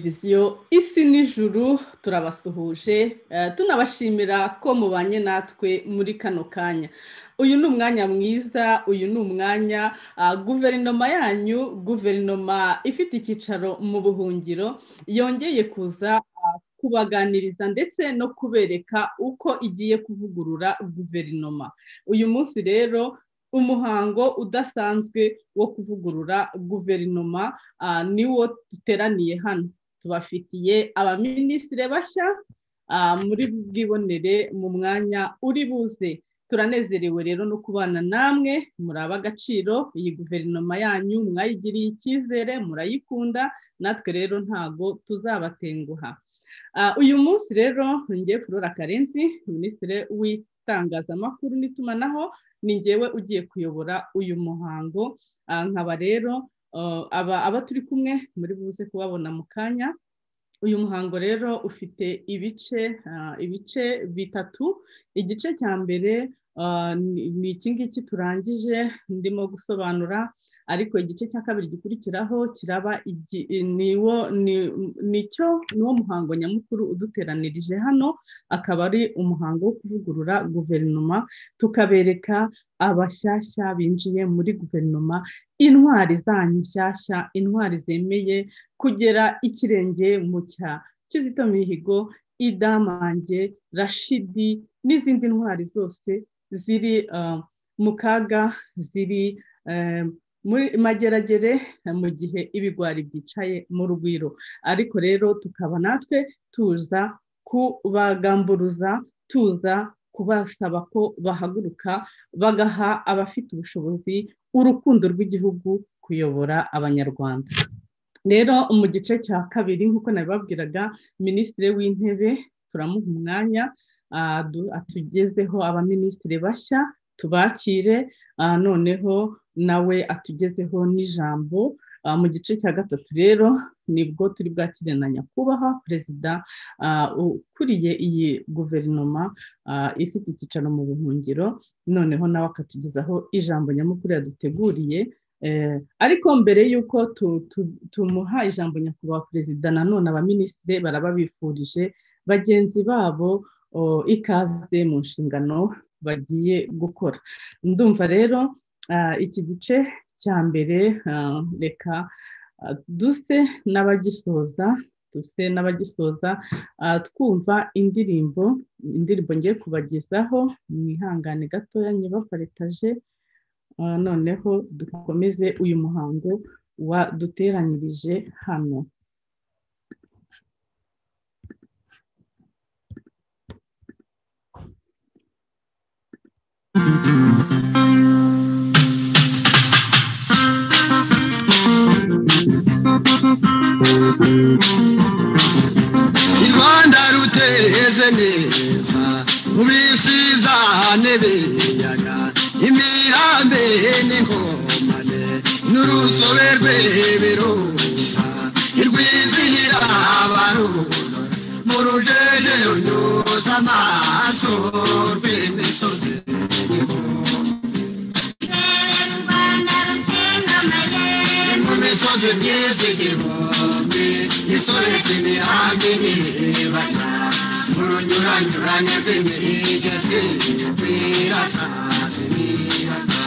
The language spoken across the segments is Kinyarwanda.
televiziyo isi n'ijuru turabasuhuje tunabashimira ko mubanye natwe muri kano kanya uyu ni umwanya mwiza uyu ni umwanya guverinoma yanyu guverinoma ifite icyicaro mu buhungiro yongeye kuza kubaganiriza ndetse no kubereka uko igiye kuvugurura guverinoma uyu munsi rero umuhango udasanzwe wo kuvugurura guverinoma niwo duteraniye hano tubafitiye abaminisitire bashya muri bwibonere mu mwanya uri buze turanezerewe rero no kubana namwe muraba agaciro iyi guverinoma yanyu mwayigiriye icyizere murayikunda natwe rero ntago tuzabatenguha uyu munsi rero ngiye flora karenzi minisitiri w'itangazamakuru n'itumanaho ni ngewe ugiye kuyobora uyu muhango nkaba rero aba turi kumwe muri buze kubabona mu kanya uyu muhango rero ufite ibice ibice bitatu igice cya mbere ni iki ngiki turangije ndimo gusobanura ariko igice cya kabiri gikurikiraho kiraba nicyo niwo muhango nyamukuru uduteranirije hano akaba ari umuhango wo kuvugurura guverinoma tukabereka abashyashya binjiye muri guverinoma intwari zanyu nshyashya intwari zemeye kugera ikirenge mu cya kizito mihigo idamange rashidi n'izindi ntwari zose ziri mu kaga ziri muri mageragere mu gihe ibigwari byicaye mu rugwiro ariko rero tukaba natwe tuza kubagamburuza tuza kubasaba ko bahaguruka bagaha abafite ubushobozi urukundo rw'igihugu kuyobora abanyarwanda rero mu gice cya kabiri nk'uko nabibabwiraga minisitiri w'intebe turamuha umwanya atugezeho abaminisitiri bashya tubakire noneho nawe atugezeho n'ijambo mu gice cya gatatu rero nibwo turi bwakire na nyakubahwa perezida ukuriye iyi guverinoma ifite icyicaro mu buhungiro noneho nawe akatugezaho ijambo nyamukuru yaduteguriye ariko mbere y'uko tumuha ijambo nyakubahwa perezida nanone abaminisitiri baraba bifurije bagenzi babo ikaze mu nshingano bagiye gukora ndumva rero iki gice cya mbere reka duse n'abagisoza duse n'abagisoza twumva indirimbo indirimbo ngiye kubagezaho mwihangane gatoya nyibaparetaje noneho dukomeze uyu muhango waduteranyirije hano u rwanda ruteze neza mu bisiza nebeyaga imirambe n'inkomane n'urusobe rw'ibirunga irwizihira abarura mu rujeje runyuza amaso rw'imisozi imisozi myiza igihumbi isoretse imirambi n'ibibaya mu runyuranyurane rw'imigezi rwirasazi n'iyaga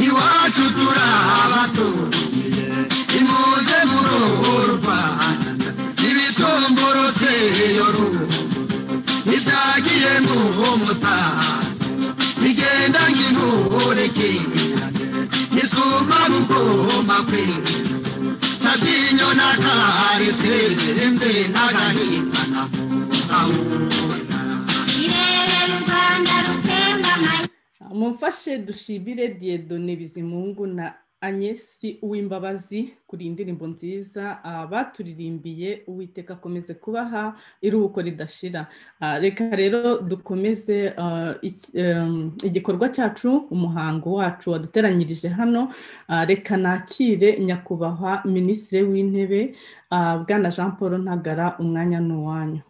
iwacu turabaturiye imuze mu ruhu rwanda ibitumburutse iyo ruhu ntibyagiye mu mutaha bigenda nk'intore kinyane isuma bugoma kwe sabinyo na karise mbe n'agahinda na ahura irere rwanda rutemba mumfashe dushimire diyedone bizimungu na anyesi uw'imbabazi kuri indirimbo nziza baturirimbiye uwiteka akomeze kubaha iruhuko ridashira reka rero dukomeze igikorwa cyacu umuhango wacu waduteranyirije hano reka nakire nyakubahwa minisitiri w'intebe bwana jean paul ntagara umwanya ni uwanyu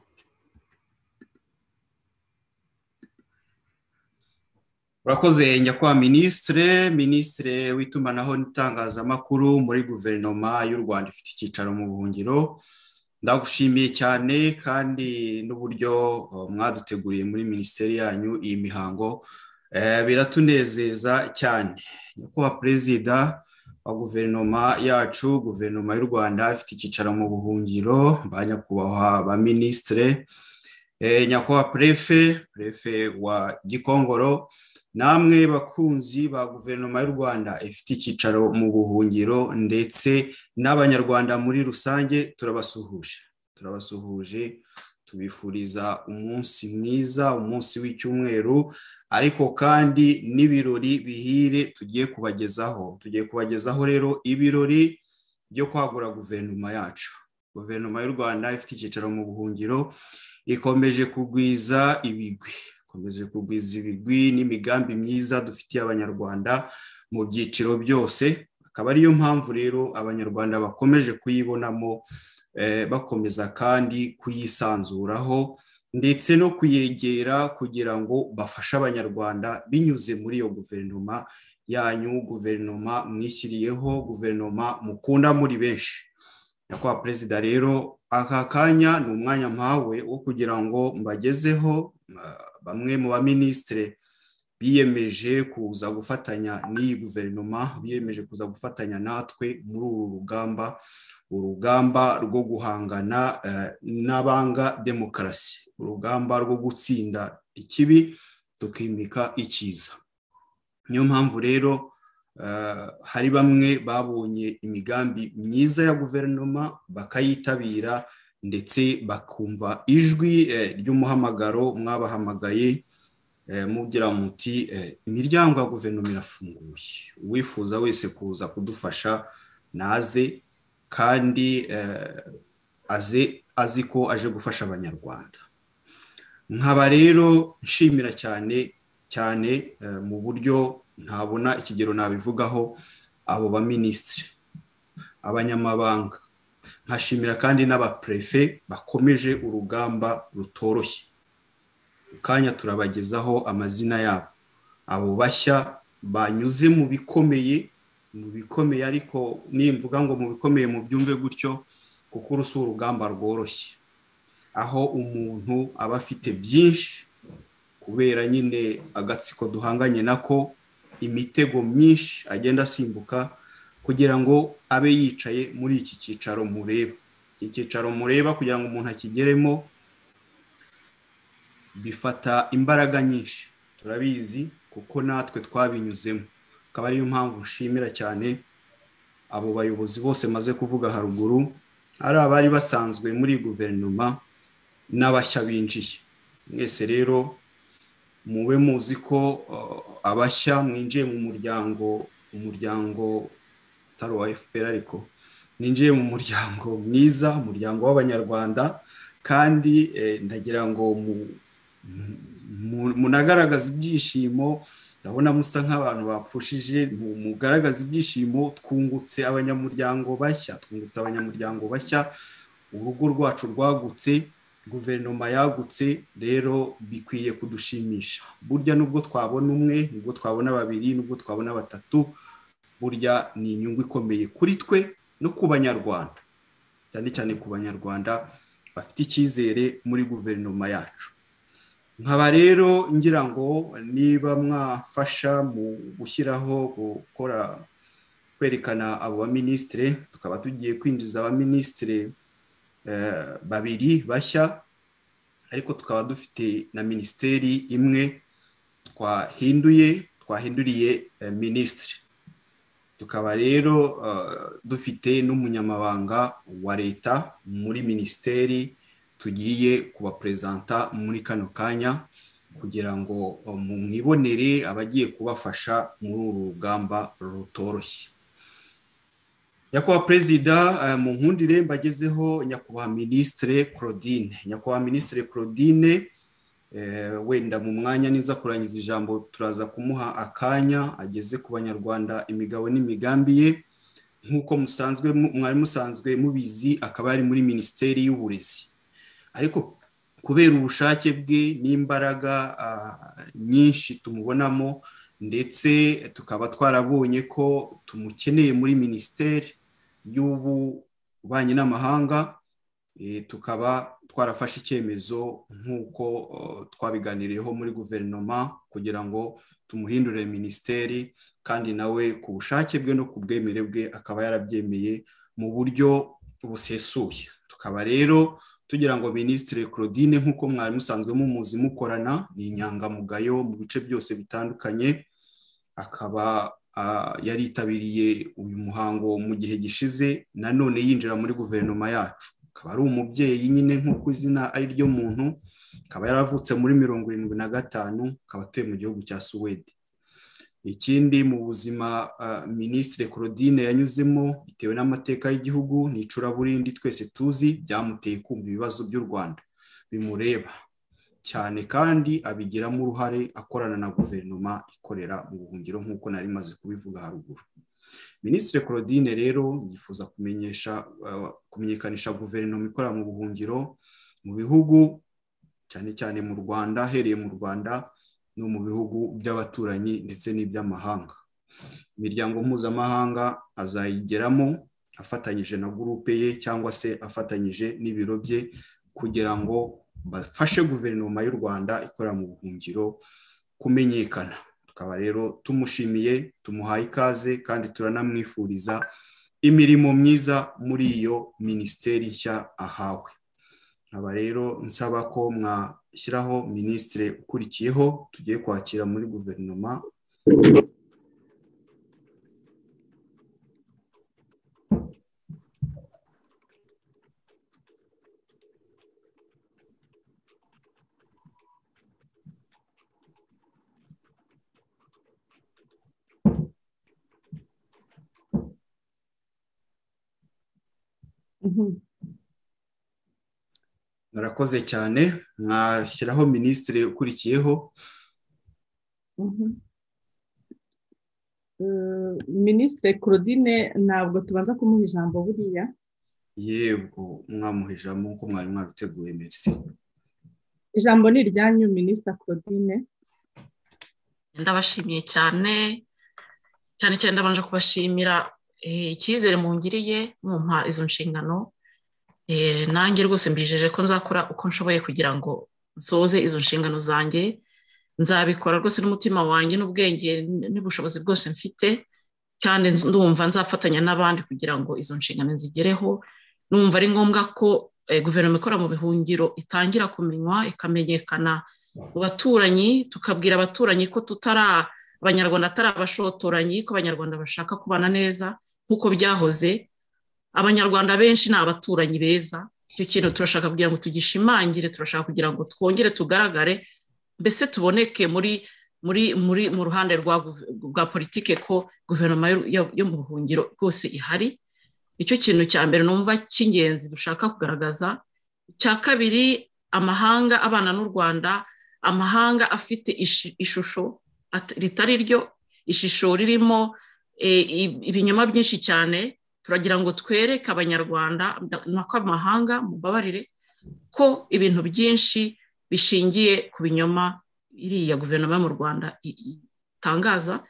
urakoze nyakubahwa minisitire minisitire w'itumanaho n'itangazamakuru muri guverinoma y'u rwanda ifite icyicaro mu buhungiro ndagushimiye cyane kandi n'uburyo mwaduteguriye muri minisiteri yanyu iyi mihango biratunezeza cyane nyakubahwa perezida wa guverinoma yacu guverinoma y'u rwanda ifite icyicaro mu buhungiro ba nyakubahwa ba minisitire nyakubahwa perefe perefe wa gikongoro namwe bakunzi ba guverinoma y'u rwanda ifite icyicaro mu buhungiro ndetse n'abanyarwanda muri rusange turabasuhuje turabasuhuje tubifuriza umunsi mwiza umunsi w'icyumweru ariko kandi n'ibirori bihire tugiye kubagezaho tugiye kubagezaho rero ibirori byo kwagura guverinoma yacu guverinoma y'u rwanda ifite icyicaro mu buhungiro ikomeje kugwiza ibigwi dukomeje kugwiza ibigwi n'imigambi myiza dufitiye abanyarwanda mu byiciro byose akaba ariyo mpamvu rero abanyarwanda bakomeje kuyibonamo bakomeza kandi kuyisanzuraho ndetse no kuyegera kugira ngo bafashe abanyarwanda binyuze muri iyo guverinoma yanyu guverinoma mwishyiriyeho guverinoma mukunda muri benshi nyakubahwa perezida rero aka kanya ni umwanya mpawe wo kugira ngo mbagezeho bamwe mu baminisitire biyemeje kuza gufatanya n'iyi guverinoma biyemeje kuza gufatanya natwe muri uru rugamba urugamba rwo guhangana n'abanga demokarasi urugamba rwo gutsinda ikibi tukimika icyiza niyo mpamvu rero hari bamwe babonye imigambi myiza ya guverinoma bakayitabira ndetse bakumva ijwi ry'umuhamagaro mwabahamagaye mubwira muti imiryango ya guverinoma irafunguye uwifuza wese kuza kudufasha naze kandi aze azi ko aje gufasha abanyarwanda nkaba rero nshimira cyane cyane mu buryo ntabona ikigero nabivugaho abo baminisitiri abanyamabanga nkashimira kandi n'abaperefe bakomeje urugamba rutoroshye mu kanya turabagezaho amazina yabo abo bashya banyuze mu bikomeye mu bikomeye ariko nimvuga ngo mu bikomeye mu byumve gutyo kuko uru si urugamba rworoshye aho umuntu aba afite byinshi kubera nyine agatsiko duhanganye nako imitego myinshi agenda asimbuka kugira ngo abe yicaye muri iki cyicaro mureba iki cyicaro mureba kugira ngo umuntu akigeremo bifata imbaraga nyinshi turabizi kuko natwe twabinyuzemo akaba ariyo mpamvu nshimira cyane abo bayobozi bose maze kuvuga haruguru ari abari basanzwe muri guverinoma n'abashya binjiye mwese rero mube muzi ko abashya mwinjiye mu muryango umuryango utari uwa fpr ariko ninjiye mu muryango mwiza umuryango w'abanyarwanda kandi ndagira ngo munagaragaza ibyishimo ndabona musa nk'abantu bapfushije mugaragaza ibyishimo twungutse abanyamuryango bashya twungutse abanyamuryango bashya urugo rwacu rwagutse guverinoma yagutse rero bikwiye kudushimisha burya nubwo twabona umwe nubwo twabona babiri nubwo twabona batatu burya ni inyungu ikomeye kuri twe no ku banyarwanda cyane cyane ku banyarwanda bafite icyizere muri guverinoma yacu nkaba rero ngira ngo niba mwafasha mu gushyiraho gukora kwerekana abo baminisitire tukaba tugiye kwinjiza abaminisitire babiri bashya ariko tukaba dufite na minisiteri imwe twahinduye twahinduriye minisitiri tukaba rero dufite n'umunyamabanga wa leta muri minisiteri tugiye kubaperezanta muri kano kanya kugira ngo mwibonere abagiye kubafasha muri uru rugamba rutoroshye nyakubahwa perezida mu nkundire mbagezeho nyakubahwa minisitire claudine nyakubahwa minisitire claudine wenda mu mwanya niza kurangiza ijambo turaza kumuha akanya ageze ku banyarwanda imigabo n'imigambi ye nk'uko musanzwe mwari musanzwe mubizi akaba ari muri minisiteri y'uburezi ariko kubera ubushake bwe n'imbaraga nyinshi tumubonamo ndetse tukaba twarabonye ko tumukeneye muri minisiteri y'ububanyi n'amahanga tukaba twarafashe icyemezo nk'uko twabiganiriyeho muri guverinoma kugira ngo tumuhindure minisiteri kandi nawe ku bushake bwe no ku bwemere bwe akaba yarabyemeye mu buryo busesuye tukaba rero tugira ngo minisitiri claudine nk'uko mwari musanzwe mumuzi mukorana ni inyangamugayo mu bice byose bitandukanye akaba yaritabiriye uyu muhango mu gihe gishize nanone yinjira muri guverinoma yacu akaba ari umubyeyi nyine nk'uko izina ari ryo muntu akaba yaravutse muri mirongo irindwi na gatanu akaba atuye mu gihugu cya suwede ikindi mu buzima minisitiri claudine yanyuzemo bitewe n'amateka y'igihugu ni icuraburindi twese tuzi byamuteye kumva ibibazo by'u rwanda bimureba cyane kandi abigiramo uruhare akorana na guverinoma ikorera mu buhungiro nk'uko nari maze kubivuga haruguru minisitiri claudine rero yifuza kumenyesha kumenyekanisha guverinoma ikorera mu buhungiro mu bihugu cyane cyane mu rwanda ahereye mu rwanda no mu bihugu by'abaturanyi ndetse n'iby'amahanga imiryango mpuzamahanga azayigeramo afatanyije na gurupe ye cyangwa se afatanyije n'ibiro bye kugira ngo bafashe guverinoma y'u rwanda ikorera mu buhungiro kumenyekana tukaba rero tumushimiye tumuhaye ikaze kandi turanamwifuriza imirimo myiza muri iyo minisiteri nshya ahawe nkaba rero nsaba ko mwa shyiraho minisitiri ukurikiyeho tugiye kwakira muri guverinoma murakoze cyane mwashyiraho minisitiri ukurikiyeho minisitiri claudine ntabwo tubanza kumuha ijambo buriya yego mwamuha ijambo nk'uko mwari mwabiteguye merisi ijambo ni iryanyu minisitiri claudine ndabashimiye cyane cyane cyane ndabanje kubashimira icyizere mungiriye mumpa izo nshingano nanjye rwose mbijeje ko nzakora uko nshoboye kugira ngo nsoze izo nshingano zanjye nzabikora rwose n'umutima wanjye n'ubwenge n'ubushobozi bwose mfite kandi ndumva nzafatanya n'abandi kugira ngo izo nshingano zigereho numva ari ngombwa ko guverinoma ikora mu bihungiro itangira kumenywa ikamenyekana mu baturanyi tukabwira abaturanyi ko tutara abanyarwanda atari abashotoranyi ko abanyarwanda bashaka kubana neza nk'uko byahoze abanyarwanda benshi ni abaturanyi beza icyo kintu turashaka kugira ngo tugishimangire turashaka kugira ngo twongere tugaragare mbese tuboneke muri muri muri mu ruhande rwa politike ko guverinoma yo mu buhungiro rwose ihari icyo kintu cya mbere numva cy'ingenzi dushaka kugaragaza icya kabiri amahanga abana n'u rwanda amahanga afite ishusho ritari ryo ishusho ririmo ibinyoma byinshi cyane turagira ngo twereke abanyarwanda n'akamahanga mu babarire ko ibintu byinshi bishingiye ku binyoma iriya guverinoma yo mu rwanda itangaza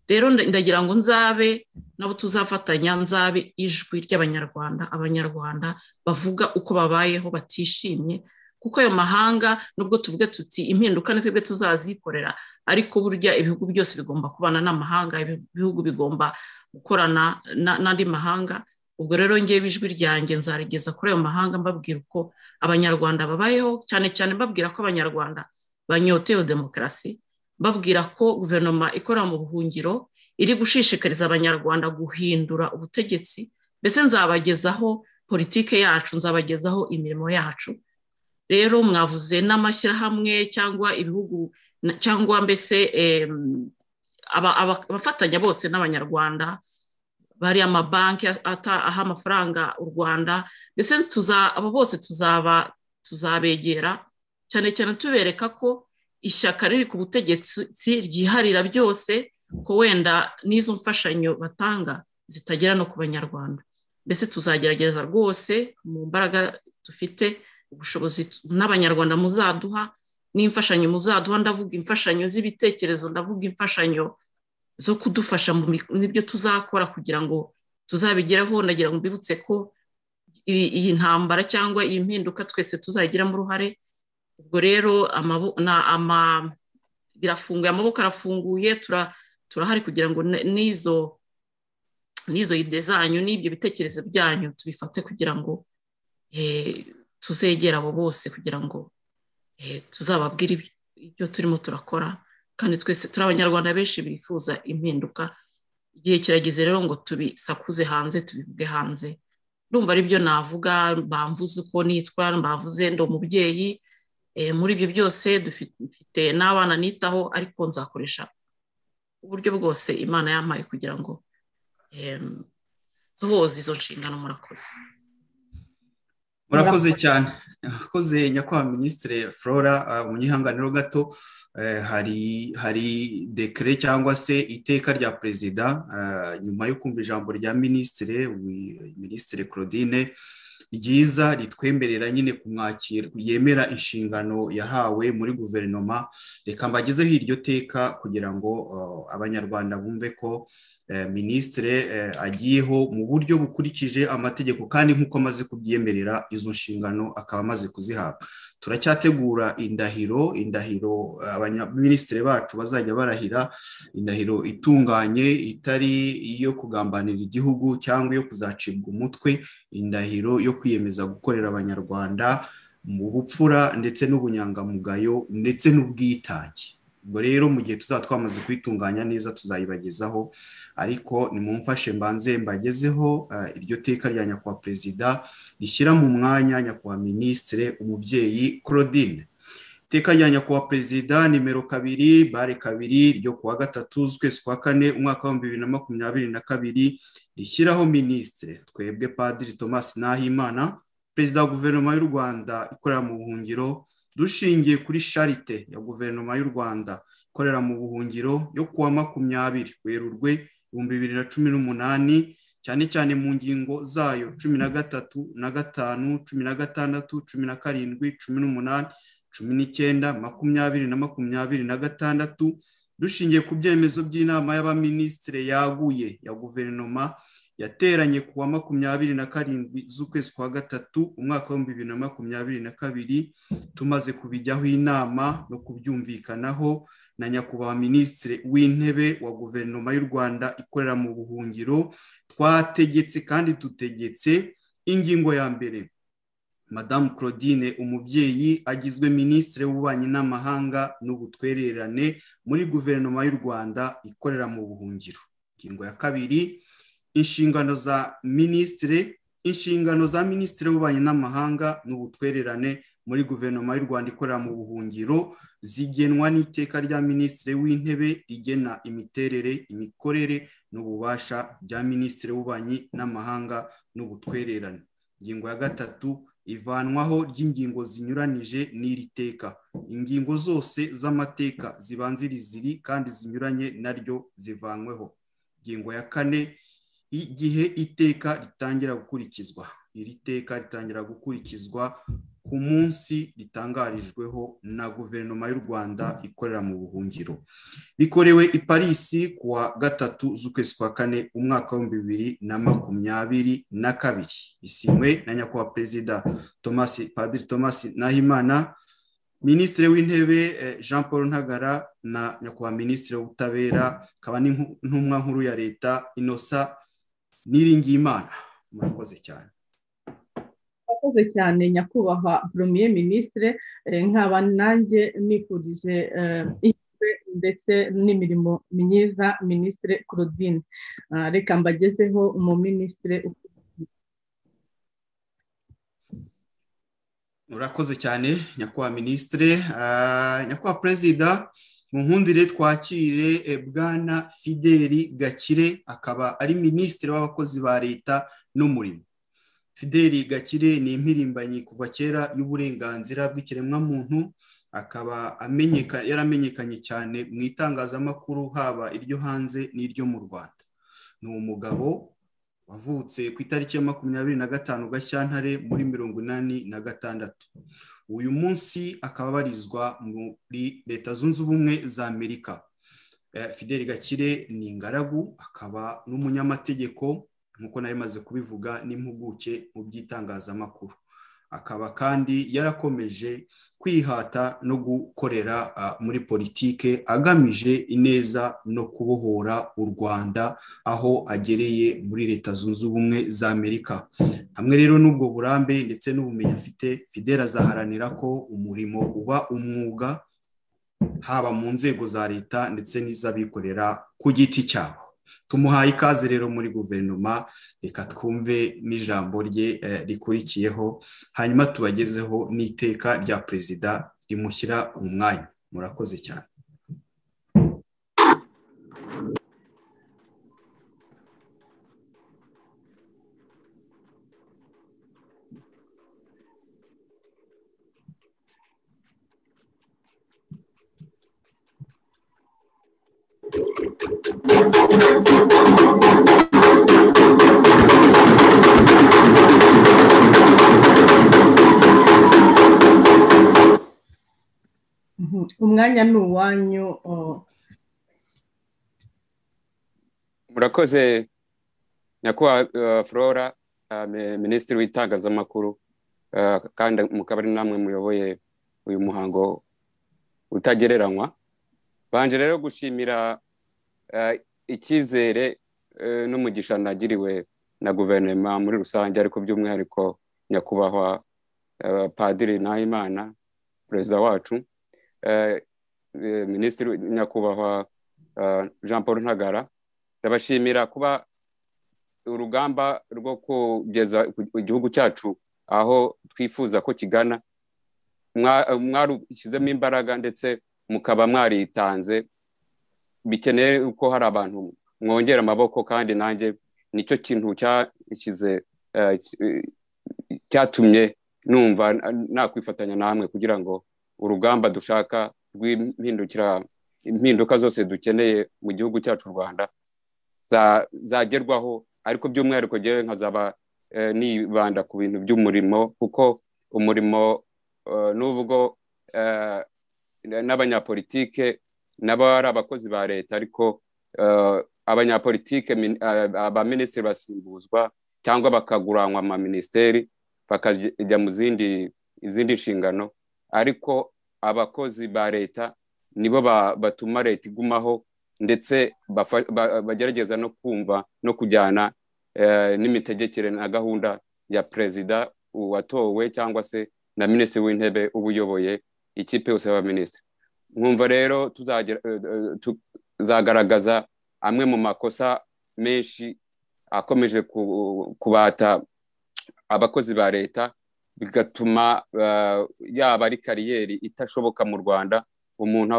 rero ndagira ngo nzabe nabo tuzafatanya nzabe ijwi ry'abanyarwanda abanyarwanda bavuga uko babayeho batishimye kuko ayo mahanga nubwo tuvuge tuti impinduka ni twebwe tuzazikorera ariko burya ibihugu byose bigomba kubana n'amahanga ibihugu bigomba gukorana n'andi mahanga ubwo rero ngewe ijwi ryanjye nzarigeza kuri ayo mahanga mbabwira uko abanyarwanda babayeho cyane cyane mbabwira ko abanyarwanda banyotewe demokarasi mbabwira ko guverinoma ikorera mu buhungiro iri gushishikariza abanyarwanda guhindura ubutegetsi mbese nzabagezaho politike yacu nzabagezaho imirimo yacu rero mwavuze n'amashyirahamwe cyangwa ibihugu cyangwa mbese abafatanya bose n'abanyarwanda bari amabanki aha amafaranga u rwanda ndetse abo bose tuzaba tuzabegera cyane cyane tubereka ko ishyaka riri ku butegetsi ryiharira byose ko wenda n'izo mfashanyo batanga zitagera no ku banyarwanda mbese tuzagerageza rwose mu mbaraga dufite ubushobozi n'abanyarwanda muzaduha n'imfashanyo muzaduha ndavuga imfashanyo z'ibitekerezo ndavuga imfashanyo zo kudufasha mu byo tuzakora kugira ngo tuzabigereho ndagira ngo mbibutse ko iyi ntambara cyangwa iyi mpinduka twese tuzayigiramo uruhare ubwo rero birafunguye amaboko arafunguye turahari kugira ngo n'izo n'izo ide zanyu n'ibyo bitekerezo byanyu tubifate kugira ngo tuzegera abo bose kugira ngo tuzababwire ibyo turimo turakora kandi twese turi abanyarwanda benshi bifuza impinduka igihe kirageze rero ngo tubisakuze hanze tubivuge hanze ndumva aribyo navuga bamvuze uko nitwa mbavuze ndi umubyeyi muri ibyo byose dufite n'abana nitaho ariko nzakoresha uburyo bwose imana yampaye kugira ngo tuboze izo nshingano murakoze murakoze cyane murakoze nyakubahwa minisitire flora mu gihanganiro gato hari hari dekere cyangwa se iteka rya perezida nyuma yo kumva ijambo rya minisitire minisitire claudine ryiza ritwemerera nyine kumwakira yemera inshingano yahawe muri guverinoma reka mbagezeho iryo teka kugira ngo abanyarwanda bumve ko minisitire agiyeho mu buryo bukurikije amategeko kandi nk'uko amaze kubyemerera izo nshingano akaba amaze kuzihabwa turacyategura indahiro indahiro abaminisitiri bacu bazajya barahira indahiro itunganye itari iyo kugambanira igihugu cyangwa iyo kuzacibwa umutwe indahiro yo kwiyemeza gukorera abanyarwanda mu bupfura ndetse n'ubunyangamugayo ndetse n'ubwitange ubwo rero mu gihe tuzaba twamaze kuyitunganya neza tuzayibagezaho ariko nimumfashe mbanze mbagezeho iryo teka rya nyakubahwa perezida rishyira mu mwanya nyakubahwa minisitire umubyeyi claudine iteka rya nyakubahwa perezida nimero kabiri bare kabiri ryo kuwa gatatu z'ukwezi kwa kane umwaka w'ibihumbi bibiri na makumyabiri na kabiri rishyiraho minisitire twebwe padiri thomas nahimana perezida wa guverinoma y'u rwanda ikorera mu buhungiro dushingiye kuri sharite ya guverinoma y'u rwanda ikorera mu buhungiro yo kuwa makumyabiri werurwe ibihumbi bibiri na cumi n'umunani cyane cyane mu ngingo zayo cumi na gatatu na gatanu cumi na gatandatu cumi na karindwi cumi n'umunani cumi n'icyenda makumyabiri na makumyabiri na gatandatu dushingiye ku byemezo by'inama y'abaminisitire yaguye ya guverinoma yateranye ku wa makumyabiri na karindwi z'ukwezi kwa gatatu umwaka w'ibihumbi bibiri na makumyabiri na kabiri tumaze kubijyaho inama no kubyumvikanaho na nyakubahwa minisitiri w'intebe wa guverinoma y'u rwanda ikorera mu buhungiro twategetse kandi dutegetse ingingo ya mbere madamu claudine umubyeyi agizwe minisitiri w'ububanyi n'amahanga n'ubutwererane muri guverinoma y'u rwanda ikorera mu buhungiro ingingo ya kabiri inshingano za minisitiri inshingano za minisitiri w'ububanyi n'amahanga n'ubutwererane muri guverinoma y'u rwanda ikorera mu buhungiro zigenwa n'iteka rya minisitiri w'intebe rigena imiterere imikorere n'ububasha bya minisitiri w'ububanyi n'amahanga n'ubutwererane ingingo ya gatatu ivanwaho ry'ingingo zinyuranyije n'iri teka ingingo zose z'amateka zibanziriza iri kandi zinyuranye naryo zivanweho ingingo ya kane igihe iteka ritangira gukurikizwa iri teka ritangira gukurikizwa ku munsi ritangarijweho na guverinoma y'u rwanda ikorera mu buhungiro bikorewe i parisi kuwa gatatu z'ukwezi kwa kane umwaka w'ibihumbi bibiri na makumyabiri na kabiri isinywe na nyakubahwa perezida padiri thomas nahimana minisitiri w'intebe jean paul ntagara na nyakubahwa minisitiri w'ubutabera akaba n'intumwa nkuru ya leta inosa niringiyimana murakoze cyane murakoze cyane nyakubahwa premier minisitire nkaba nanjye nifurije ndetse n'imirimo myiza minisitire claudine reka mbagezeho mu minisitire murakoze cyane nyakubahwa minisitire nyakubahwa perezida mu nkundire twakire bwana fideli gakire akaba ari minisitiri w'abakozi ba leta n'umurimo fideli gakire ni impirimbanyi kuva kera y'uburenganzira bw'ikiremwamuntu akaba yaramenyekanye cyane mu itangazamakuru haba iryo hanze n'iryo mu rwanda ni umugabo wavutse ku itariki ya makumyabiri na gatanu gashyantare muri mirongo inani na gatandatu uyu munsi akaba abarizwa muri leta zunze ubumwe za amerika fideli gakire ni ingaragu akaba n'umunyamategeko nk'uko nari maze kubivuga n'impuguke mu by'itangazamakuru akaba kandi yarakomeje kwihata no gukorera muri politike agamije ineza no kubohora u rwanda aho agereye muri leta zunze ubumwe za amerika hamwe rero n'ubwo burambe ndetse n'ubumenyi afite fideli azaharanira ko umurimo uba umwuga haba mu nzego za leta ndetse n'iz'abikorera ku giti cyabo tumuhaye ikaze rero muri guverinoma reka twumve n'ijambo rye rikurikiyeho hanyuma tubagezeho n'iteka rya perezida rimushyira mu mwanya murakoze cyane umwanya ni uwanyu murakoze nyakubahwa flora minisitiri w'itangazamakuru kandi mukaba ari namwe muyoboye uyu muhango utagereranywa banje rero gushimira icyizere n'umugisha nagiriwe na guverinoma muri rusange ariko by'umwihariko nyakubahwa padiri nahimana perezida wacu minisitiri nyakubahwa jean paul ntagara ndabashimira kuba urugamba rwo kugeza igihugu cyacu aho twifuza ko kigana mwarushyizemo imbaraga ndetse mukaba mwaritanze bikeneye ko hari abantu mwongera amaboko kandi nanjye nicyo kintu cyashyize cyatumye numva nakwifatanya namwe kugira ngo urugamba dushaka rw'impindukira impinduka zose dukeneye mu gihugu cyacu u rwanda zagerwaho ariko by'umwihariko ngewe nkazaba nibanda ku bintu by'umurimo kuko umurimo n'ubwo n'abanyapolitike nabo ari abakozi ba leta ariko abanyapolitike abaminisitiri basimbuzwa cyangwa bakaguranwa amaminisiteri bakajya mu zindi izindi nshingano ariko abakozi ba leta nibo batuma leta igumaho ndetse bagerageza no kumva no kujyana n'imitegekere na gahunda ya perezida watowe cyangwa se na minisitiri w'intebe uba uyoboye ikipe yose y'abaminisitiri nkumva rero tuzagaragaza amwe mu makosa menshi akomeje kubata abakozi ba leta bigatuma yaba ari kariyeri itashoboka mu rwanda umuntu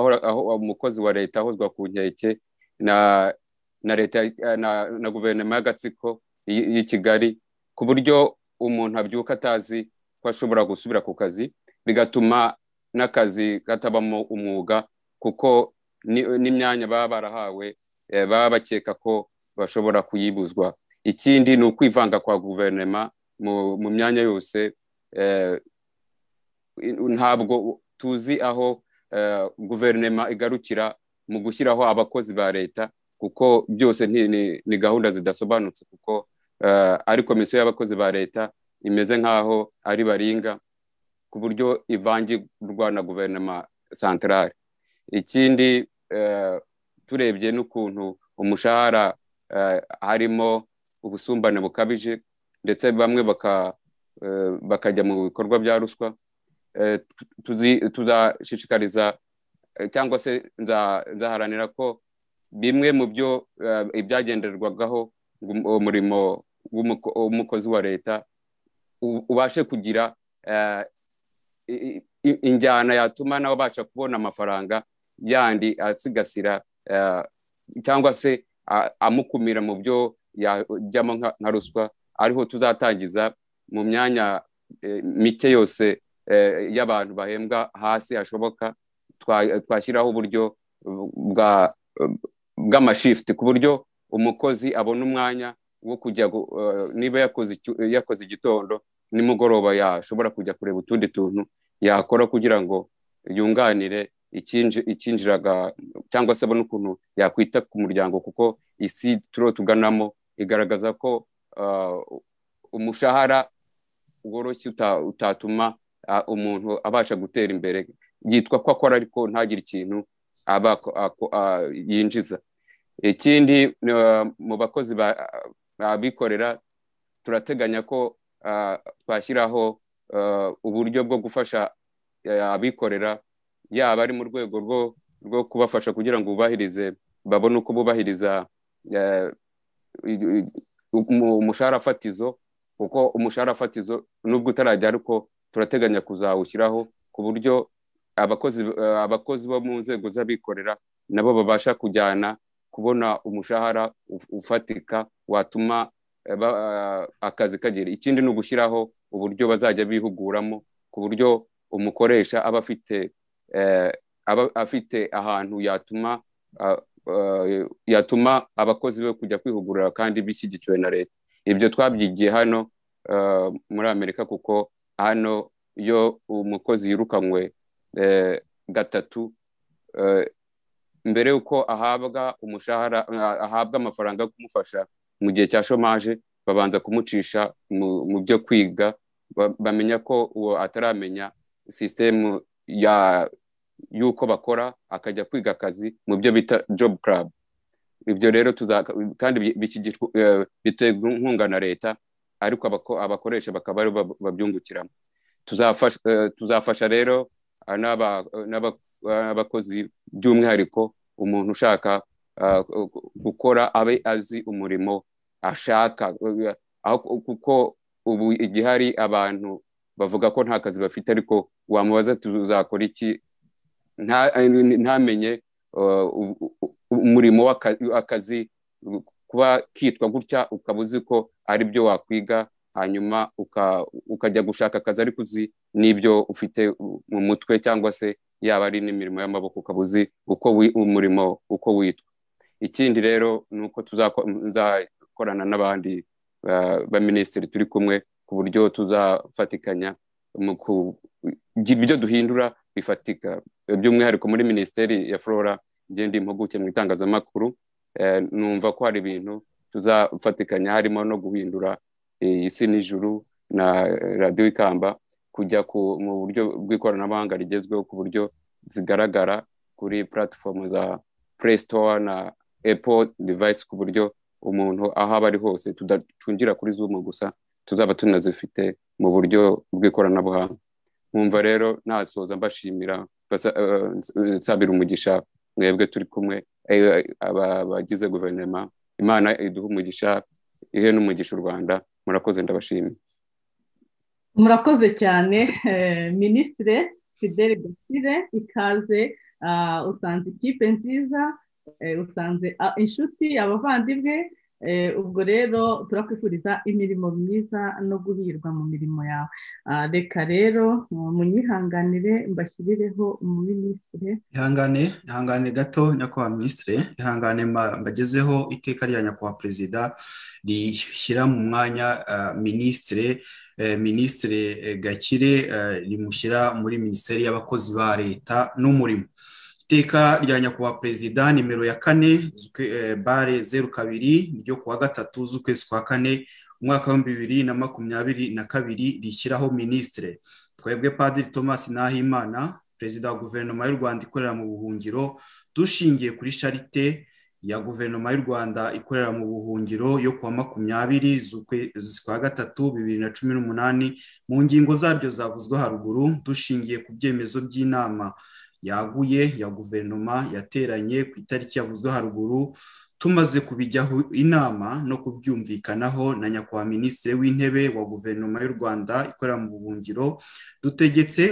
umukozi wa leta ahozwa ku nkeke na leta na guverinoma y'agatsiko y'i kigali ku buryo umuntu abyuka atazi ko ashobora gusubira ku kazi bigatuma n'akazi katabamo umwuga kuko n'imyanya baba barahawe baba bakeka ko bashobora kuyibuzwa ikindi ni ukwivanga kwa guverinoma mu myanya yose ntabwo tuzi aho guverinoma igarukira mu gushyiraho abakozi ba leta kuko byose ni gahunda zidasobanutse kuko ari komisiyo y'abakozi ba leta imeze nk'aho ari baringa ku buryo ivangirwa na guverinoma santarare ikindi turebye n'ukuntu umushahara harimo ubusumbane bukabije ndetse bamwe baka bakajya mu bikorwa bya ruswa tuzashishikariza cyangwa se nzaharanira ko bimwe mu byo ibyagenderwagaho umurimo w'umukozi wa leta ubashe kugira injyana yatuma nawe abasha kubona amafaranga yandi asigasira cyangwa se amukumira mu byo yajyamo nka ruswa ariho tuzatangiza mu myanya mike yose y'abantu bahembwa hasi hashoboka twashyiraho uburyo bw'amashifuti ku buryo umukozi abona umwanya wo kujya niba yakoze igitondo nimugoroba yashobora kujya kureba utundi tuntu yakora kugira ngo yunganire icyinjiraga cyangwa se abone ukuntu yakwita ku muryango kuko isi turo tuganamo igaragaza ko umushahara woroshye utatuma umuntu abasha gutera imbere yitwa ko akora ariko ntagire ikintu aba yinjiza ikindi mu bakozi babikorera turateganya ko twashyiraho uburyo bwo gufasha abikorera yaba ari mu rwego rwo kubafasha kugira ngo bubahirize babone uko bubahiriza umushahara fatizo kuko umushahara fatizo nubwo utarajya ariko turateganya kuzawushyiraho ku buryo abakozi abakozi bo mu nzego z'abikorera nabo babasha kujyana kubona umushahara ufatika watuma akazi kagera ikindi ni ugushyiraho uburyo bazajya bihuguramo ku buryo umukoresha aba afite aba afite ahantu yatuma yatuma abakozi be kujya kwihugurira kandi bishyigikiwe na leta ibyo twabyigiye hano muri amerika kuko hano iyo umukozi yirukanywe gatatu mbere y'uko ahabwa umushahara ahabwa amafaranga yo kumufasha mu gihe cya shomaje babanza kumucisha mu byo kwiga bamenya ko uwo ataramenya sisitemu y'uko bakora akajya kwiga akazi mu byo bita jobu club ibyo rero kandi biterwa inkunga na leta ariko abakoresha bakaba ari babyungukiramo tuzafasha rero n'abakozi by'umwihariko umuntu ushaka gukora abe azi umurimo ashaka kuko ubu igihari abantu bavuga ko nta kazi bafite ariko wamubaza tuzakora iki ntamenye umurimo w'akazi kuba kitwa gutya ukaba uzi ko ari byo wakwiga hanyuma ukajya gushaka akazi ariko uzi n'ibyo ufite mu mutwe cyangwa se yaba ari n'imirimo y'amaboko ukaba uzi uko umurimo uko witwa ikindi rero ni uko tuzakorana n'abandi baminisitiri turi kumwe ku buryo tuzafatikanya ibyo duhindura bifatika by'umwihariko muri minisiteri ya flora igenda impuguke mu itangazamakuru numva ko hari ibintu tuzafatikanya harimo no guhindura isi n'ijuru na radiyo ikamba kujya mu buryo bw'ikoranabuhanga rigezweho ku buryo zigaragara kuri puratifomu za puresitowa na epo divayisi ku buryo umuntu aho aba ari hose tudacungira kuri zumu gusa tuzaba tunazifite mu buryo bw'ikoranabuhanga nkumva rero nasoza mbashimira nsabira umugisha mwebwe turi kumwe abagize guverinoma imana iduha umugisha ihe n'umugisha u rwanda murakoze ndabashimira murakoze cyane minisitire fidele gasire ikaze usanze ikipe nziza usanze inshuti abavandimwe ubwo rero turakwifuriza imirimo myiza no guhirwa mu mirimo yawe reka rero munyihanganire mbashyireho mu minisitire ihangane ihangane gato nyakubahwa minisitire ihangane mbagezeho iteka rya nyakubahwa perezida rishyira mu mwanya minisitire minisitire gakire rimushyira muri minisiteri y'abakozi ba leta n'umurimo iteka rya nyakubahwa perezida nimero ya kane bare zeru kabiri ryo kuwa gatatu z'ukwezi kwa kane umwaka w'ibihumbi bibiri na makumyabiri na kabiri rishyiraho minisitire twebwe padiri thomas nahimana perezida wa guverinoma y'u rwanda ikorera mu buhungiro dushingiye kuri sharite ya guverinoma y'u rwanda ikorera mu buhungiro yo kuwa makumyabiri z'ukwezi kwa gatatu bibiri na cumi n'umunani mu ngingo zaryo zavuzwe haruguru dushingiye ku byemezo by'inama yaguye ya guverinoma yateranye ku itariki yavuzwe haruguru tumaze kubijyaho inama no kubyumvikanaho na nyakubahwa minisitiri w'intebe wa guverinoma y'u rwanda ikorera mu buhungiro dutegetse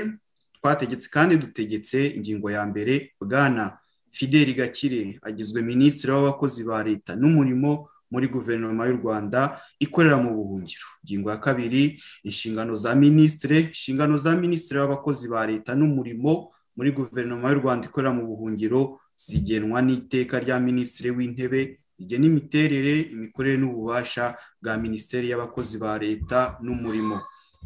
twategetse kandi dutegetse ingingo ya mbere bwana fideli gakire agizwe minisitiri w'abakozi ba leta n'umurimo muri guverinoma y'u rwanda ikorera mu buhungiro ingingo ya kabiri inshingano za minisitiri inshingano za minisitiri w'abakozi ba leta n'umurimo muri guverinoma y'u rwanda ikorera mu buhungiro zigenwa n'iteka rya minisitiri w'intebe rigena imiterere imikorere n'ububasha bwa minisiteri y'abakozi ba leta n'umurimo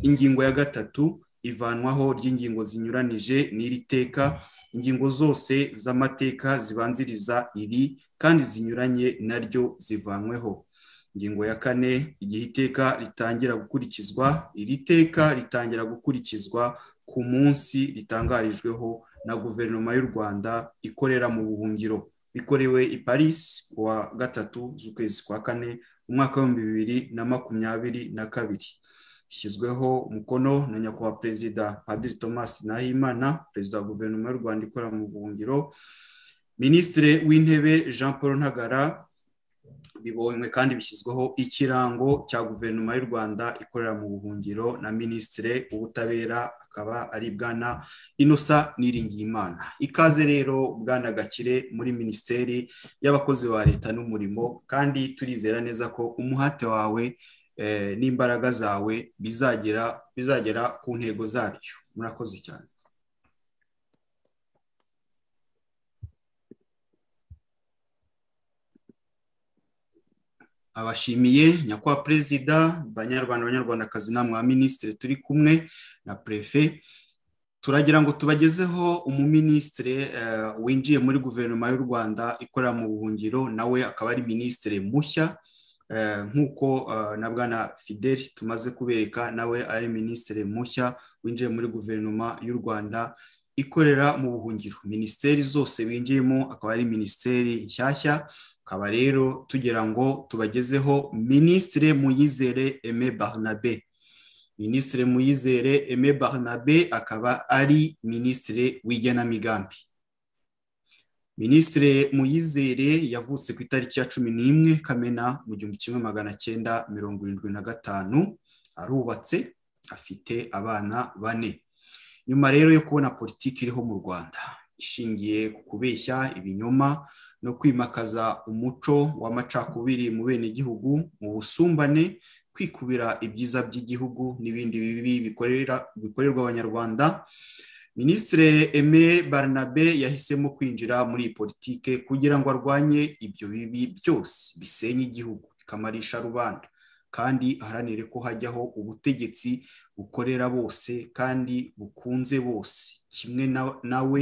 ingingo ya gatatu ivanwaho ry'ingingo zinyuranije n'iri teka ingingo zose z'amateka zibanziriza iri kandi zinyuranye naryo zivanweho ingingo ya kane igihe iteka ritangira gukurikizwa iri teka ritangira gukurikizwa ku munsi ritangarijweho na guverinoma y'u rwanda ikorera mu buhungiro bikorewe i paris kuwa gatatu z'ukwezi kwa kane umwaka w'ibihumbi bibiri na makumyabiri na kabiri ishyizweho umukono na nyakubahwa perezida padiri thomas nahimana perezida wa guverinoma y'u rwanda ikorera mu buhungiro minisitiri w'intebe jean paul ntagara bibonywe kandi bishyizweho ikirango cya guverinoma y'u rwanda ikorera mu buhungiro na minisitiri w'ubutabera akaba ari bwana inosa niringiyimana ikaze rero bwana gakire muri minisiteri y'abakozi ba leta n'umurimo kandi turizera neza ko umuhate wawe n'imbaraga zawe bizagera bizagera ku ntego zaryo murakoze cyane abashimiye nyakubahwa perezida banyarwanda banyarwandakazi na mwa minisitiri turi kumwe na perefe turagira ngo tubagezeho umuminisitiri winjiye muri guverinoma y'u rwanda ikorera mu buhungiro nawe akaba ari minisitiri mushya nk'uko na bwana fideli tumaze kubereka nawe ari minisitiri mushya winjiye muri guverinoma y'u rwanda ikorera mu buhungiro minisiteri zose winjiyemo akaba ari minisiteri nshyashya akaba rero tugira ngo tubagezeho minisitiri muyizere eme barnabe minisitiri muyizere eme barnabe akaba ari minisitiri w'igenamigambi minisitiri muyizere yavutse ku itariki ya cumi n'imwe kamena mu gihumbi kimwe magana cyenda mirongo irindwi na gatanu arubatse afite abana bane nyuma rero yo kubona politiki iriho mu rwanda ishingiye ku kubeshya ibinyoma no kwimakaza umuco w'amacakubiri mu bene gihugu mu busumbane kwikubira ibyiza by'igihugu n'ibindi bibi bikorerwa abanyarwanda minisitiri eme barnabe yahisemo kwinjira muri iyi politike kugira ngo arwanye ibyo bibi byose bisenya igihugu bikamarisha rubanda kandi aharanire ko hajyaho ubutegetsi bukorera bose kandi bukunze bose kimwe nawe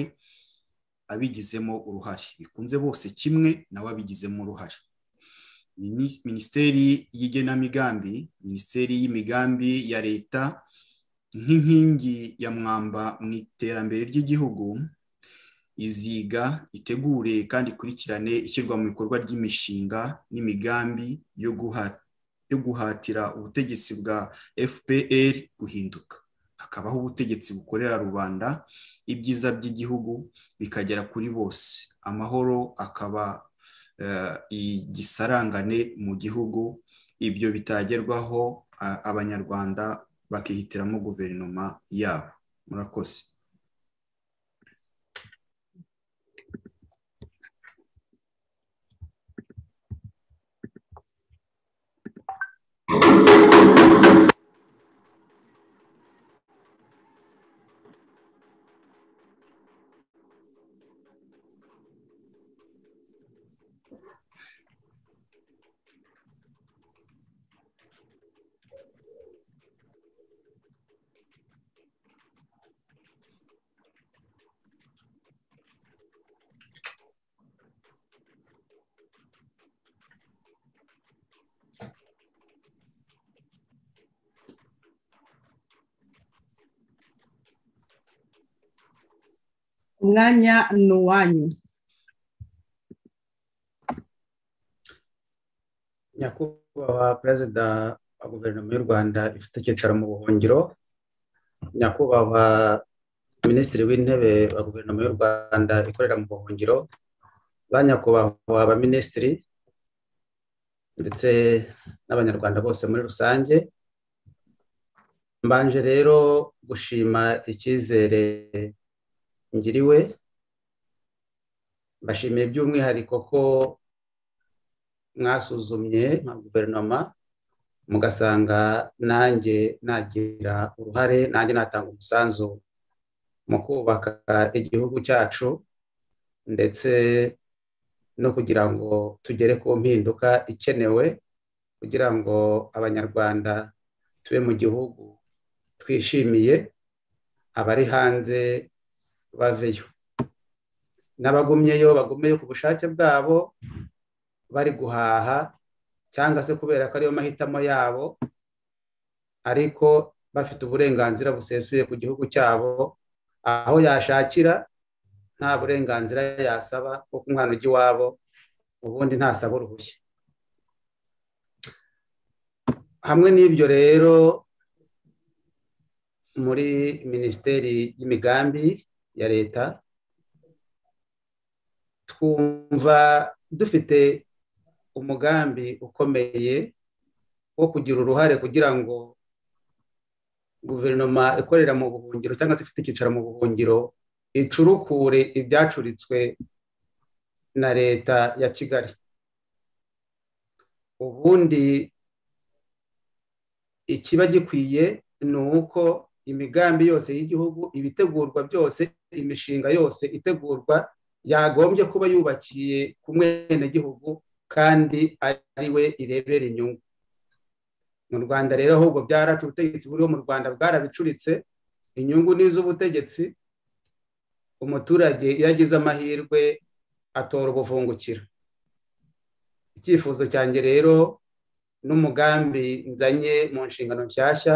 abigizemo uruhare bikunze bose kimwe nawe abigizemo uruhare minisiteri y'igenamigambi minisiteri y'imigambi ya leta nk'inkingi ya mwamba mu iterambere ry'igihugu iziga itegure kandi ikurikirane ishyirwa mu bikorwa ry'imishinga n'imigambi yo guhatira ubutegetsi bwa fpr guhinduka hakabaho ubutegetsi bukorera rubanda ibyiza by'igihugu bikagera kuri bose amahoro akaba igisarangane mu gihugu ibyo bitagerwaho abanyarwanda bakihitiramo guverinoma yabo murakoze umwanya ni uwanyu nyakubahwa perezida wa guverinoma y'u rwanda ifite icyicaro mu buhungiro nyakubahwa minisitiri w'intebe wa guverinoma y'u rwanda ikorera mu buhungiro ba nyakubahwa abaminisitiri ndetse n'abanyarwanda bose muri rusange mbanje rero gushima icyizere ngiriwe mbashimiye by'umwihariko ko mwasuzumye nka guverinoma mugasanga nanjye nagira uruhare nanjye natanga umusanzu mu kubaka igihugu cyacu ndetse no kugira ngo tugere ku mpinduka ikenewe kugira ngo abanyarwanda tube mu gihugu twishimiye abari hanze baveyo n'abagumyeyo bagumyeyo ku bushake bwabo bari guhaha cyangwa se kubera ko ariyo mahitamo yabo ariko bafite uburenganzira busesuye ku gihugu cyabo aho yashakira nta burenganzira yasaba kuko umwana ujya iwabo ubundi ntasaba uruhushya hamwe n'ibyo rero muri minisiteri y'imigambi ya leta twumva dufite umugambi ukomeye wo kugira uruhare kugira ngo guverinoma ikorera mu buhungiro cyangwa se ifite icyicaro mu buhungiro icurukure ibyacuritswe na leta ya kigali ubundi ikiba gikwiye ni uko imigambi yose y'igihugu ibitegurwa byose imishinga yose itegurwa yagombye kuba yubakiye ku mwenegihugu kandi ari we irebera inyungu mu rwanda rero ahubwo byaracu ubutegetsi buriho mu rwanda bwarabicuritse inyungu ni iz'ubutegetsi umuturage iyo agize amahirwe atora ubuvungukira icyifuzo cyanjye rero n'umugambi nzanye mu nshingano nshyashya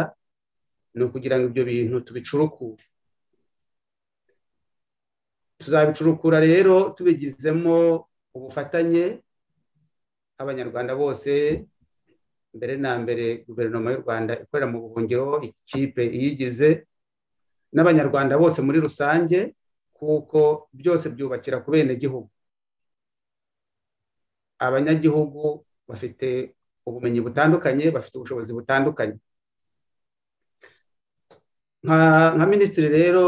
ni ukugira ngo ibyo bintu tubicurukure tuzabicurukura rero tubigizemo ubufatanye abanyarwanda bose mbere na mbere guverinoma y'u rwanda ikorera mu buhungiro ikipe iyigize n'abanyarwanda bose muri rusange kuko byose byubakira ku bene gihugu abanyagihugu bafite ubumenyi butandukanye bafite ubushobozi butandukanye nka minisitiri rero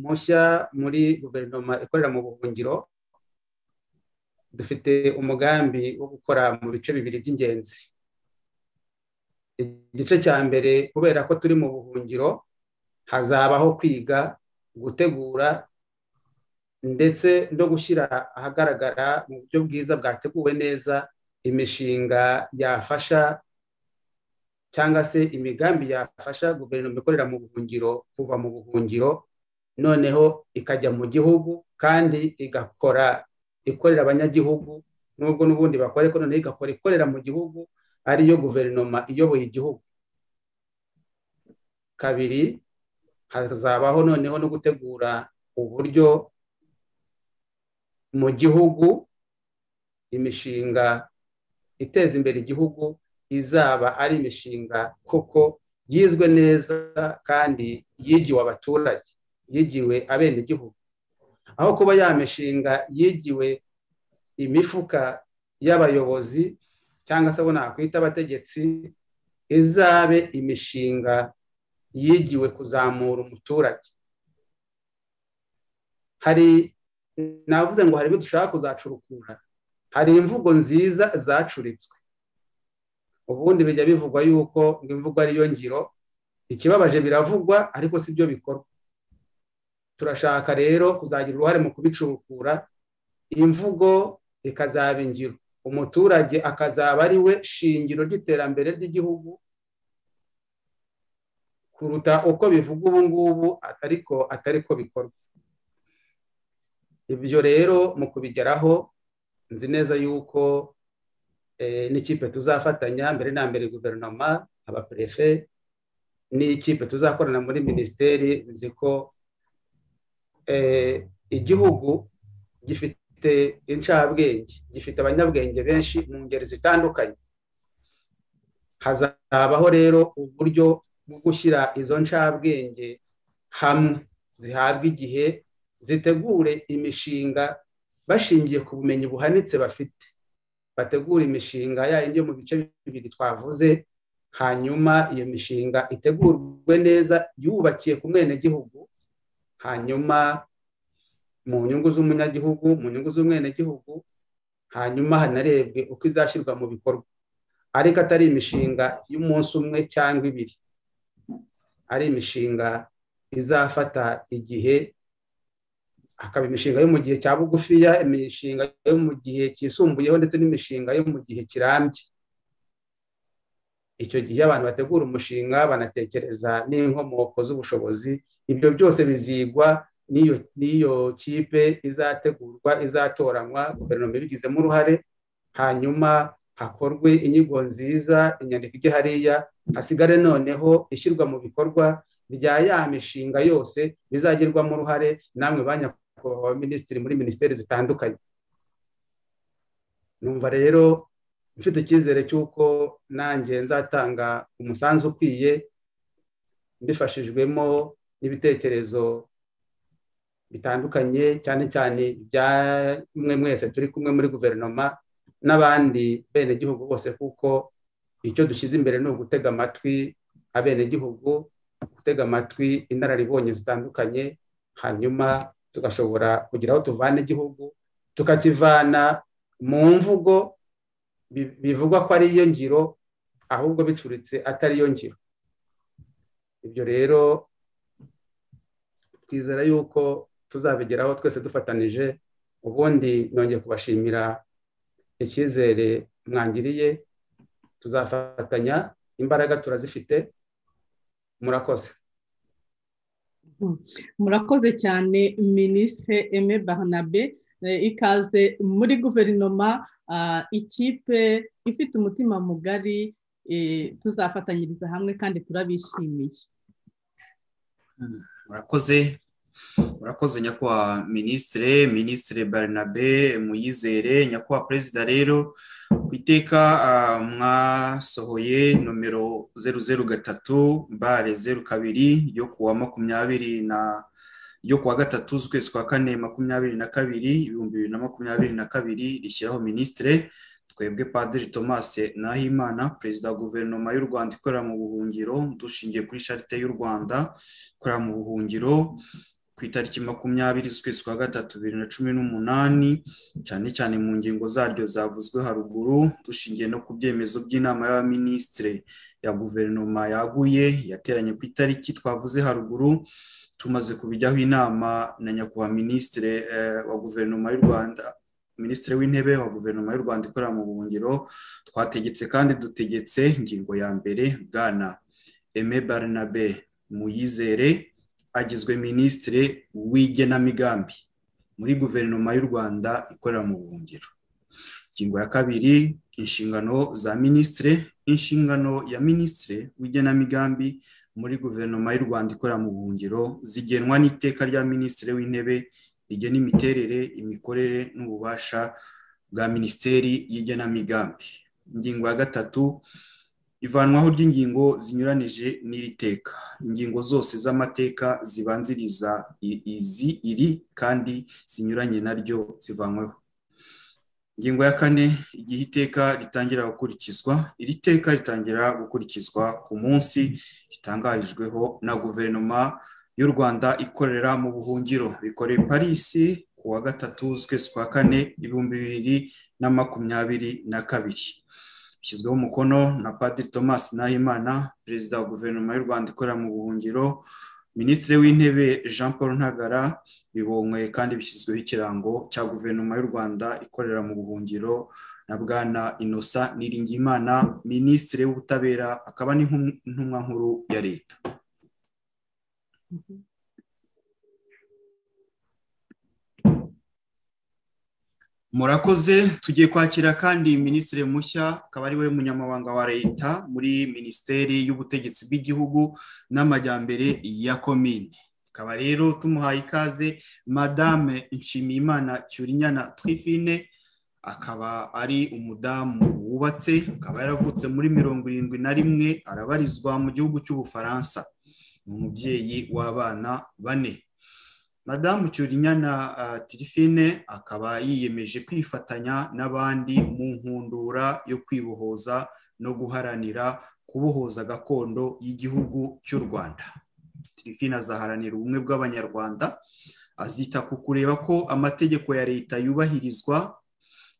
mushya muri guverinoma ikorera mu buhungiro dufite umugambi wo gukora mu bice bibiri by'ingenzi igice cya mbere kubera ko turi mu buhungiro hazabaho kwiga gutegura ndetse no gushyira ahagaragara mu buryo bwiza bwateguwe neza imishinga yafasha cyangwa se imigambi yafasha guverinoma ikorera mu buhungiro kuva mu buhungiro noneho ikajya mu gihugu kandi igakora ikorera abanyagihugu nubwo n'ubundi bakora ariko noneho igakora ikorera mu gihugu ariyo guverinoma iyoboye igihugu kabiri hazabaho noneho no gutegura uburyo mu gihugu imishinga iteza imbere igihugu izaba ari imishinga kuko yizwe neza kandi yigiwe abaturage yigiwe abenegihugu aho kuba ya mishinga yigiwe imifuka y'abayobozi cyangwa se abo nakwita abategetsi izabe imishinga yigiwe kuzamura umuturage hari navuze ngo hari ibyo dushaka kuzacurukura hari imvugo nziza zacuritswe ubundi bijya bivugwa yuko ngo imvugo ariyo ngiro ikibabaje biravugwa ariko si byo bikorwa turashaka rero kuzagira uruhare mu kubicurukura imvugo ikazaba ingiro umuturage akazaba ari we shingiro ry'iterambere ry'igihugu kuruta uko bivuga ubu ngubu ariko atari ko bikorwa ibyo rero mu kubigeraho nzi neza yuko n'ikipe tuzafatanya mbere na mbere guverinoma abaperefe n'ikipe tuzakorana muri minisiteri nzi ko igihugu gifite incabwenge gifite abanyabwenge benshi mu ngeri zitandukanye hazabaho rero uburyo bwo gushyira izo ncabwenge hamwe zihabwa igihe zitegure imishinga bashingiye ku bumenyi buhanitse bafite bategura imishinga yayindi yo mu bice bibiri twavuze hanyuma iyo mishinga itegurwe neza yubakiye ku mwenegihugu hanyuma mu nyungu z'umunyagihugu mu nyungu z'umwenegihugu hanyuma hanarebwe uko izashyirwa mu bikorwa ariko atari imishinga y'umunsi umwe cyangwa ibiri ari imishinga izafata igihe hakaba imishinga yo mu gihe cya bugufiya imishinga yo mu gihe cyisumbuyeho ndetse n'imishinga yo mu gihe kirambye icyo gihe abantu bategura umushinga banatekereza n'inkomoko z'ubushobozi ibyo byose bizigwa n'iyo kipe izategurwa izatoranywa guverinoma ibigizemo uruhare hanyuma hakorwe inyigo nziza inyandiko ijya hariya hasigare noneho ishyirwa mu bikorwa rya ya mishinga yose bizagerwamo uruhare namwe ba nyakubahwa minisitiri muri minisiteri zitandukanye numva rero mfite icyizere cy'uko nanjye nzatanga umusanzu ukwiye mbifashijwemo n'ibitekerezo bitandukanye cyane cyane ibya mwe mwese turi kumwe muri guverinoma n'abandi benegihugu bose kuko icyo dushyize imbere ni ugutega amatwi abenegihugu gutega amatwi inararibonye zitandukanye hanyuma tugashobora kugira aho tuvana igihugu tukakivana mu mvugo bivugwa ko ariyo ngiro ahubwo bicuritse atariyo ngiro ibyo rero twizera yuko tuzabigeraho twese dufatanije ubundi nongeye kubashimira icyizere mwangiriye tuzafatanya imbaraga turazifite murakoze murakoze cyane minisitiri eme barnabe ikaze muri guverinoma ikipe ifite umutima mugari tuzafatanyiriza hamwe kandi turabishimiye murakoze murakoze nyakubahwa minisitire minisitire barnabe muyizere nyakubahwa perezida rero ku iteka mwasohoye nomero zeru zeru gatatu bare zeru kabiri yo kuwa makumyabiri na ryo kuwa gatatu z'ukwezi kwa kane makumyabiri na kabiri ibihumbi bibiri na makumyabiri na kabiri rishyiraho minisitire twebwe padiri thomas nahimana perezida wa guverinoma y'u rwanda ikorera mu buhungiro dushingiye kuri sharite y'u rwanda ikorera mu buhungiro ku itariki makumyabiri z'ukwezi kwa gatatu bibiri na cumi n'umunani cyane cyane mu ngingo zaryo zavuzwe haruguru dushingiye no ku byemezo by'inama y'abaminisitire ya guverinoma yaguye yateranye ku itariki twavuze haruguru tumaze kubijyaho inama na nyakubahwa minisitiri wa guverinoma y'u rwanda minisitiri w'intebe wa guverinoma y'u rwanda ikorera mu buhungiro twategetse kandi dutegetse ingingo ya mbere bwana eme barnabe muyizere agizwe minisitiri w'igenamigambi muri guverinoma y'u rwanda ikorera mu buhungiro ingingo ya kabiri inshingano za minisitiri inshingano ya minisitiri w'igenamigambi muri guverinoma y'u rwanda ikorera mu buhungiro zigenwa n'iteka rya minisitiri w'intebe rigena imiterere imikorere n'ububasha bwa minisiteri y'igenamigambi ingingo ya gatatu ivanwaho ry'ingingo zinyuranije n'iri teka ingingo zose z'amateka zibanziriza izi iri kandi zinyuranye naryo zivanweho ingingo ya kane igihe iteka ritangira gukurikizwa iri teka ritangira gukurikizwa ku munsi ritangarijweho na guverinoma y'u rwanda ikorera mu buhungiro bikoreye parisi ku wa gatatu z'ukwezi kwa kane ibihumbi bibiri na makumyabiri na kabiri bishyizweho umukono na padiri thomas nahimana perezida wa guverinoma y'u rwanda ikorera mu buhungiro minisitiri w'intebe jean paul ntagara bibonywe kandi bishyizweho ikirango cya guverinoma y'u rwanda ikorera mu buhungiro na bwana inosa niringimana minisitiri w'ubutabera akaba n'intumwa nkuru ya leta murakoze tugiye kwakira kandi minisitiri mushya akaba ari we munyamabanga wa leta muri minisiteri y'ubutegetsi bw'igihugu n'amajyambere ya komine akaba rero tumuhaye ikaze madame nshimiyimana cyurinyana twifine akaba ari umudamu wubatse akaba yaravutse muri mirongo irindwi na rimwe arabarizwa mu gihugu cy'ubufaransa ni umubyeyi w'abana bane madamu cyurinyana tirifine akaba yiyemeje kwifatanya n'abandi mu nkundura yo kwibohoza no guharanira kubohoza gakondo y'igihugu cy'u rwanda tirifine azaharanira ubumwe bw'abanyarwanda azita ku kureba ko amategeko ya leta yubahirizwa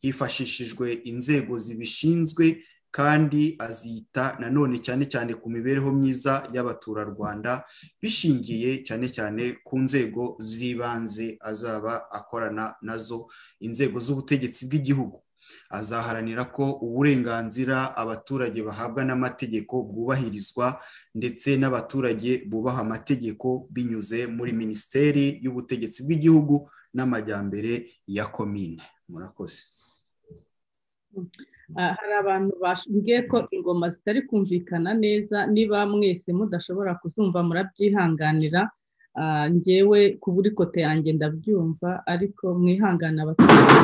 hifashishijwe inzego zibishinzwe kandi azita nanone cyane cyane ku mibereho myiza y'abaturarwanda bishingiye cyane cyane ku nzego z'ibanze azaba akorana nazo inzego z'ubutegetsi bw'igihugu azaharanira ko uburenganzira abaturage bahabwa n'amategeko bwubahirizwa ndetse n'abaturage bubaha amategeko binyuze muri minisiteri y'ubutegetsi bw'igihugu n'amajyambere ya komine murakoze hari abantu bambwiye ko ingoma zitari kumvikana neza niba mwese mudashobora kuzumva murabyihanganira ngewe ku buri kote yanjye ndabyumva ariko mwihangana abaturage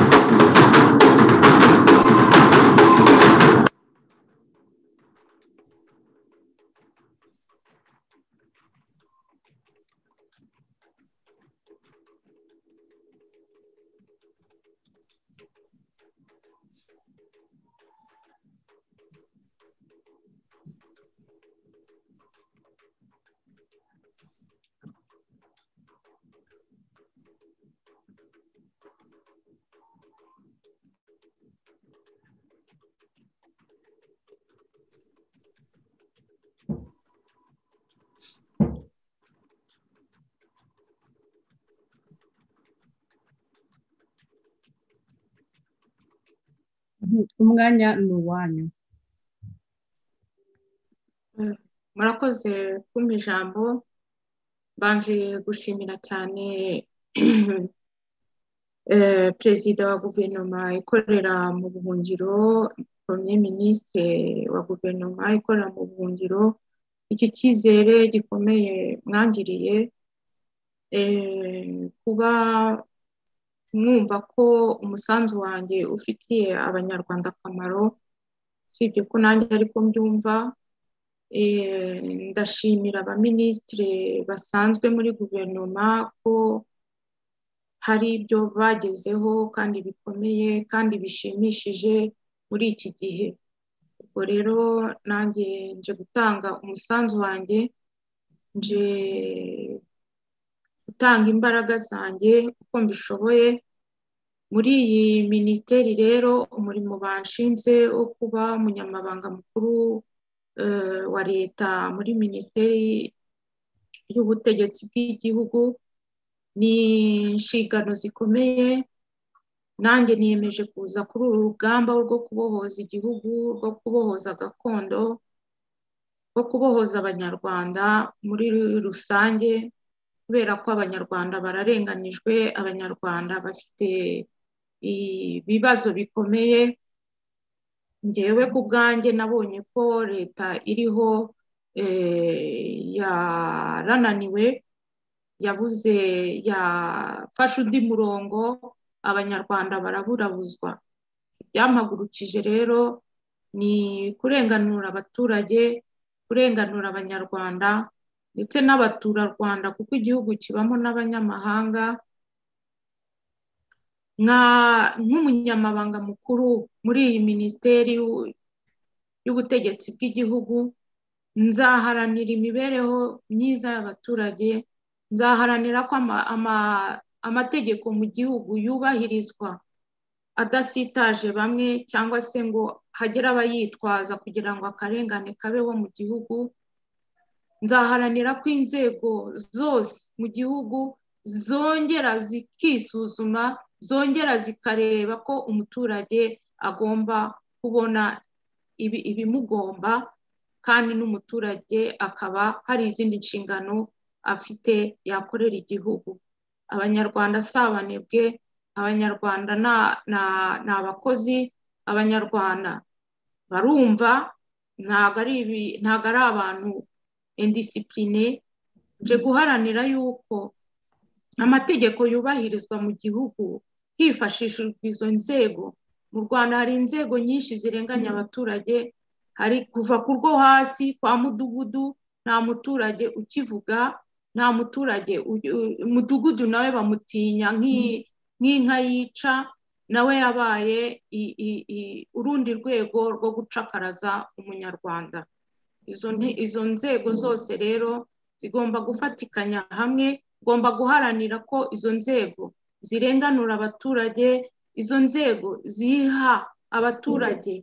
umwanya ni uwanyu murakoze kumpa ijambo mbanje gushimira cyane perezida wa guverinoma ikorera mu buhungiro premier minisitiri wa guverinoma ikorera mu buhungiro iki cyizere gikomeye mwangiriye kuba mwumva ko umusanzu wanjye ufitiye abanyarwanda akamaro usibye ko nanjye ariko mbyumva ndashimira abaminisitiri basanzwe muri guverinoma ko hari ibyo bagezeho kandi bikomeye kandi bishimishije muri iki gihe ubwo rero nanjye nje gutanga umusanzu wanjye nje gutanga imbaraga zanjye uko mbishoboye muri iyi minisiteri rero umurimo banshinze wo kuba umunyamabanga mukuru wa leta muri minisiteri y'ubutegetsi bw'igihugu ni inshingano zikomeye nanjye niyemeje kuza kuri uru rugamba rwo kubohoza igihugu rwo kubohoza gakondo rwo kubohoza abanyarwanda muri rusange kubera ko abanyarwanda bararenganijwe abanyarwanda bafite ibibazo bikomeye ngewe ku bwanjye nabonye ko leta iriho yarananiwe yabuze yafashe undi murongo abanyarwanda baraburabuzwa ibyampagurukije rero ni kurenganura abaturage kurenganura abanyarwanda ndetse n'abaturarwanda kuko igihugu kibamo n'abanyamahanga nk'umunyamabanga mukuru muri iyi minisiteri y'ubutegetsi bw'igihugu nzaharanira imibereho myiza y'abaturage nzaharanira ko amategeko mu gihugu yubahirizwa adasitaje bamwe cyangwa se ngo hagere abayitwaza kugira ngo akarengane kabeho mu gihugu nzaharanira ko inzego zose mu gihugu zongera zikisuzuma zongera zikareba ko umuturage agomba kubona ibimugomba kandi n'umuturage akaba hari izindi nshingano afite yakorera igihugu abanyarwanda si abanebwe abanyarwanda ni abakozi abanyarwanda barumva ntabwo ari abantu indisipurine nje guharanira yuko amategeko yubahirizwa mu gihugu hifashishijwe izo nzego mu rwanda hari inzego nyinshi zirenganya abaturage hari kuva ku rwo hasi kwa mudugudu nta muturage ukivuga nta muturage umudugudu nawe bamutinya nk'inka yica nawe yabaye urundi rwego rwo gucakaraza umunyarwanda izo nzego zose rero zigomba gufatikanya hamwe ugomba guharanira ko izo nzego zirenganura abaturage izo nzego ziha abaturage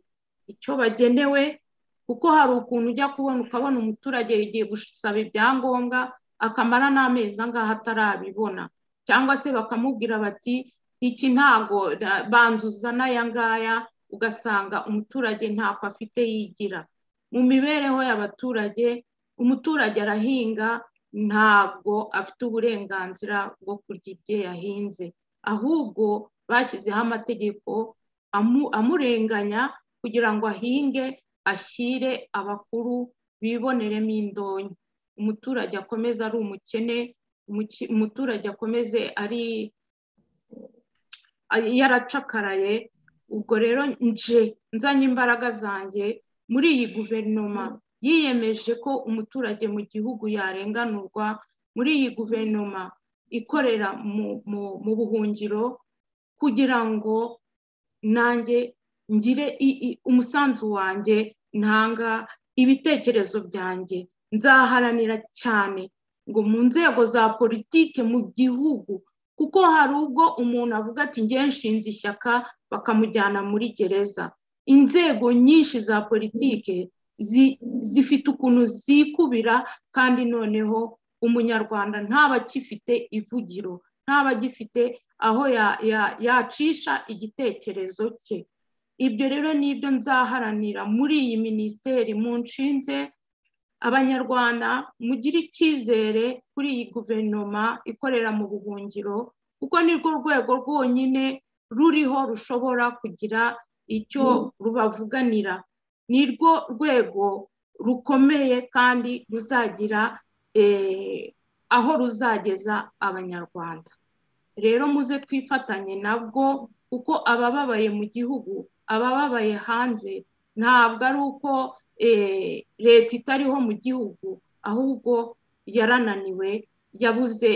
icyo bagenewe kuko hari ukuntu ujya kubona ukabona umuturage igiye gusaba ibyangombwa akamara n'amezi angahe atarabibona cyangwa se bakamubwira bati iki ntago banzuza n'aya ngaya ugasanga umuturage ntako afite yigira mu mibereho y'abaturage umuturage arahinga ntabwo afite uburenganzira bwo kurya ibyo yahinze ahubwo bashyizeho amategeko amurenganya kugira ngo ahinge ashyire abakuru biboneremo indonyo umuturage akomeze ari umukene umuturage akomeze ari yaracakaraye ubwo rero nje nzanye imbaraga zanjye muri iyi guverinoma yiyemeje ko umuturage mu gihugu yarenganurwa muri iyi guverinoma ikorera mu buhungiro kugira ngo nanjye ngire umusanzu wanjye ntanga ibitekerezo byanjye nzaharanira cyane ngo mu nzego za politike mu gihugu kuko hari ubwo umuntu avuga ati nshinze ishyaka bakamujyana muri gereza inzego nyinshi za politike zifite ukuntu zikubira kandi noneho umunyarwanda ntaba agifite ivugiro ntaba agifite aho yacisha igitekerezo cye ibyo rero ni ibyo nzaharanira muri iyi minisiteri mu nshinze abanyarwanda mugire icyizere kuri iyi guverinoma ikorera mu buhungiro kuko nirwo rwego rwonyine ruriho rushobora kugira icyo rubavuganira ni rwo rwego rukomeye kandi ruzagira aho ruzageza abanyarwanda rero muze twifatanye nabwo kuko abababaye mu gihugu abababaye hanze ntabwo ari uko leta itariho mu gihugu ahubwo yarananiwe yabuze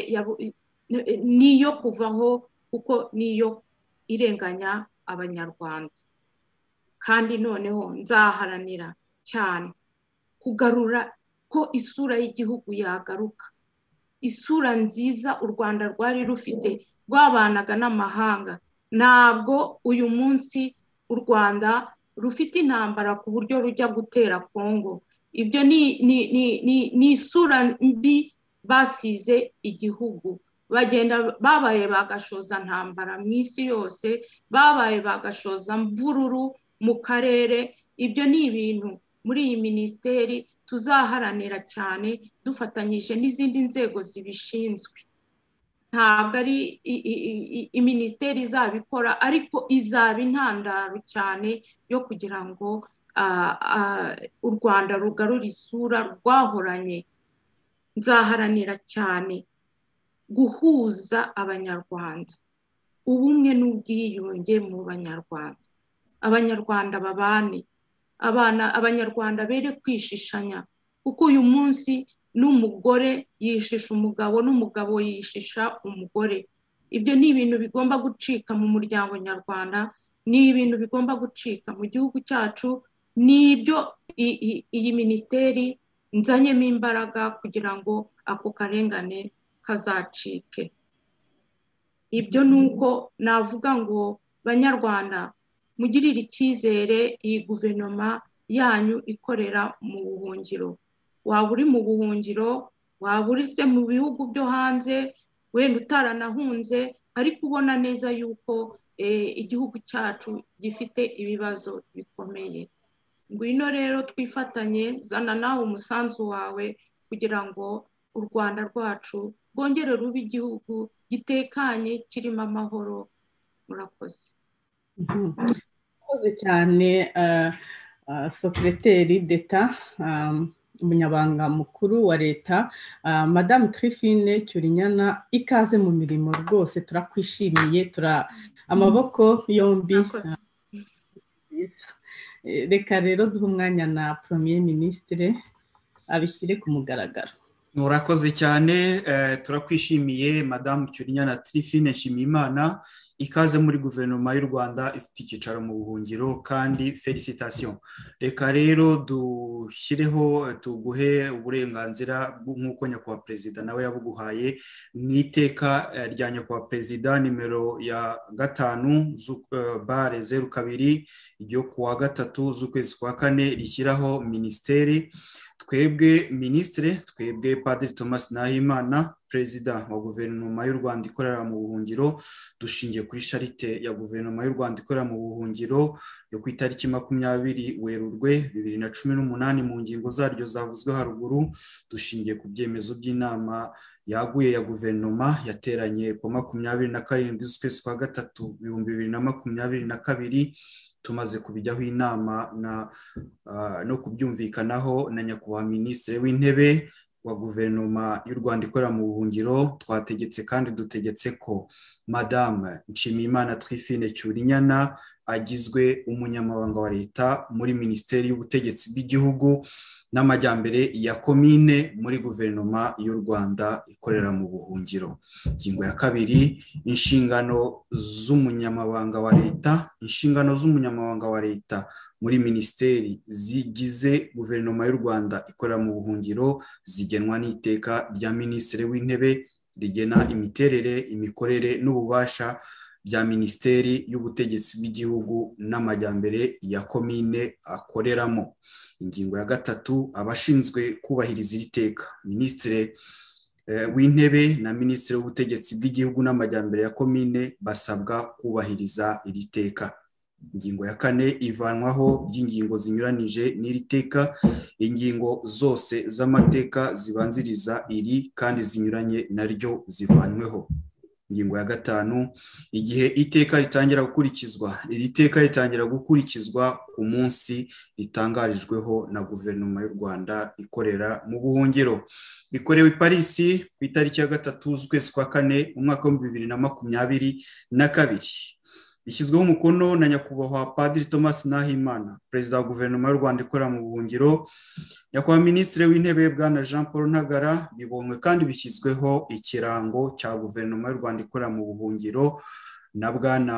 niyo kuvaho kuko niyo irenganya abanyarwanda kandi noneho nzaharanira cyane kugarura ko isura y'igihugu yagaruka isura nziza u rwanda rwari rufite rwabanaga n'amahanga ntabwo uyu munsi u rwanda rufite intambara ku buryo rujya gutera kongo ibyo ni isura mbi basize igihugu bagenda babaye bagashoza ntambara mu isi yose babaye bagashoza mvururu mu karere ibyo ni ibintu muri iyi minisiteri tuzaharanira cyane dufatanyije n'izindi nzego zibishinzwe ntabwo ari minisiteri izabikora ariko izaba intandaro cyane yo kugira ngo u rwanda rugarure isura rwahoranye nzaharanira cyane guhuza abanyarwanda ubumwe n'ubwiyunge mu banyarwanda abanyarwanda babane abana abanyarwanda bere kwishishanya kuko uyu munsi n'umugore yishisha umugabo n'umugabo yishisha umugore ibyo ni ibintu bigomba gucika mu muryango nyarwanda ni ibintu bigomba gucika mu gihugu cyacu ni ibyo iyi minisiteri nzanyemo imbaraga kugira ngo ako karengane kazacike ibyo ni uko navuga ngo banyarwanda mugirire icyizere iyi guverinoma yanyu ikorera mu buhungiro waba uri mu buhungiro waba uri se mu bihugu byo hanze wenda utaranahunze ariko ubona neza yuko igihugu cyacu gifite ibibazo bikomeye ngwino rero twifatanye zana nawe umusanzu wawe kugira ngo u rwanda rwacu rwongere ruba igihugu gitekanye kirimo amahoro murakoze murakoze cyane sokereteri deta umunyabanga mukuru wa leta madamu tirifine cyurinyana ikaze mu mirimo rwose turakwishimiye tura amaboko yombi reka rero duhe umwanya na poromiye minisitire abishyire ku mugaragaro murakoze cyane turakwishimiye madamu cyurinya na tirifine nshimiyimana ikaze muri guverinoma y'u rwanda ifite icyicaro mu buhungiro kandi felicitasiyo reka rero dushyireho tuguhe uburenganzira nk'uko nyakubahwa perezida nawe yabuguhaye mu iteka rya nyakubahwa perezida nimero ya gatanu bare zeru kabiri ryo kuwa gatatu z'ukwezi kwa kane rishyiraho minisiteri twebwe minisitire twebwe padiri thomas nahimana perezida wa guverinoma y'u rwanda ikorera mu buhungiro dushingiye kuri sharite ya guverinoma y'u rwanda ikorera mu buhungiro yo ku itariki makumyabiri werurwe bibiri na cumi n'umunani mu ngingo zaryo zavuzwe haruguru dushingiye ku byemezo by'inama yaguye ya guverinoma yateranye ku makumyabiri na karindwi z'ukwezi kwa gatatu ibihumbi bibiri na makumyabiri na kabiri tumaze kubijyaho inama no kubyumvikanaho na nyakubahwa minisitiri w'intebe wa guverinoma y'u rwanda ikorera mu buhungiro twategetse kandi dutegetse ko madame nshimiyimana twifine cyurinyana agizwe umunyamabanga wa leta muri minisiteri y'ubutegetsi bw'igihugu n'amajyambere ya komine muri guverinoma y'u rwanda ikorera mu buhungiro ingingo ya kabiri inshingano z'umunyamabanga wa leta inshingano z'umunyamabanga wa leta muri minisiteri zigize guverinoma y'u rwanda ikorera mu buhungiro zigenwa n'iteka rya minisitiri w'intebe rigena imiterere imikorere n'ububasha bya minisiteri y'ubutegetsi bw'igihugu n'amajyambere ya komine akoreramo ingingo ya gatatu abashinzwe kubahiriza iri teka minisitiri w'intebe na minisitiri w'ubutegetsi bw'igihugu n'amajyambere ya komine basabwa kubahiriza iri teka ingingo ya kane ivanwaho ry'ingingo zinyuranije n'iri teka ingingo zose z'amateka zibanziriza iri kandi zinyuranye naryo zivanweho ingingo ya gatanu igihe iteka ritangira gukurikizwa iri teka ritangira gukurikizwa ku munsi ritangarijweho na guverinoma y'u rwanda ikorera mu buhungiro bikorewe i parisi ku itariki ya gatatu z'ukwezi kwa kane mu mwaka w'ibihumbi bibiri na makumyabiri na kabiri bishyizweho umukono na nyakubahwa padiri thomas nahimana perezida wa guverinoma y'u rwanda ikorera mu buhungiro nyakubahwa minisitiri w'intebe bwana jean paul ntagara bibonywe kandi bishyizweho ikirango cya guverinoma y'u rwanda ikorera mu buhungiro na bwana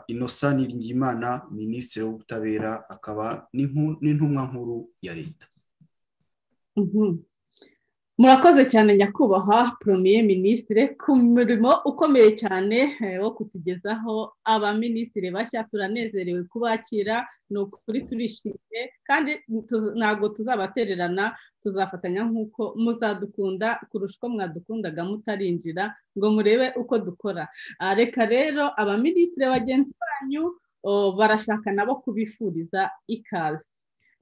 inosa niringiyimana minisitiri w'ubutabera akaba n'intumwa nkuru ya leta murakoze cyane nyakubahwa poromiye minisitire ku murimo ukomeye cyane wo kutugezaho abaminisitire bashya turanezerewe kubakira ni ukuri turishimye kandi ntabwo tuzabatererana tuzafatanya nk'uko muzadukunda kurusha uko mwadukundaga mutarinjira ngo murebe uko dukora reka rero abaminisitire bagenzi banyu barashaka nabo kubifuriza ikaze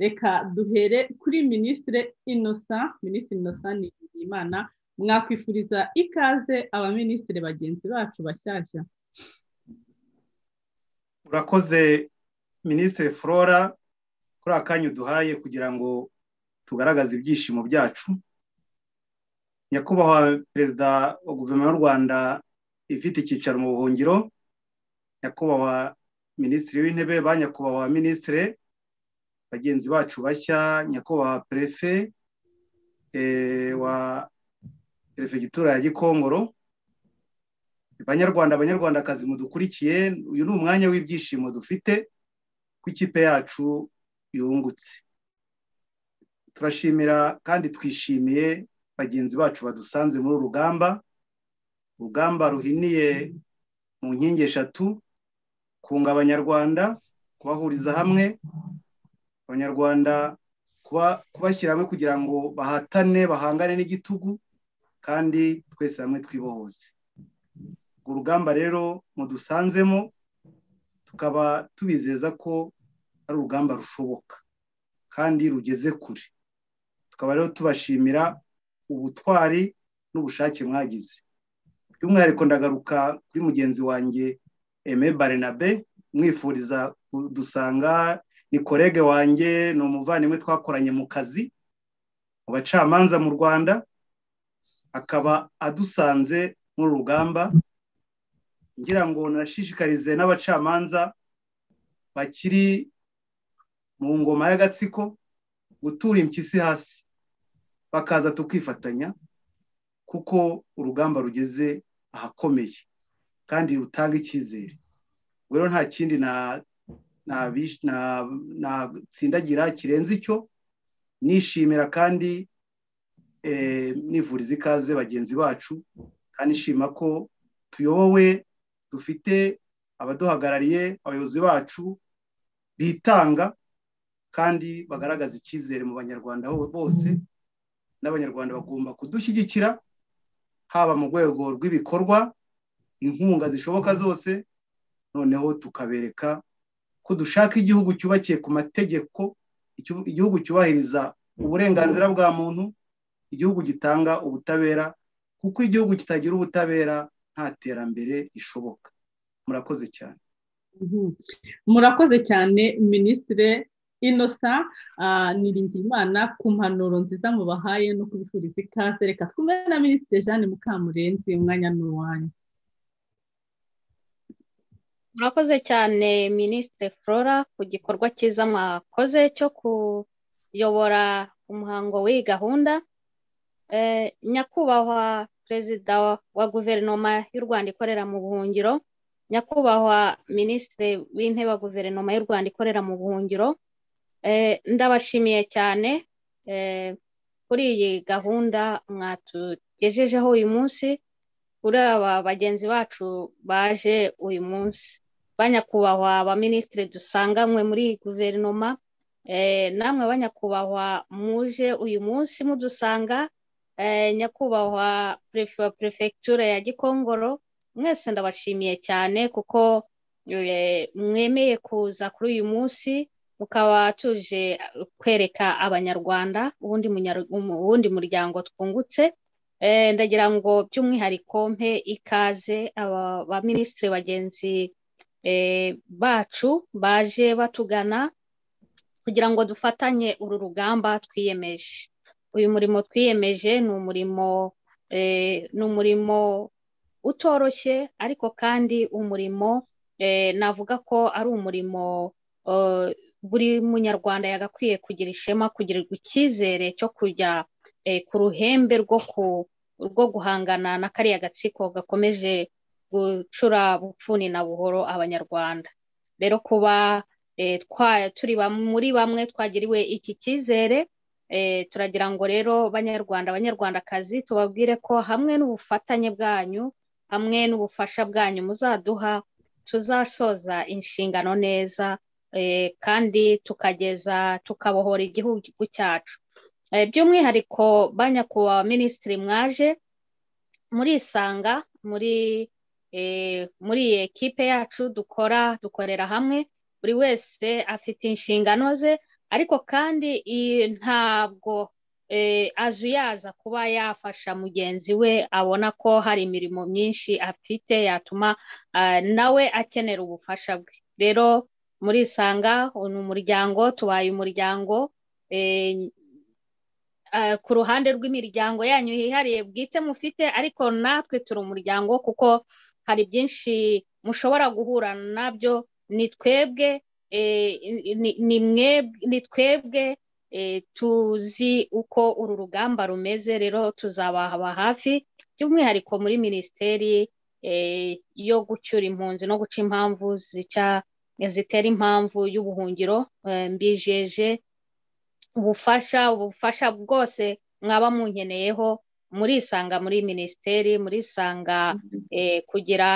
reka duhere kuri minisitire inosa minisitiri inosa ni imana mwakwifuriza ikaze abaminisitiri bagenzi bacu bashyashya urakoze minisitiri flora kuri akanya uduhaye kugira ngo tugaragaze ibyishimo byacu nyakubahwa perezida wa guverinoma y'u rwanda ifite icyicaro mu buhungiro nyakubahwa minisitiri w'intebe ba nyakubahwa minisitiri bagenzi bacu bashya nyakubahwa perefe wa perefegitura ya gikongoro banyarwanda abanyarwandakazi mudukurikiye uyu ni umwanya w'ibyishimo dufite ko ikipe yacu yungutse turashimira kandi twishimiye bagenzi bacu badusanze muri urugamba urugamba ruhiniye mu nkingi eshatu kunga abanyarwanda kubahuriza hamwe abanyarwanda kubashyira hamwe kugira ngo bahatane bahangane n'igitugu kandi twese hamwe twibohoze urwo rugamba rero mudusanzemo tukaba tubizeza ko ari urugamba rushoboka kandi rugeze kure tukaba rero tubashimira ubutwari n'ubushake mwagize by'umwihariko ndagaruka kuri mugenzi wanjye eme barenabe mwifuriza kudusanga ni korege wanjye ni umuvandimwe twakoranye mu kazi mu bacamanza mu rwanda akaba adusanze muri rugamba ngira ngo nashishikarize n'abacamanza bakiri mu ngoma y'agatsiko gutura impyisi hasi bakaza tukifatanya kuko urugamba rugeze ahakomeye kandi rutanga icyizere ubwo rero nta kindi natsindagira kirenze icyo nishimira kandi nivuriza ikaze bagenzi bacu kandi nshima ko tuyobowe dufite abaduhagarariye abayobozi bacu bitanga kandi bagaragaza icyizere mu banyarwanda bose n'abanyarwanda bagomba kudushyigikira haba mu rwego rw'ibikorwa inkunga zishoboka zose noneho tukabereka ko dushaka igihugu cyubakiye ku mategeko igihugu cyubahiriza uburenganzira bwa muntu igihugu gitanga ubutabera kuko igihugu kitagira ubutabera nta terambere rishoboka murakoze cyane murakoze cyane minisitire inosa niringimana ku mpanuro nziza mubahaye no kubifuriza ikaze reka twumve na minisitiri jeanne mukamurenzi umwanya ni uwanyu murakoze cyane minisitiri flora ku gikorwa cyiza mwakoze cyo kuyobora umuhango w'iyi gahunda nyakubahwa perezida wa guverinoma y'u rwanda ikorera mu buhungiro nyakubahwa minisitiri w'intebe wa guverinoma y'u rwanda ikorera mu buhungiro ndabashimiye cyane kuri iyi gahunda mwatugejejeho uyu munsi kuri aba bagenzi bacu baje uyu munsi banyakubahwa abaminisitiri dusanganywe muri iyi guverinoma namwe banyakubahwa muje uyu munsi mudusanga nyakubahwa wa perefegitura ya gikongoro mwese ndabashimiye cyane kuko mwemeye kuza kuri uyu munsi mukaba tuje kwereka abanyarwanda uwundi muryango twungutse ndagira ngo by'umwihariko mpe ikaze aba baminisitiri bagenzi bacu baje batugana kugira ngo dufatanye uru rugamba twiyemeje uyu murimo twiyemeje ni umurimo ni umurimo utoroshye ariko kandi umurimo navuga ko ari umurimo buri munyarwanda yagakwiye kugira ishema kugirirwa icyizere cyo kujya ku ruhembe rwo guhangana na kariya gatsiko gakomeje gucura bupfuni na buhoro abanyarwanda rero kuba turi muri bamwe twagiriwe iki cyizere turagira ngo rero banyarwanda abanyarwandakazi tubabwire ko hamwe n'ubufatanye bwanyu hamwe n'ubufasha bwanyu muzaduha tuzasoza inshingano neza kandi tukageza tukabohora igihugu cyacu by'umwihariko banyakubahwa minisitiri mwaje murisanga muri muri iyi ekipe yacu dukora dukorera hamwe buri wese afite inshingano ze ariko kandi ntabwo azuyaza kuba yafasha mugenzi we abona ko hari imirimo myinshi afite yatuma nawe akenera ubufasha bwe rero murisanga ni umuryango tubaye umuryango ku ruhande rw'imiryango yanyu yihariye bwite mufite ariko natwe turi umuryango kuko hari byinshi mushobora guhura nabyo ni twebwe ni twebwe tuzi uko uru rugamba rumeze rero tuzabahaba hafi by'umwihariko muri minisiteri yo gucyura impunzi no guca impamvu zica zitera impamvu y'ubuhungiro mbijeje ubufasha ubufasha bwose mwaba munkeneyeho murisanga muri minisiteri murisanga kugira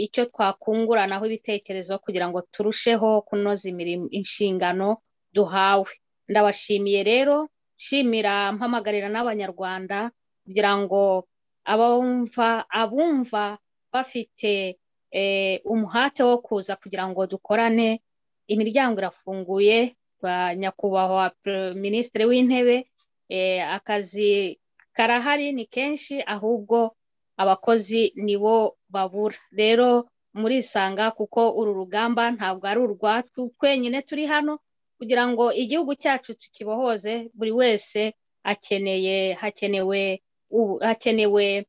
icyo twakunguranaho ibitekerezo kugira ngo turusheho kunoza inshingano duhawe ndabashimiye rero nshimira mpamagarira n'abanyarwanda kugira ngo abumva abumva bafite umuhate wo kuza kugira ngo dukorane imiryango irafunguye nyakubahwa minisitiri w'intebe akazi karahari ni kenshi ahubwo abakozi nibo babura rero murisanga kuko uru rugamba ntabwo ari urwacu twenyine turi hano kugira ngo igihugu cyacu tukibohoze buri wese akeneye hakenewe hakenewe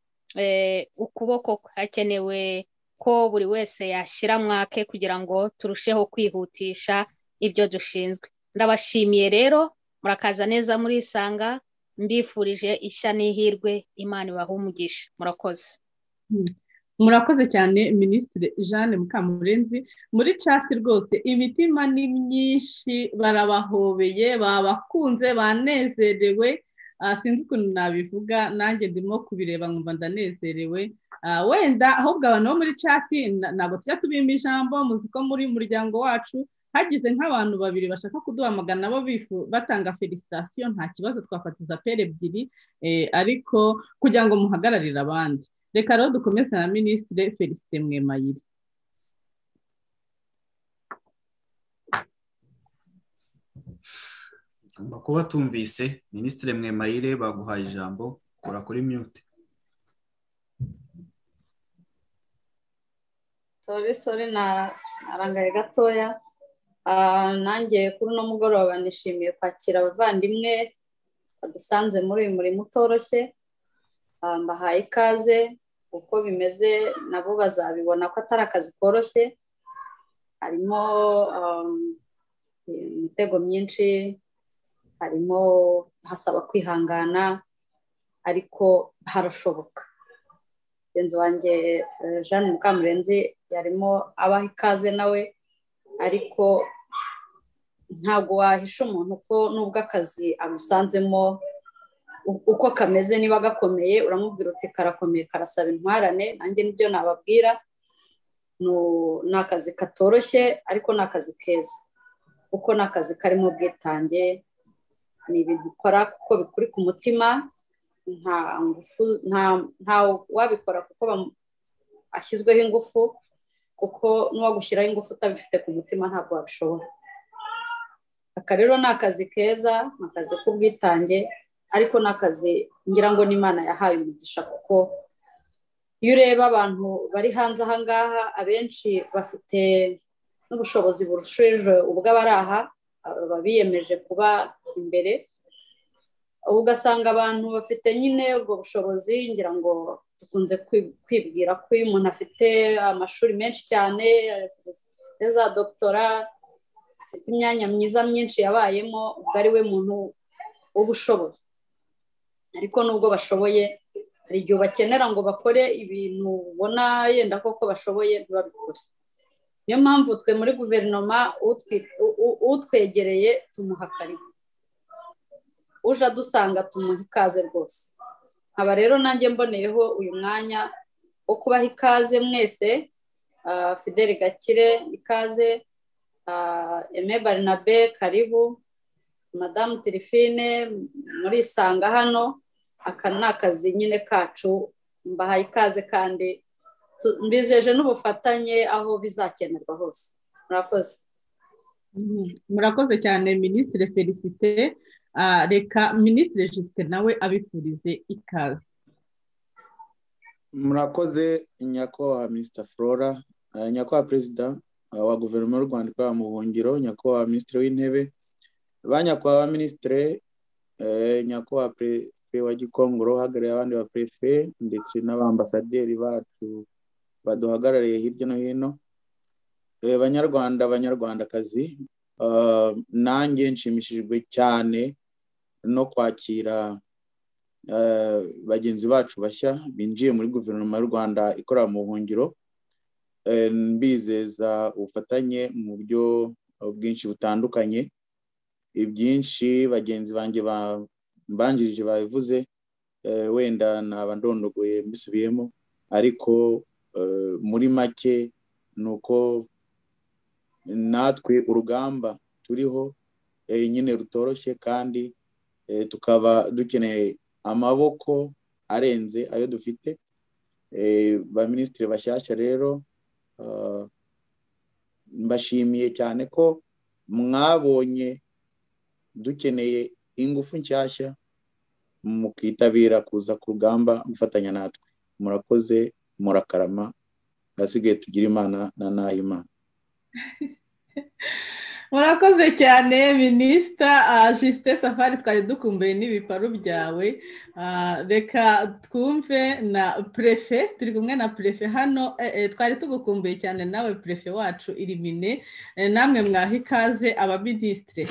ukuboko hakenewe ko buri wese yashyira mwake kugira ngo turusheho kwihutisha ibyo dushinzwe ndabashimiye rero murakaza neza murisanga mbifurije ishya n'ihirwe imana ibaha umugisha murakoze murakoze cyane minisitiri jeanne mukamurenzi muri cati rwose imitima ni myinshi barabahobeye babakunze banezerewe sinzi ukuntu nabivuga nanjye ndimo kubireba nkumva ndanezerewe wenda ahubwo abantu bo muri cati ntabwo tujya tubima ijambo muzi ko muri muryango wacu hagize nk'abantu babiri bashaka kuduhamagara nabo batanga felicitasiyo nta kibazo twafatiza pere ebyiri ariko kugira ngo muhagararire abandi reka rero dukomeze na minisitire felicite mwemayire ugomba kuba tumvise minisitire mwemayire baguhaye ijambo kora kuri mute sore sore narangaye gatoya nanjye kuri uno mugoroba nishimiye kwakira abavandimwe badusanze muri uyu murimo utoroshye mbahaye ikaze uko bimeze nabo bazabibona ko atari akazi koroshye harimo imitego myinshi harimo hasaba kwihangana ariko harashoboka mugenzi wanjye jeanne mukamurenzi yarimo abaha ikaze nawe ariko ntabwo wahisha umuntu ko nubwo akazi amusanzemo uko kameze niba gakomeye uramubwira uti karakomeye karasaba intwarane nanjye nibyo nababwira ni akazi katoroshye ariko ni akazi keza kuko ni akazi karimo ubwitange ni ibintu ukora kuko bikuri ku mutima nta wabikora kuko ashyizweho ingufu kuko n'uwagushyiraho ingufu utabifite ku mutima ntabwo wabishobora aka rero ni akazi keza ni akazi k'ubwitange ariko ni akazi ngira ngo n'imana yahaye umugisha kuko iyo ureba abantu bari hanze aha ngaha abenshi bafite n'ubushobozi burushije ubw'abari aha baba biyemeje kuba imbere ugasanga abantu bafite nyine ubwo bushobozi ngira ngo dukunze kwibwira ko iyo umuntu afite amashuri menshi cyane afite za dogitora afite imyanya myiza myinshi yabayemo ubwo ari we muntu ubushoboye ariko nubwo bashoboye hari igihe bakenera ngo bakore ibintu ubona yenda koko bashoboye ntibabikore niyo mpamvu twe muri guverinoma utwegereye tumuha karibu uje adusanga tumuha ikaze rwose nkaba rero nanjye mboneyeho uyu mwanya wo kubaha ikaze mwese fideli gakire ikaze eme barinabe karibu madamu tirifine murisanga hano aka ni akazi nyine kacu mbahaye ikaze kandi mbizeje n'ubufatanye aho bizakenerwa hose murakoze murakoze cyane minisitiri felicite reka minisitiri jisite nawe abifurize ikaze murakoze nyakubahwa minisita flora nyakubahwa perezida wa guverinoma y'u rwanda ikorera mu buhungiro nyakubahwa minisitiri w'intebe ba nyakubahwa minisitire nyakubahwa perefe wa gikongoro uhagarariye abandi ba perefe ndetse n'abambasaderi bacu baduhagarariye hirya no hino banyarwanda abanyarwandakazi nanjye nshimishijwe cyane no kwakira bagenzi bacu bashya binjiye muri guverinoma y'u rwanda ikorera mu buhungiro mbizeza ubufatanye mu buryo bwinshi butandukanye ibyinshi bagenzi banjye bambanjirije babivuze wenda naba ndondogoye mbisubiyemo ariko muri make ni uko natwe urugamba turiho nyine rutoroshye kandi tukaba dukeneye amaboko arenze ayo dufite ba minisitiri bashyashya rero mbashimiye cyane ko mwabonye dukeneye ingufu nshyashya mukitabira kuza ku rugamba gufatanya natwe murakoze murakarama ahasigaye tugira imana na nayo imana murakoze cyane minisita jisite safari twari dukumbuye n'ibiparu byawe reka twumve na purefe turi kumwe na purefe hano twari tugukumbuye cyane nawe purefe wacu irimine namwe mwaha ikaze abaminisitire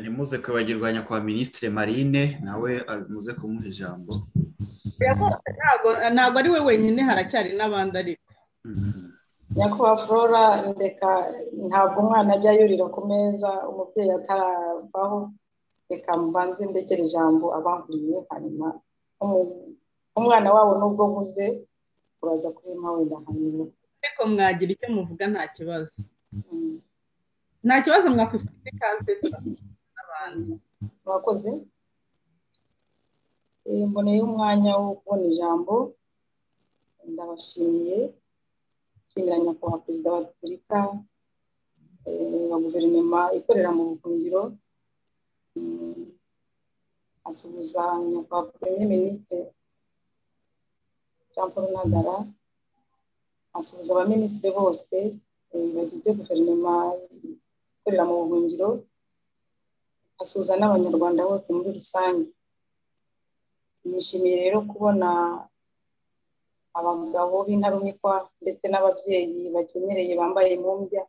ntimuze kwibagirwa nyakubahwa minisitiri marine nawe muze kumuha ijambo ntabwo ari we wenyine haracyari n'abandi ariko nyakubahwa flora ndeka ntabwo umwana ajya yurira ku meza umubyeyi ataravaho reka mbanze ndekere ijambo abanguriye hanyuma umwana wabo nubwo nkuze uraza kubimpa wenda hanyuma ariko mwagira icyo muvuga nta kibazo nta kibazo mwakwifata ikaze n'abantu mwakoze mboneye umwanya wo kubona ijambo ndabashimiye nshimira nyakubahwa perezida wa repubulika na guverinoma ikorera mu buhungiro asuhuza nyakubahwa perezida minisitiri jean paul ntagara asuhuza abaminisitiri bose bagize guverinoma ikorera mu buhungiro asuhuza n'abanyarwanda bose muri rusange nishimiye rero kubona abagabo b'intarumikwa ndetse n'ababyeyi bakenyereye bambaye impumbya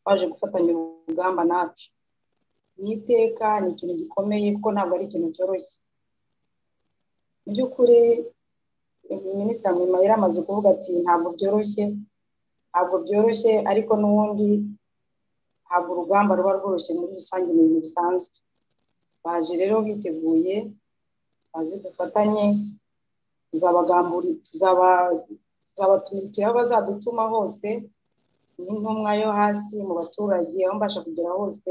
baje gufatanya urugamba nacu ni iteka ni ikintu gikomeye kuko ntabwo ari ikintu cyoroshye mu by'ukuri minisitiri mwema yari amaze kuvuga ati ntabwo byoroshye ntabwo byoroshye ariko n'ubundi ntabwo urugamba ruba rworoshye muri rusange mu bintu bisanzwe baje rero biteguye bazi dufatanye tuzabatumikira aho bazadutuma hose n'intumwa yo hasi mu baturage aho mbasha kugera hose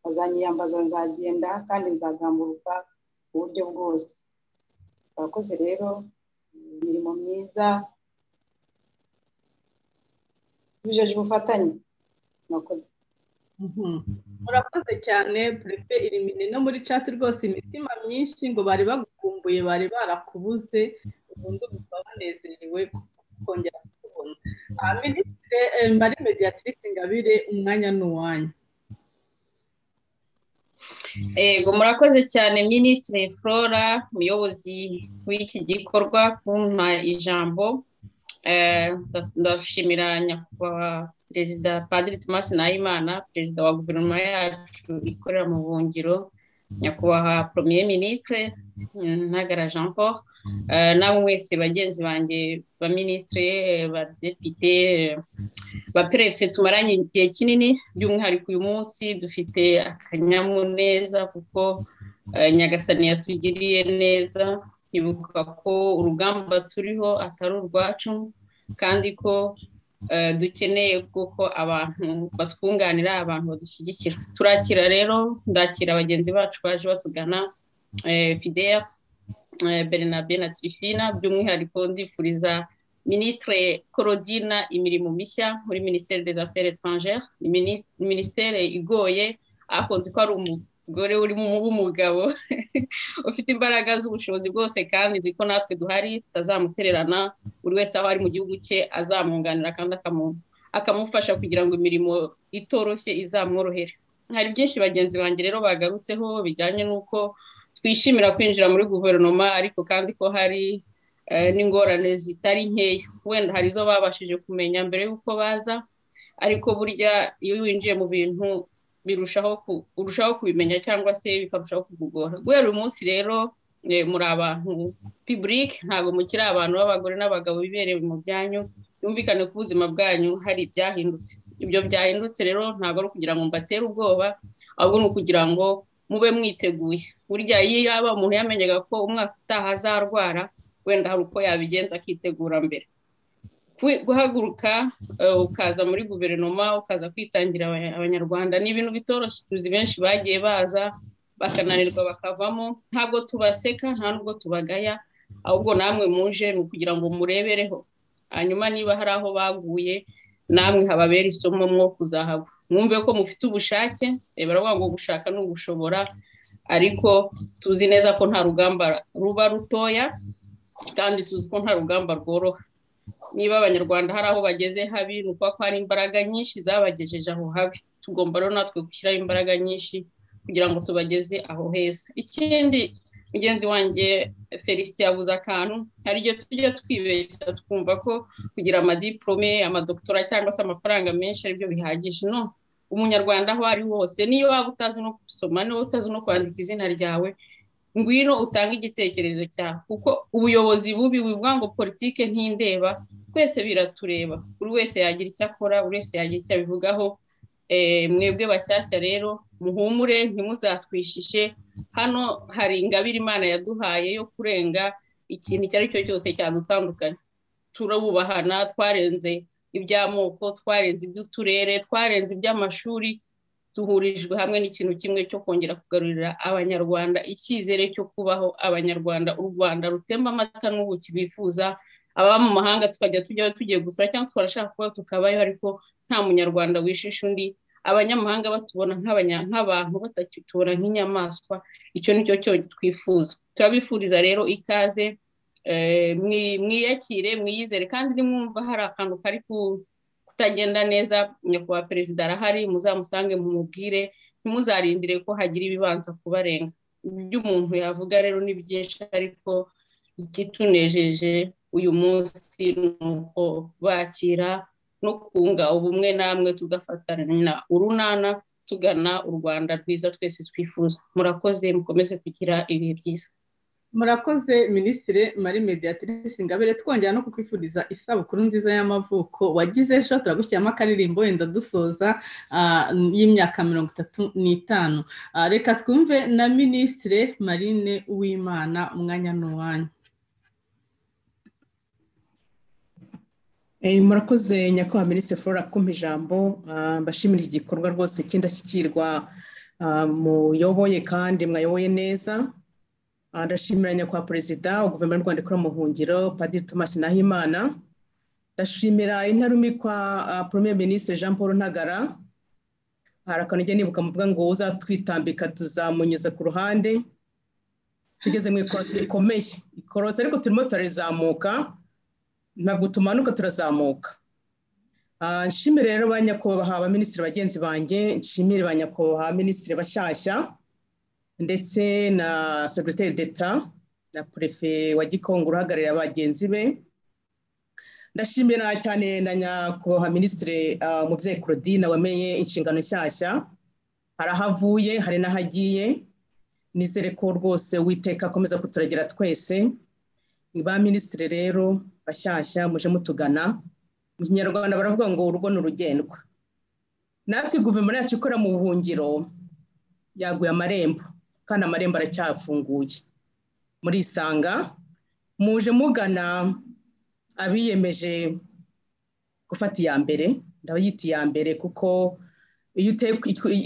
bazanyiyambaza nzagenda kandi nzagamburuka mu buryo bwose abakozi rero imirimo myiza tujeje ubufatanye murakoze murakoze cyane perefe irimine no muri cati rwose imitima myinshi ngo bari bagukumbuye bari barakubuze ubundi bikaba banezerewe kongera kukubona minisitiri mari mediyatrice ngabire umwanya ni uwanyu Ego murakoze cyane minisitiri flora umuyobozi w'iki gikorwa kumpa ijambo ndashimira nyakubahwa perezida padiri tomasi nahimana perezida wa guverinoma yacu ikorera mu buhungiro nyakubahwa premier minisitiri ntagara jean paul nawe mwese bagenzi banjye ba minisitiri badepite ba perefe tumaranye igihe kinini by'umwihariko uyu munsi dufite akanyamuneza kuko nyagasani yatugiriye neza ibuka ko urugamba turiho atari urwacu kandi ko dukeneye kuko abantu batwunganira abantu badushyigikira turakira rero ndakira bagenzi bacu baje batugana fideya bernabe na tirifina by'umwihariko ndifuriza minisitire korodina imirimo mishya muri minisiteri des affaires étrangères minisiteri igoye hakunze ko ari umugore urimo w'umugabo ufite imbaraga z'ubushobozi bwose kandi nzi ko natwe duhari tutazamutererana buri wese aho ari mu gihugu cye azamwunganira kandi akamufasha kugira ngo imirimo itoroshye izamworohere hari byinshi bagenzi banjye rero bagarutseho bijyanye n'uko twishimira kwinjira muri guverinoma ariko kandi ko hari n'ingorane zitari nkeya wenda hari izo babashije kumenya mbere y'uko baza ariko burya iyo winjiye mu bintu birushaho urushaho kubimenya cyangwa se bikarushaho kugugora guhera uyu munsi rero muri abantu piburike ntabwo mukiri abantu b'abagore n'abagabo biberewe mu byanyu byumvikane ko ubuzima bwanyu hari ibyahindutse ibyo byahindutse rero ntabwo ari ukugira ngo mbatere ubwoba ahubwo ni ukugira ngo mube mwiteguye burya iyo yaba umuntu yamenyaga ko umwaka utaha azarwara wenda hari uko yabigenza akitegura mbere guhaguruka ukaza muri guverinoma ukaza kwitangira abanyarwanda ni ibintu bitoroshye tuzi benshi bagiye baza bakananirwa bakavamo ntabwo tubaseka nta nubwo tubagaya ahubwo namwe muje ni ukugira ngo murebereho hanyuma niba hari aho baguye namwe hababera isomo mwo kuzahagwa mwumve ko mufite ubushake baravuga ngo gushaka ni ugushobora ariko tuzi neza ko nta rugamba ruba rutoya kandi tuzi ko nta rugamba rworoha niba abanyarwanda hari aho bageze habi ni ukuba ko hari imbaraga nyinshi zabagejeje aho habi tugomba rero natwe gushyiraho imbaraga nyinshi kugira ngo tubageze aho heza ikindi mugenzi wanjye felicite yabuze akantu hari igihe tujya twibeshya twumva ko kugira amadiporome amadokitora cyangwa se amafaranga menshi aribyo bihagije no umunyarwanda aho ari hose niyo waba utazi no gusoma niba utazi no kwandika izina ryawe ngwino utange igitekerezo cyawe kuko ubuyobozi bubi bivuga ngo politike ntindeba twese biratureba buri wese yagira icyo akora buri wese yagira icyo abivugaho mwebwe bashyashya rero muhumure ntimuzatwishishe hano hari ingabire imana yaduhaye yo kurenga ikintu icyo ari cyo cyose cyadutandukanya turabubahana twarenze iby'amoko twarenze iby'uturere twarenze iby'amashuri duhurijwe hamwe n'ikintu kimwe cyo kongera kugarurira abanyarwanda icyizere cyo kubaho abanyarwanda u rwanda rutemba amata n'ubuki bifuza ababa mu mahanga tukajya tujya tugiye gusura cyangwa twarashaka kuba tukabayo ariko nta munyarwanda wishisha undi abanyamahanga batubona nk'abantu batakitubona nk'inyamaswa icyo ni cyo twifuza turabifuriza rero ikaze mwiyakire mwiyizere kandi nimwumva hari akantu kari kutagenda neza nyakubahwa perezida arahari muzamusange mumubwire ntimuzarindire ko hagira ibibanza kubarenga ibyo umuntu yavuga rero ni byinshi ariko ikitunejeje uyu munsi ni uko bakira no kunga ubumwe namwe tugafatana urunana tugana u rwanda rwiza twese twifuza murakoze mukomeze kugira ibihe byiza murakoze minisitiri marie mediatrice ingabire twongera no kukwifuriza isabukuru nziza y'amavuko wagize ejo turagushyiramo akaririmbo wenda dusoza y'imyaka mirongo itatu n'itanu reka twumve na minisitiri marine w'imana umwanya n'uwanyu murakoze nyakubahwa minisitiri flora kumpa ijambo mbashimira iki gikorwa rwose cy'indashyikirwa muyoboye kandi mwayoboye neza ndashimira nyakubahwa perezida wa guverinoma y'u rwanda ikora mu buhungiro padiri thomas nahimana ndashimira intarumikwa premier minisitiri jean paul ntagara hari akantu ujya nibuka muvuga ngo uzatwitambika tuzamunyuza ku ruhande tugeze mu ikorosi rikomeye ikorosi ariko turimo turarizamuka ntabwo tumanuka turazamuka nshimire rero ba nyakubahwa ba minisitiri bagenzi banjye nshimire ba nyakubahwa minisitiri bashyashya ndetse na segiteri d'etat na perefe wa gikongo uhagarariye bagenzi be ndashimira cyane na nyakubahwa minisitiri umubyeyi claudine wamenye inshingano nshyashya hari aho avuye hari n'aho agiye nizere ko rwose witeka akomeza kuturagira twese ba minisitiri rero bashyashya muje mutugana mu kinyarwanda baravuga ngo urugo ni urugendwa natwe guverinoma yacu ikora mu buhungiro yaguye amarembo kandi amarembo aracyafunguye murisanga muje mugana abiyemeje gufata iya mbere ndabita iya mbere kuko iyo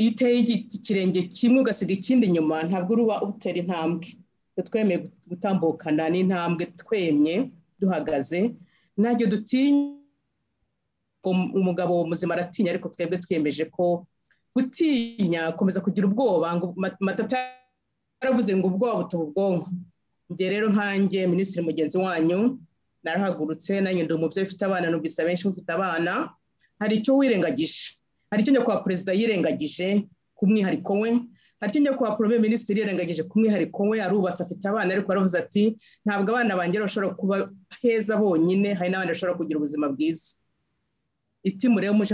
uteye ikirenge kimwe ugasiga ikindi inyuma ntabwo uruba utera intambwe twemeye gutambukana n'intambwe twemye duhagaze ntabwo dutinya umugabo muzima aratinya ariko twebwe twiyemeje ko gutinya komeza kugira ubwoba ngo matata yaravuze ngo ubwoba butuba ubwonko njye rero nkanjye minisitiri mugenzi wanyu narahagurutse nanjye ndi umubyeyi ufite abana numvise benshi mufite abana hari icyo wirengagije hari icyo nyakubahwa perezida yirengagije ku mwihariko we hari icyo nyakubahwa porome minisitiri yirengagije ku mwihariko we arubatse afite abana ariko aravuze ati ntabwo abana banjye bashobora kuba heza bonyine hari n'abandi bashobora kugira ubuzima bwiza itimu rero muje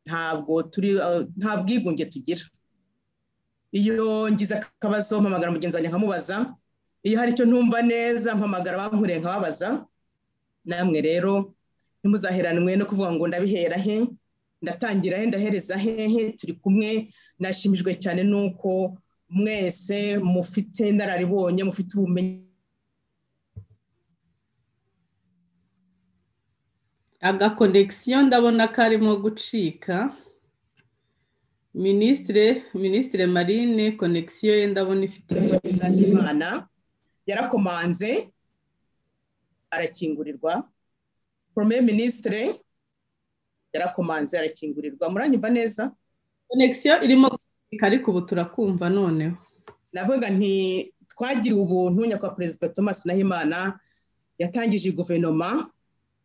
ntabwo turi nta bwigunge tugira iyo ngize akabazo mpamagara mugenzi wanjye nkamubaza iyo hari icyo ntumva neza mpamagara bampuriye nkababaza namwe rero ntimuzaheranwe no kuvuga ngo ndabihera he ndatangira he ndahereza hehe turi kumwe nashimijwe cyane nuko mwese mufite inararibonye mufite ubumenyi agakonegisiyo ndabona karimo gucika minisitire minisitire marine konegisiyo ye ndabona ifite imana yarakomanze arakingurirwa porome minisitire yarakomanze arakingurirwa muranyumva neza konegisiyo irimo gucika ariko ubu turakumva noneho navuga nti twagiriwe ubuntu nyakubahwa perezida thomas nahimana yatangije guverinoma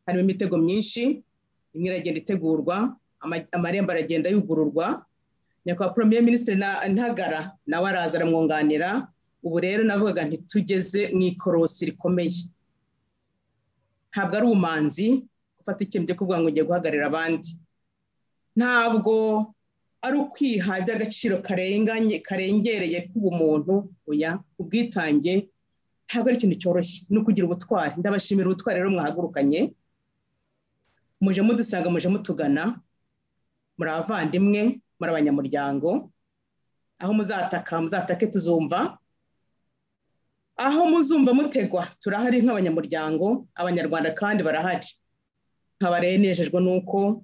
harimo imitego myinshi imwe iragenda itegurwa amarembo aragenda yugururwa nyakubahwa poromye minisitiri ntagara nawe araza aramwunganira ubu rero navugaga ntitugeze mu ikorosi rikomeye ntabwo ari ubumanzi gufata icyemezo cyo kuvuga ngo ngiye guhagararira abandi ntabwo ari ukwiha by'agaciro karengereye k'ubumuntu oya ubwitange ntabwo ari ikintu cyoroshye ni ukugira ubutwari ndabashimira ubutwari rero mwahagurukanye muje mudusanga muje mutugana muri abavandimwe muri abanyamuryango aho muzataka muzatake tuzumva aho muzumva mutegwa turahari nk'abanyamuryango abanyarwanda kandi barahari nkaba rero nejejwe n'uko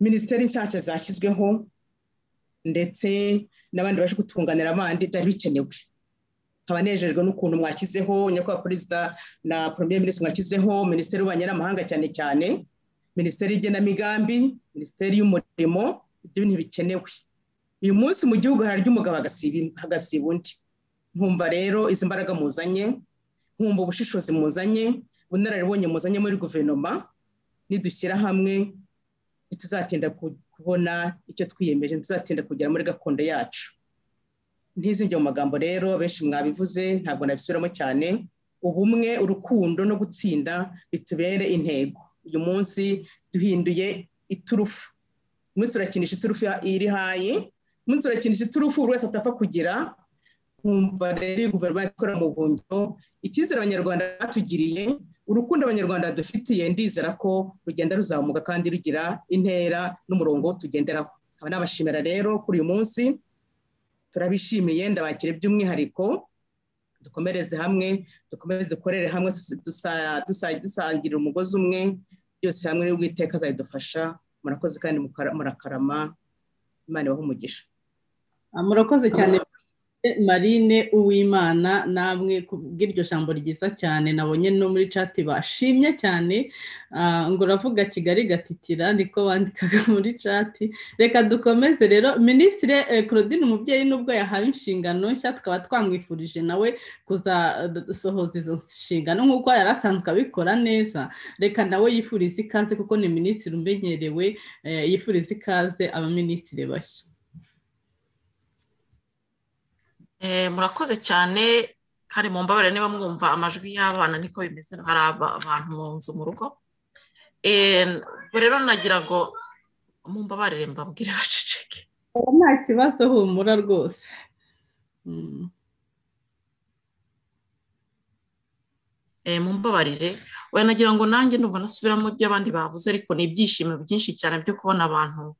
minisiteri nshyashya zashyizweho ndetse n'abandi baje gutunganira abandi byari bikenewe nkaba nejejwe n'ukuntu mwashyizeho nyakubahwa perezida na premier minisitiri mwashyizeho minisiteri y'ububanyi n'amahanga cyane cyane minisiteri y'igenamigambi minisiteri y'umurimo ibyo bintu bikenewe uyu munsi mu gihugu hararya umugabo agasiba undi nkumva rero izi mbaraga muzanye nkumva ubushishozi muzanye ubunararibonye muzanye muri guverinoma nidushyira hamwe ntituzatinda kubona icyo twiyemeje tuzatinda kugera muri gakondo yacu ntizijya mu magambo rero benshi mwabivuze ntabwo nabisubiramo cyane ubumwe urukundo no gutsinda bitubere intego uyu munsi duhinduye iturufu umwe turakinisha iturufu iri hayi umwe turakinisha iturufu buri wese atapfa kugira nkumva rero iyo guverinoma ikora mu buhungiro icyizere abanyarwanda batugiriye urukundo abanyarwanda dufitiye ndizera ko rugenda ruzamuka kandi rugira intera n'umurongo tugenderaho nkaba nabashimira rero kuri uyu munsi turabishimiye ndabakire by'umwihariko dukomereze hamwe dukomeze dukorere hamwe dusangira umugozi umwe byose hamwe n'ubwiteka azabidufasha murakoze kandi murakarama imana ibaho umugisha murakoze cyane marine uwimana namwe kubw'iryo jambo ryiza cyane nabonye no muri cati bashimye cyane ngo uravuga kigali gatitira niko bandikaga muri cati reka dukomeze rero minisitire claudine umubyeyi nubwo yahawe inshingano nshya tukaba twamwifurije nawe kuzasohoza izo nshingano nk'uko yari asanzwe abikora neza reka nawe yifuriza ikaze kuko ni minisitiri umenyerewe yifuriza ikaze abaminisitiri bashya murakoze cyane kandi mu mbabare niba mwumva amajwi y'abana niko bimeze hari abantu mu nzu mu rugo rero nagira ngo mu mbabare mbabwire baceceke nta kibazo humura rwose mumbabarire wenda nagira ngo nanjye numva nasubiramo ibyo abandi bavuze ariko ni ibyishimo byinshi cyane byo kubona abantu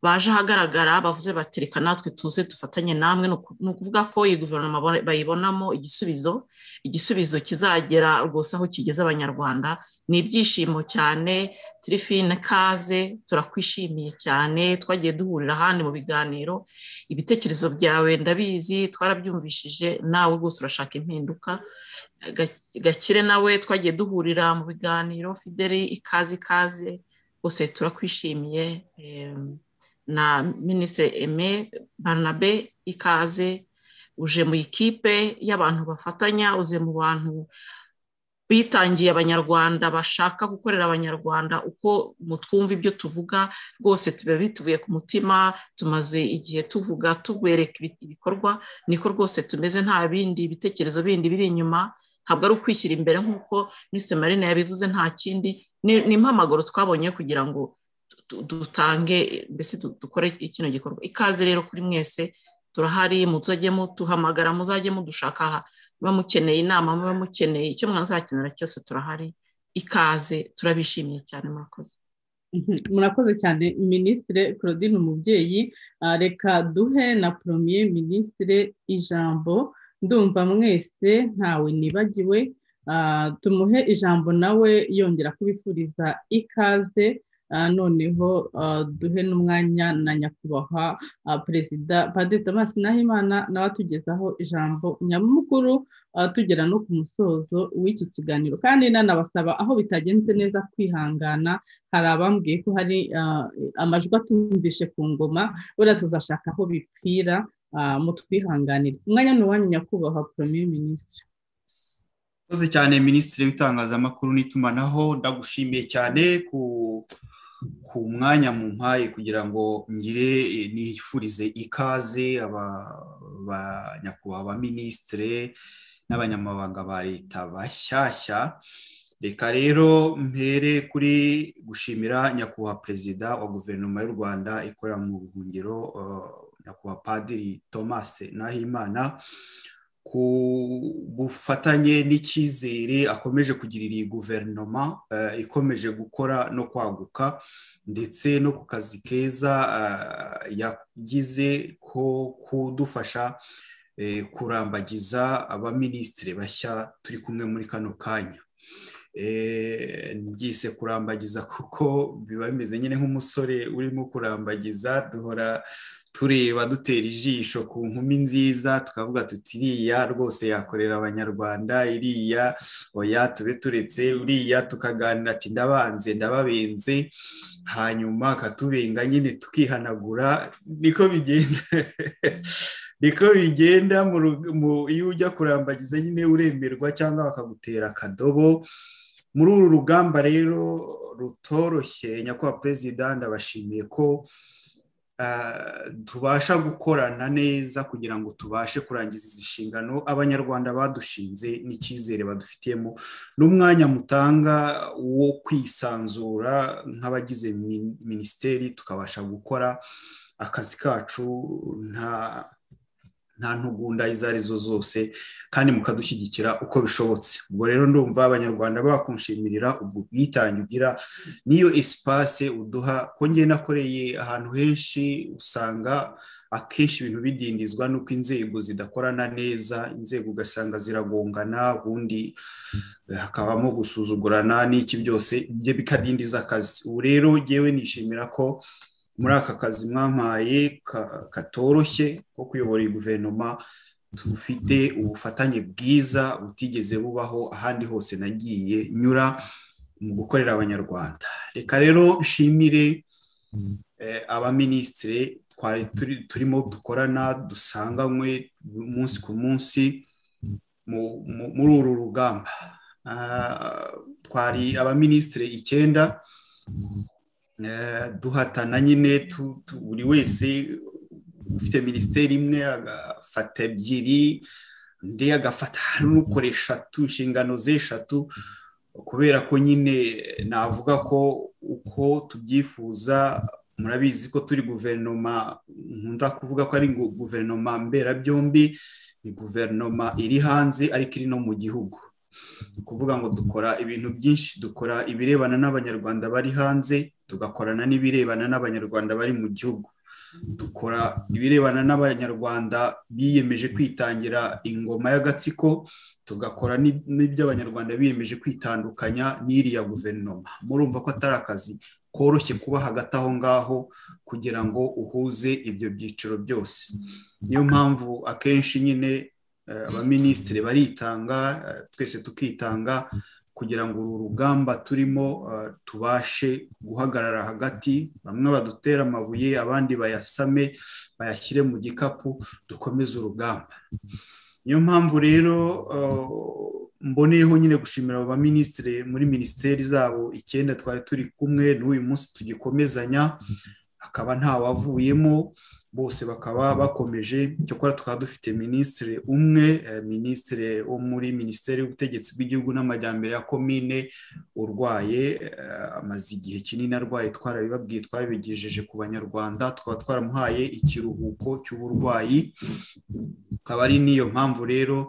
baje ahagaragara bavuze bati reka natwe tuze dufatanye namwe ni ukuvuga ko iyi guverinoma bayibonamo igisubizo igisubizo kizagera rwose aho kigeze abanyarwanda ni ibyishimo cyane tirifine kaze turakwishimiye cyane twagiye duhurira ahandi mu biganiro ibitekerezo byawe ndabizi twarabyumvishije nawe rwose urashaka impinduka gakire nawe twagiye duhurira mu biganiro fideli ikaze ikaze rwose turakwishimiye na minisitiri eme baranabe ikaze uje mu ikipe y'abantu bafatanya uze mu bantu bitangiye abanyarwanda bashaka gukorera abanyarwanda uko mutwumva ibyo tuvuga rwose tuba bituvuye ku mutima tumaze igihe tuvuga tubereka ibikorwa niko rwose tumeze nta bindi bitekerezo bindi biri inyuma ntabwo ari ukwishyira imbere nk'uko minisitiri marine yabivuze nta kindi ni impamagaro twabonye kugira ngo dutange mbese dukore kino gikorwa ikaze rero kuri mwese turahari muzajye muduhamagara muzajye mudushaka muba mukeneye inama muba mukeneye icyo mwazakenera cyose turahari ikaze turabishimiye cyane murakoze murakoze cyane minisitire claudine umubyeyi reka duhe na poromiye minisitire ijambo ndumva mwese ntawe nibagiwe tumuhe ijambo nawe yongera kubifuriza ikaze noneho duhe n'umwanya na nyakubahwa perezida padiri thomas nahimana nawe atugezaho ijambo nyamukuru tugera no ku musozo w'iki kiganiro kandi nanabasaba aho bitagenze neza kwihangana hari abambwiye ko hari amajwi atumvishe ku ngoma buriya tuzashaka aho bipfira mutwihanganire umwanya ni uwanyu nyakubahwa premier minisitiri murakoze cyane minisitiri w'itangazamakuru n'itumanaho ndagushimiye cyane ku mwanya mu mpaye kugira ngo ngire nifurize ikaze nyakubahwa abaminisitire n'abanyamabanga ba leta bashyashya reka rero mpere kuri gushimira nyakubahwa perezida wa guverinoma y'u rwanda ikorera mu buhungiro nyakubahwa padiri thomas nahimana ku bufatanye n'icyizere akomeje kugirira iyi guverinoma ikomeje gukora no kwaguka ndetse no ku kazi keza yagize ko kudufasha kurambagiza abaminisitiri bashya turi kumwe muri kano kanya byise kurambagiza kuko biba bimeze nyine nk'umusore urimo kurambagiza duhora tureba dutera ijisho ku nkumi nziza tukavuga tuti iriya rwose yakorera abanyarwanda iriya oya tube turetse uriya tukaganira ati ndabanze ndababenze hanyuma akatubenga nyine tukihanagura niko bigenda niko bigenda iyo ujya kurambagiza nyine uremerwa cyangwa bakagutera akadobo muri uru rugamba rero rutoroshye nyakubahwa perezida ndabashimiye ko tubasha gukorana neza kugira ngo tubashe kurangiza izi nshingano abanyarwanda badushinze n'icyizere badufitiyemo n'umwanya mutanga wo kwisanzura nk'abagize minisiteri tukabasha gukora akazi kacu nta nta ntugunda izo arizo zose kandi mukadushyigikira uko bishobotse ubwo rero ndumva abanyarwanda bakunshimirira ubwo bwitange ugira n'iyo esipase uduha ko nge nakoreye ahantu henshi usanga akenshi ibintu bidindizwa n'uko inzego zidakorana neza inzego ugasanga ziragongana ubundi hakabamo gusuzugurana n'iki byose ibyo bikadindiza akazi ubu rero ngewe nishimira ko muri aka kazi mwampaye katoroshye ko kuyobora iyi guverinoma dufite ubufatanye bwiza butigeze bubaho ahandi hose nagiye nyura mu gukorera abanyarwanda reka rero nshimire abaminisitiri turimo dukorana dusanganywe umunsi ku munsi muri uru rugamba twari abaminisitiri icyenda duhatana nyine buri wese ufite minisiteri imwe agafata ebyiri undi agafata n'ukora eshatu inshingano z'eshatu kubera ko nyine navuga ko uko tubyifuza murabizi ko turi guverinoma nkunda kuvuga ko ari guverinoma mberabyombi ni guverinoma iri hanze ariko iri no mu gihugu kuvuga ngo dukora ibintu byinshi dukora ibirebana n'abanyarwanda bari hanze tugakorana n'ibirebana n'abanyarwanda bari mu gihugu dukora ibirebana n'abanyarwanda biyemeje kwitangira ingoma y'agatsiko tugakora n'iby'abanyarwanda biyemeje kwitandukanya n'iriya guverinoma murumva ko atari akazi koroshye kuba hagati aho ngaho kugira ngo uhuze ibyo byiciro byose niyo mpamvu akenshi nyine abaminisitiri baritanga twese tukitanga kugira ngo uru rugamba turimo tubashe guhagarara hagati bamwe badutere amabuye abandi bayasame bayashyire mu gikapu dukomeze urugamba niyo mpamvu rero mboneyeho nyine gushimira abo baminisitiri muri minisiteri zabo icyenda twari turi kumwe n'uyu munsi tugikomezanya akaba ntawavuyemo bose bakaba bakomeje cyakora tukaba dufite minisitiri umwe minisitiri wo muri minisiteri y'ubutegetsi bw'igihugu n'amajyambere ya komine urwaye amaze igihe kinini arwaye twarabibabwiye twabigejeje ku banyarwanda tukaba twaramuhaye ikiruhuko cy'uburwayi akaba ari n'iyo mpamvu rero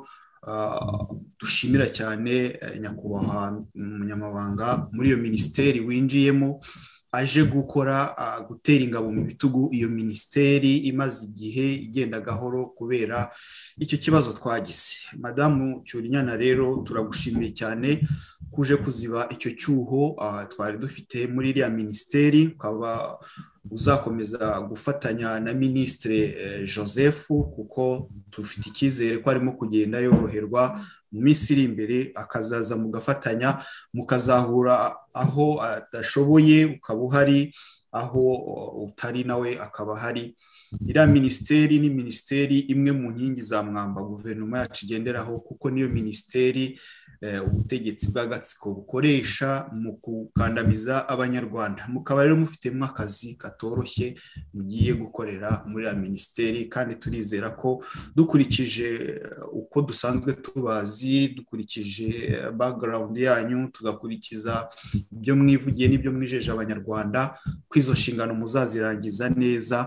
dushimira cyane nyakubahwa umunyamabanga muri iyo minisiteri winjiyemo aje gukora gutera ingabo mu bitugu iyo minisiteri imaze igihe igenda gahoro kubera icyo kibazo twagize madamu cyurinyana rero turagushimiye cyane kuje kuziba icyo cyuho twari dufite muri iriya minisiteri ukaba uzakomeza gufatanya na minisitiri joseph kuko dufite icyizere ko arimo kugenda yoroherwa mu minsi iri imbere akazaza mugafatanya mukazahura aho adashoboye ukaba uhari aho utari nawe akaba ahari iriya minisiteri ni minisiteri imwe mu nkingi za mwamba guverinoma yacu igenderaho kuko niyo minisiteri ubutegetsi bw'agatsiko bukoresha mu gukandamiza abanyarwanda mukaba rero mufitemo akazi katoroshye mugiye gukorera muri ya minisiteri kandi turizera ko dukurikije uko dusanzwe tubazi dukurikije bagarawundi yanyu tugakurikiza ibyo mwivugiye n'ibyo mwijeje abanyarwanda ko izo nshingano muzazirangiza neza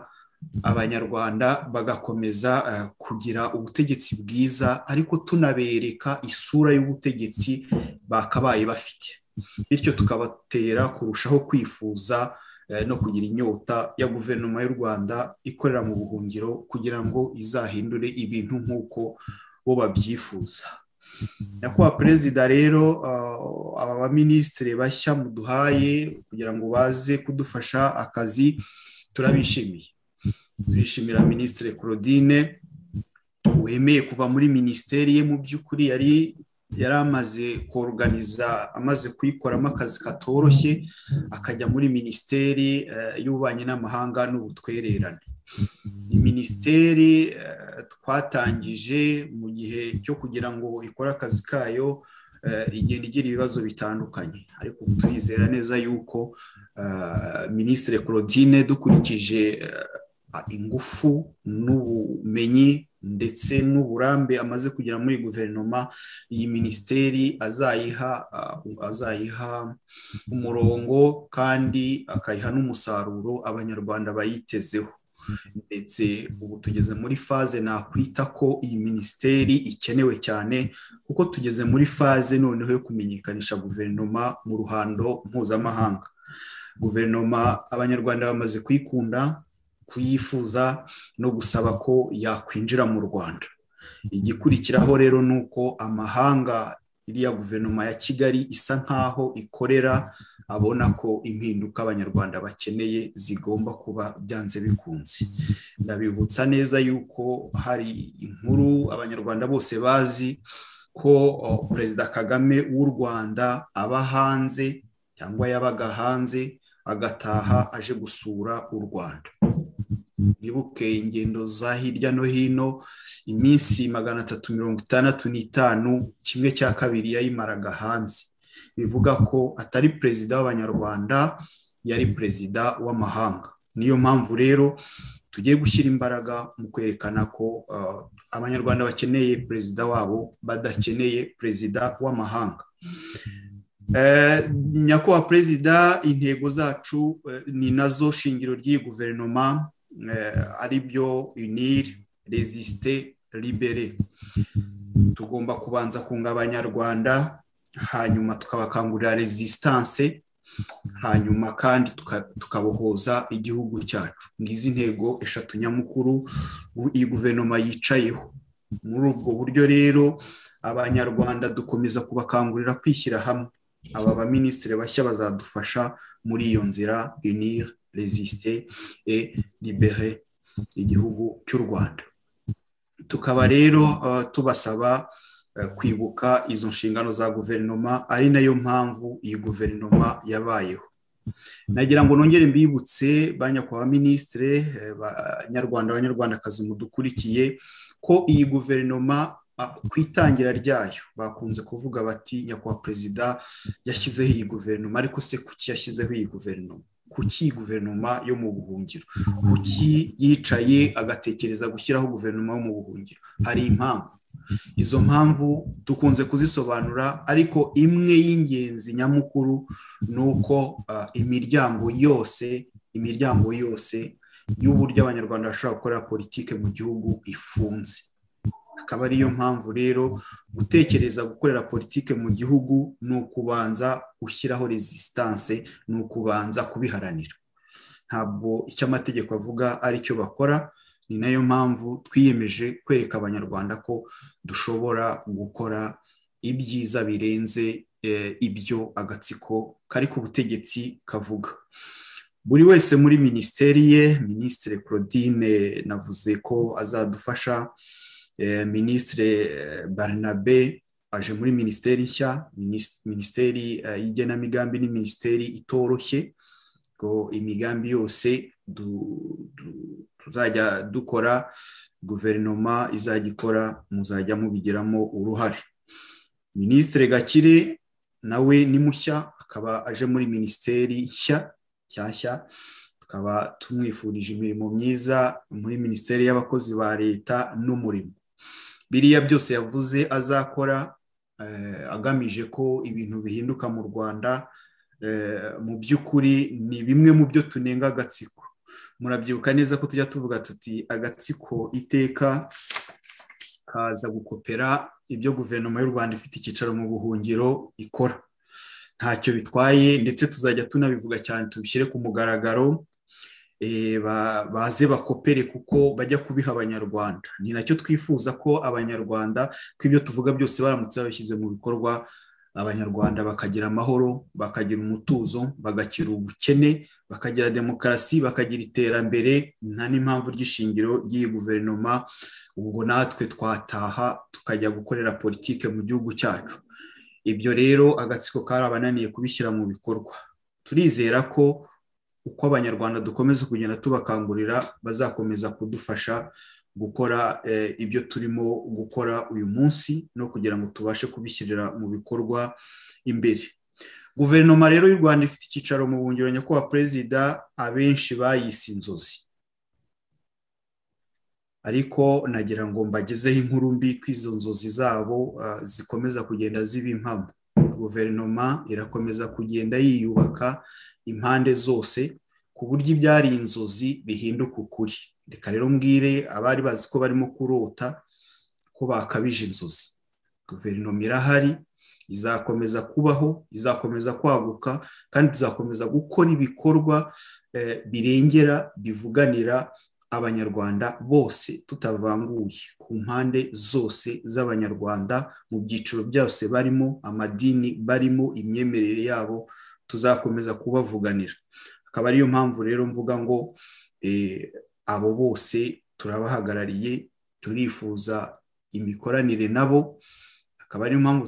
abanyarwanda bagakomeza kugira ubutegetsi bwiza ariko tunabereka isura y'ubutegetsi bakabaye bafite bityo tukabatera kurushaho kwifuza no kugira inyota ya guverinoma y'u rwanda ikorera mu buhungiro kugira ngo izahindure ibintu nk'uko bo babyifuza nyakubahwa perezida rero aba baminisitiri bashya muduhaye kugira ngo baze kudufasha akazi turabishimiye turishimira minisitiri claudine wemeye kuva muri minisiteri ye mu by'ukuri yari yari amaze koruganiza amaze kuyikoramo akazi katoroshye akajya muri minisiteri y'ububanyi n'amahanga n'ubutwererane ni minisiteri twatangije mu gihe cyo kugira ngo ikore akazi kayo igenda igira ibibazo bitandukanye ariko turizera neza yuko minisitiri claudine dukurikije ingufu n'ubumenyi ndetse n'uburambe amaze kugera muri guverinoma iyi minisiteri azayiha azayiha umurongo kandi akayiha n'umusaruro abanyarwanda bayitezeho ndetse ubu tugeze muri faze nakwita ko iyi minisiteri ikenewe cyane kuko tugeze muri faze noneho yo kumenyekanisha guverinoma mu ruhando mpuzamahanga guverinoma abanyarwanda bamaze kuyikunda kuyifuza no gusaba ko yakwinjira mu rwanda igikurikiraho rero ni uko amahanga iriya guverinoma ya kigali isa nk'aho ikorera abona ko impinduka abanyarwanda bakeneye zigomba kuba byanze bikunze ndabibutsa neza yuko hari inkuru abanyarwanda bose bazi ko perezida kagame w'u rwanda aba hanze cyangwa yabaga hanze agataha aje gusura u rwanda nibuke ingendo za hirya no hino iminsi magana atatu mirongo itandatu n'itanu kimwe cya kabiri yayimaraga hanze bivuga ko atari perezida w'abanyarwanda yari perezida w'amahanga niyo mpamvu rero tugiye gushyira imbaraga mu kwerekana ko abanyarwanda bakeneye perezida wabo badakeneye perezida w'amahanga nyakubahwa perezida intego zacu ni nazo shingiro ry'iyi guverinoma ari byo unir resiste libere tugomba kubanza kunga abanyarwanda hanyuma tukabakangurira resistance hanyuma kandi tukabohoza igihugu cyacu ngizi ntego eshatu nyamukuru iyi guverinoma yicayeho muri ubwo buryo rero abanyarwanda dukomeza kubakangurira kwishyira hamwe aba baminisitiri bashya bazadufasha muri iyo nzira unir resiste et libere igihugu cy'u rwanda tukaba rero tubasaba kwibuka izo nshingano za guverinoma ari nayo mpamvu iyi guverinoma yabayeho nagira ngo nongere mbibutse ba nyakubahwa minisitire banyarwanda abanyarwandakazi mudukurikiye ko iyi guverinoma ku itangira ryayo bakunze kuvuga bati nyakubahwa perezida yashyizeho iyi guverinoma ariko se kuki yashyizeho iyi guverinoma kuki iyi guverinoma yo mu buhungiro kuki yicaye agatekereza gushyiraho guverinoma yo mu buhungiro hari impamvu izo mpamvu dukunze kuzisobanura ariko imwe y'ingenzi nyamukuru ni uko imiryango yose imiryango yose y'uburyo abanyarwanda bashobora gukorera politiki mu gihugu ifunze akaba ariyo mpamvu rero gutekereza gukorera politiki mu gihugu ni ukubanza gushyiraho resistance ni ukubanza kubiharanira ntabwo icyo amategeko avuga aricyo bakora ni nayo mpamvu twiyemeje kwereka abanyarwanda ko dushobora gukora ibyiza birenze ibyo agatsiko kari ku butegetsi kavuga buri wese muri minisiteri ye minisitiri claudine navuze ko azadufasha minisitiri barinabe aje muri minisiteri nshya minisiteri y'igenamigambi ni minisiteri itoroshye ko imigambi yose tuzajya dukora guverinoma izajya ikora muzajya mubigeramo uruhare minisitiri gakire nawe ni mushya akaba aje muri minisiteri nshya nshyashya tukaba tumwifurije imirimo myiza muri minisiteri y'abakozi ba leta n'umurimo biriya byose yavuze azakora agamije ko ibintu bihinduka mu rwanda mu by'ukuri ni bimwe mu byo tunenga agatsiko murabyibuka neza ko tujya tuvuga tuti agatsiko iteka kaza gukopera ibyo guverinoma y'u rwanda ifite icyicaro mu buhungiro ikora ntacyo bitwaye ndetse tuzajya tunabivuga cyane tubishyire ku mugaragaro baze bakopere kuko bajya kubiha abanyarwanda ni nacyo twifuza ko abanyarwanda ko ibyo tuvuga byose baramutse babishyize mu bikorwa abanyarwanda bakagira amahoro bakagira umutuzo bagakira ubukene bakagira demokarasi bakagira iterambere nta n'impamvu ry'ishingiro ry'iyi guverinoma ubwo natwe twataha tukajya gukorera politike mu gihugu cyacu ibyo rero agatsiko kari abananiye kubishyira mu bikorwa turizera ko uko abanyarwanda dukomeza kugenda tubakangurira bazakomeza kudufasha gukora ibyo turimo gukora uyu munsi no kugira ngo tubashe kubishyirira mu bikorwa imbere guverinoma rero y'u rwanda ifite icyicaro mu buhungiro nyakubahwa perezida abenshi bayise inzozi ariko nagira ngo mbagezeho inkuru mbi ko izo nzozi zabo zikomeza kugenda ziba impamo guverinoma irakomeza kugenda yiyubaka impande zose ku buryo ibyari inzozi bihinduka ukuri reka rero mbwire abari bazi ko barimo kurota ko bakabije inzozi guverinoma irahari izakomeza kubaho izakomeza kwaguka kandi tuzakomeza gukora ibikorwa birengera bivuganira abanyarwanda bose tutavanguye ku mpande zose z'abanyarwanda mu byiciro byose barimo amadini barimo imyemerere yabo tuzakomeza kubavuganira akaba ariyo mpamvu rero mvuga ngo abo bose turabahagarariye turifuza imikoranire nabo akaba ariyo mpamvu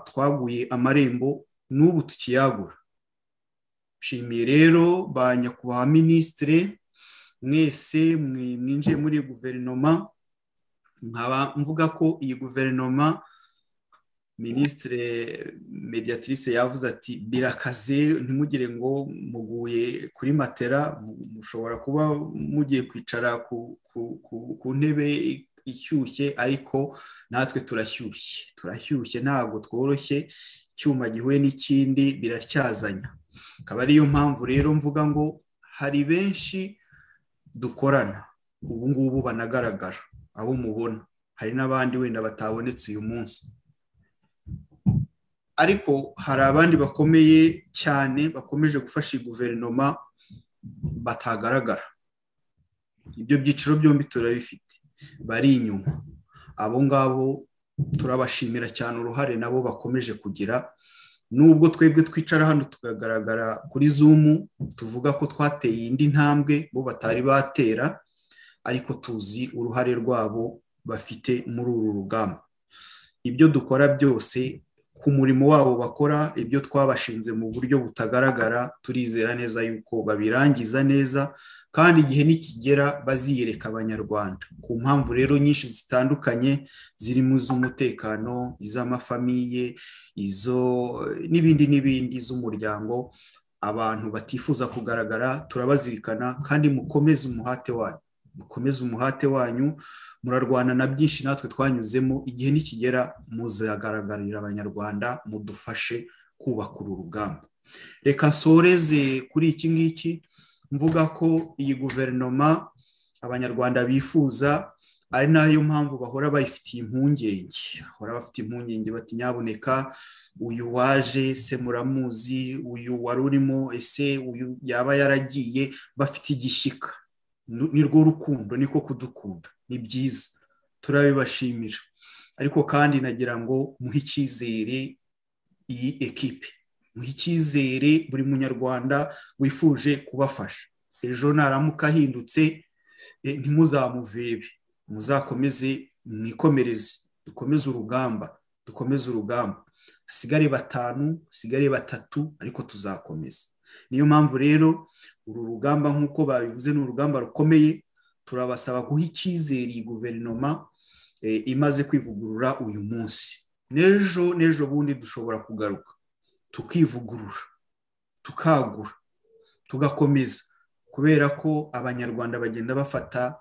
twaguye amarembo n'ubu tukiyagura nshimiye rero ba nyakubahwa minisitire mwese mwinjiye muri guverinoma nkaba mvuga ko iyi guverinoma minisitire mediatrice yavuze ati birakaze ntimugire ngo muguye kuri matera mushobora kuba mugiye kwicara ku ntebe ishyushye ariko natwe turashyushye turashyushye ntabwo tworoshye icyuma gihuye n'ikindi biracyazanya akaba ariyo mpamvu rero mvuga ngo hari benshi dukorana ubu ngubu banagaragara abo mubona hari n'abandi wenda batabonetse uyu munsi ariko hari abandi bakomeye cyane bakomeje gufasha iyi guverinoma batagaragara ibyo byiciro byombi turabifite bari inyuma abo ngabo turabashimira cyane uruhare nabo bakomeje kugira nubwo twebwe twicara hano tukagaragara kuri zumu tuvuga ko twateye indi ntambwe bo batari batera ariko tuzi uruhare rwabo bafite muri uru rugamba ibyo dukora byose ku murimo wabo bakora ibyo twabashinze mu buryo butagaragara turizera neza yuko babirangiza neza kandi igihe nikigera baziyereka abanyarwanda ku mpamvu rero nyinshi zitandukanye zirimo iz'umutekano iz'amafamiye izo n'ibindi n'ibindi z'umuryango abantu batifuza kugaragara turabazirikana kandi mukomeze umuhate wanyu mukomeze umuhate wanyu murarwana na byinshi natwe twanyuzemo igihe nikigera muzagaragarira abanyarwanda mudufashe kubaka uru rugamba reka nsoreze kuri iki ngiki mvuga ko iyi guverinoma abanyarwanda bifuza ari nayo mpamvu bahora bayifitiye impungenge bahora bafite impungenge bati nyaboneka uyu waje se muramuzi uyu wari urimo ese uyu yaba yaragiye bafite igishyika ni rwo rukundo niko kudukunda ni byiza turabibashimira ariko kandi nagira ngo muhe icyizere iyi ekipe muhe icyizere buri munyarwanda wifuje kubafasha ejo naramuka ahindutse ntimuzamuvebe muzakomeze mwikomereze dukomeze urugamba dukomeze urugamba hasigare batanu hasigare batatu ariko tuzakomeza niyo mpamvu rero uru rugamba nk'uko babivuze ni urugamba rukomeye turabasaba guha icyizere iyi guverinoma imaze kwivugurura uyu munsi n'ejo n'ejo bundi dushobora kugaruka tukivugurura tukagura tugakomeza kubera ko abanyarwanda bagenda bafata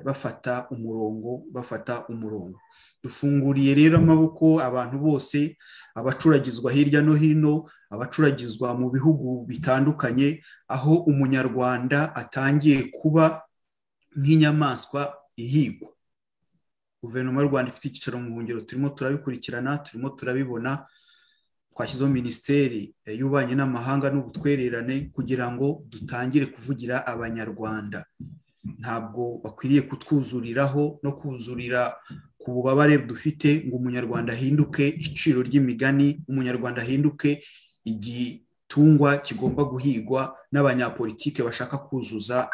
bafata umurongo bafata umurongo dufunguriye rero amaboko abantu bose abacuragizwa hirya no hino abacuragizwa mu bihugu bitandukanye aho umunyarwanda atangiye kuba nk'inyamaswa ihigwa guverinoma y'u rwanda ifite icyicaro mu buhungiro turimo turabikurikirana turimo turabibona twashyizeho minisiteri y'ububanyi n'amahanga n'ubutwererane kugira ngo dutangire kuvugira abanyarwanda ntabwo bakwiriye kutwuzuriraho no kuzurira ku bubabare dufite ngo umunyarwanda ahinduke iciro ry'imigani umunyarwanda ahinduke igitungwa kigomba guhigwa n'abanyapolitike bashaka kuzuza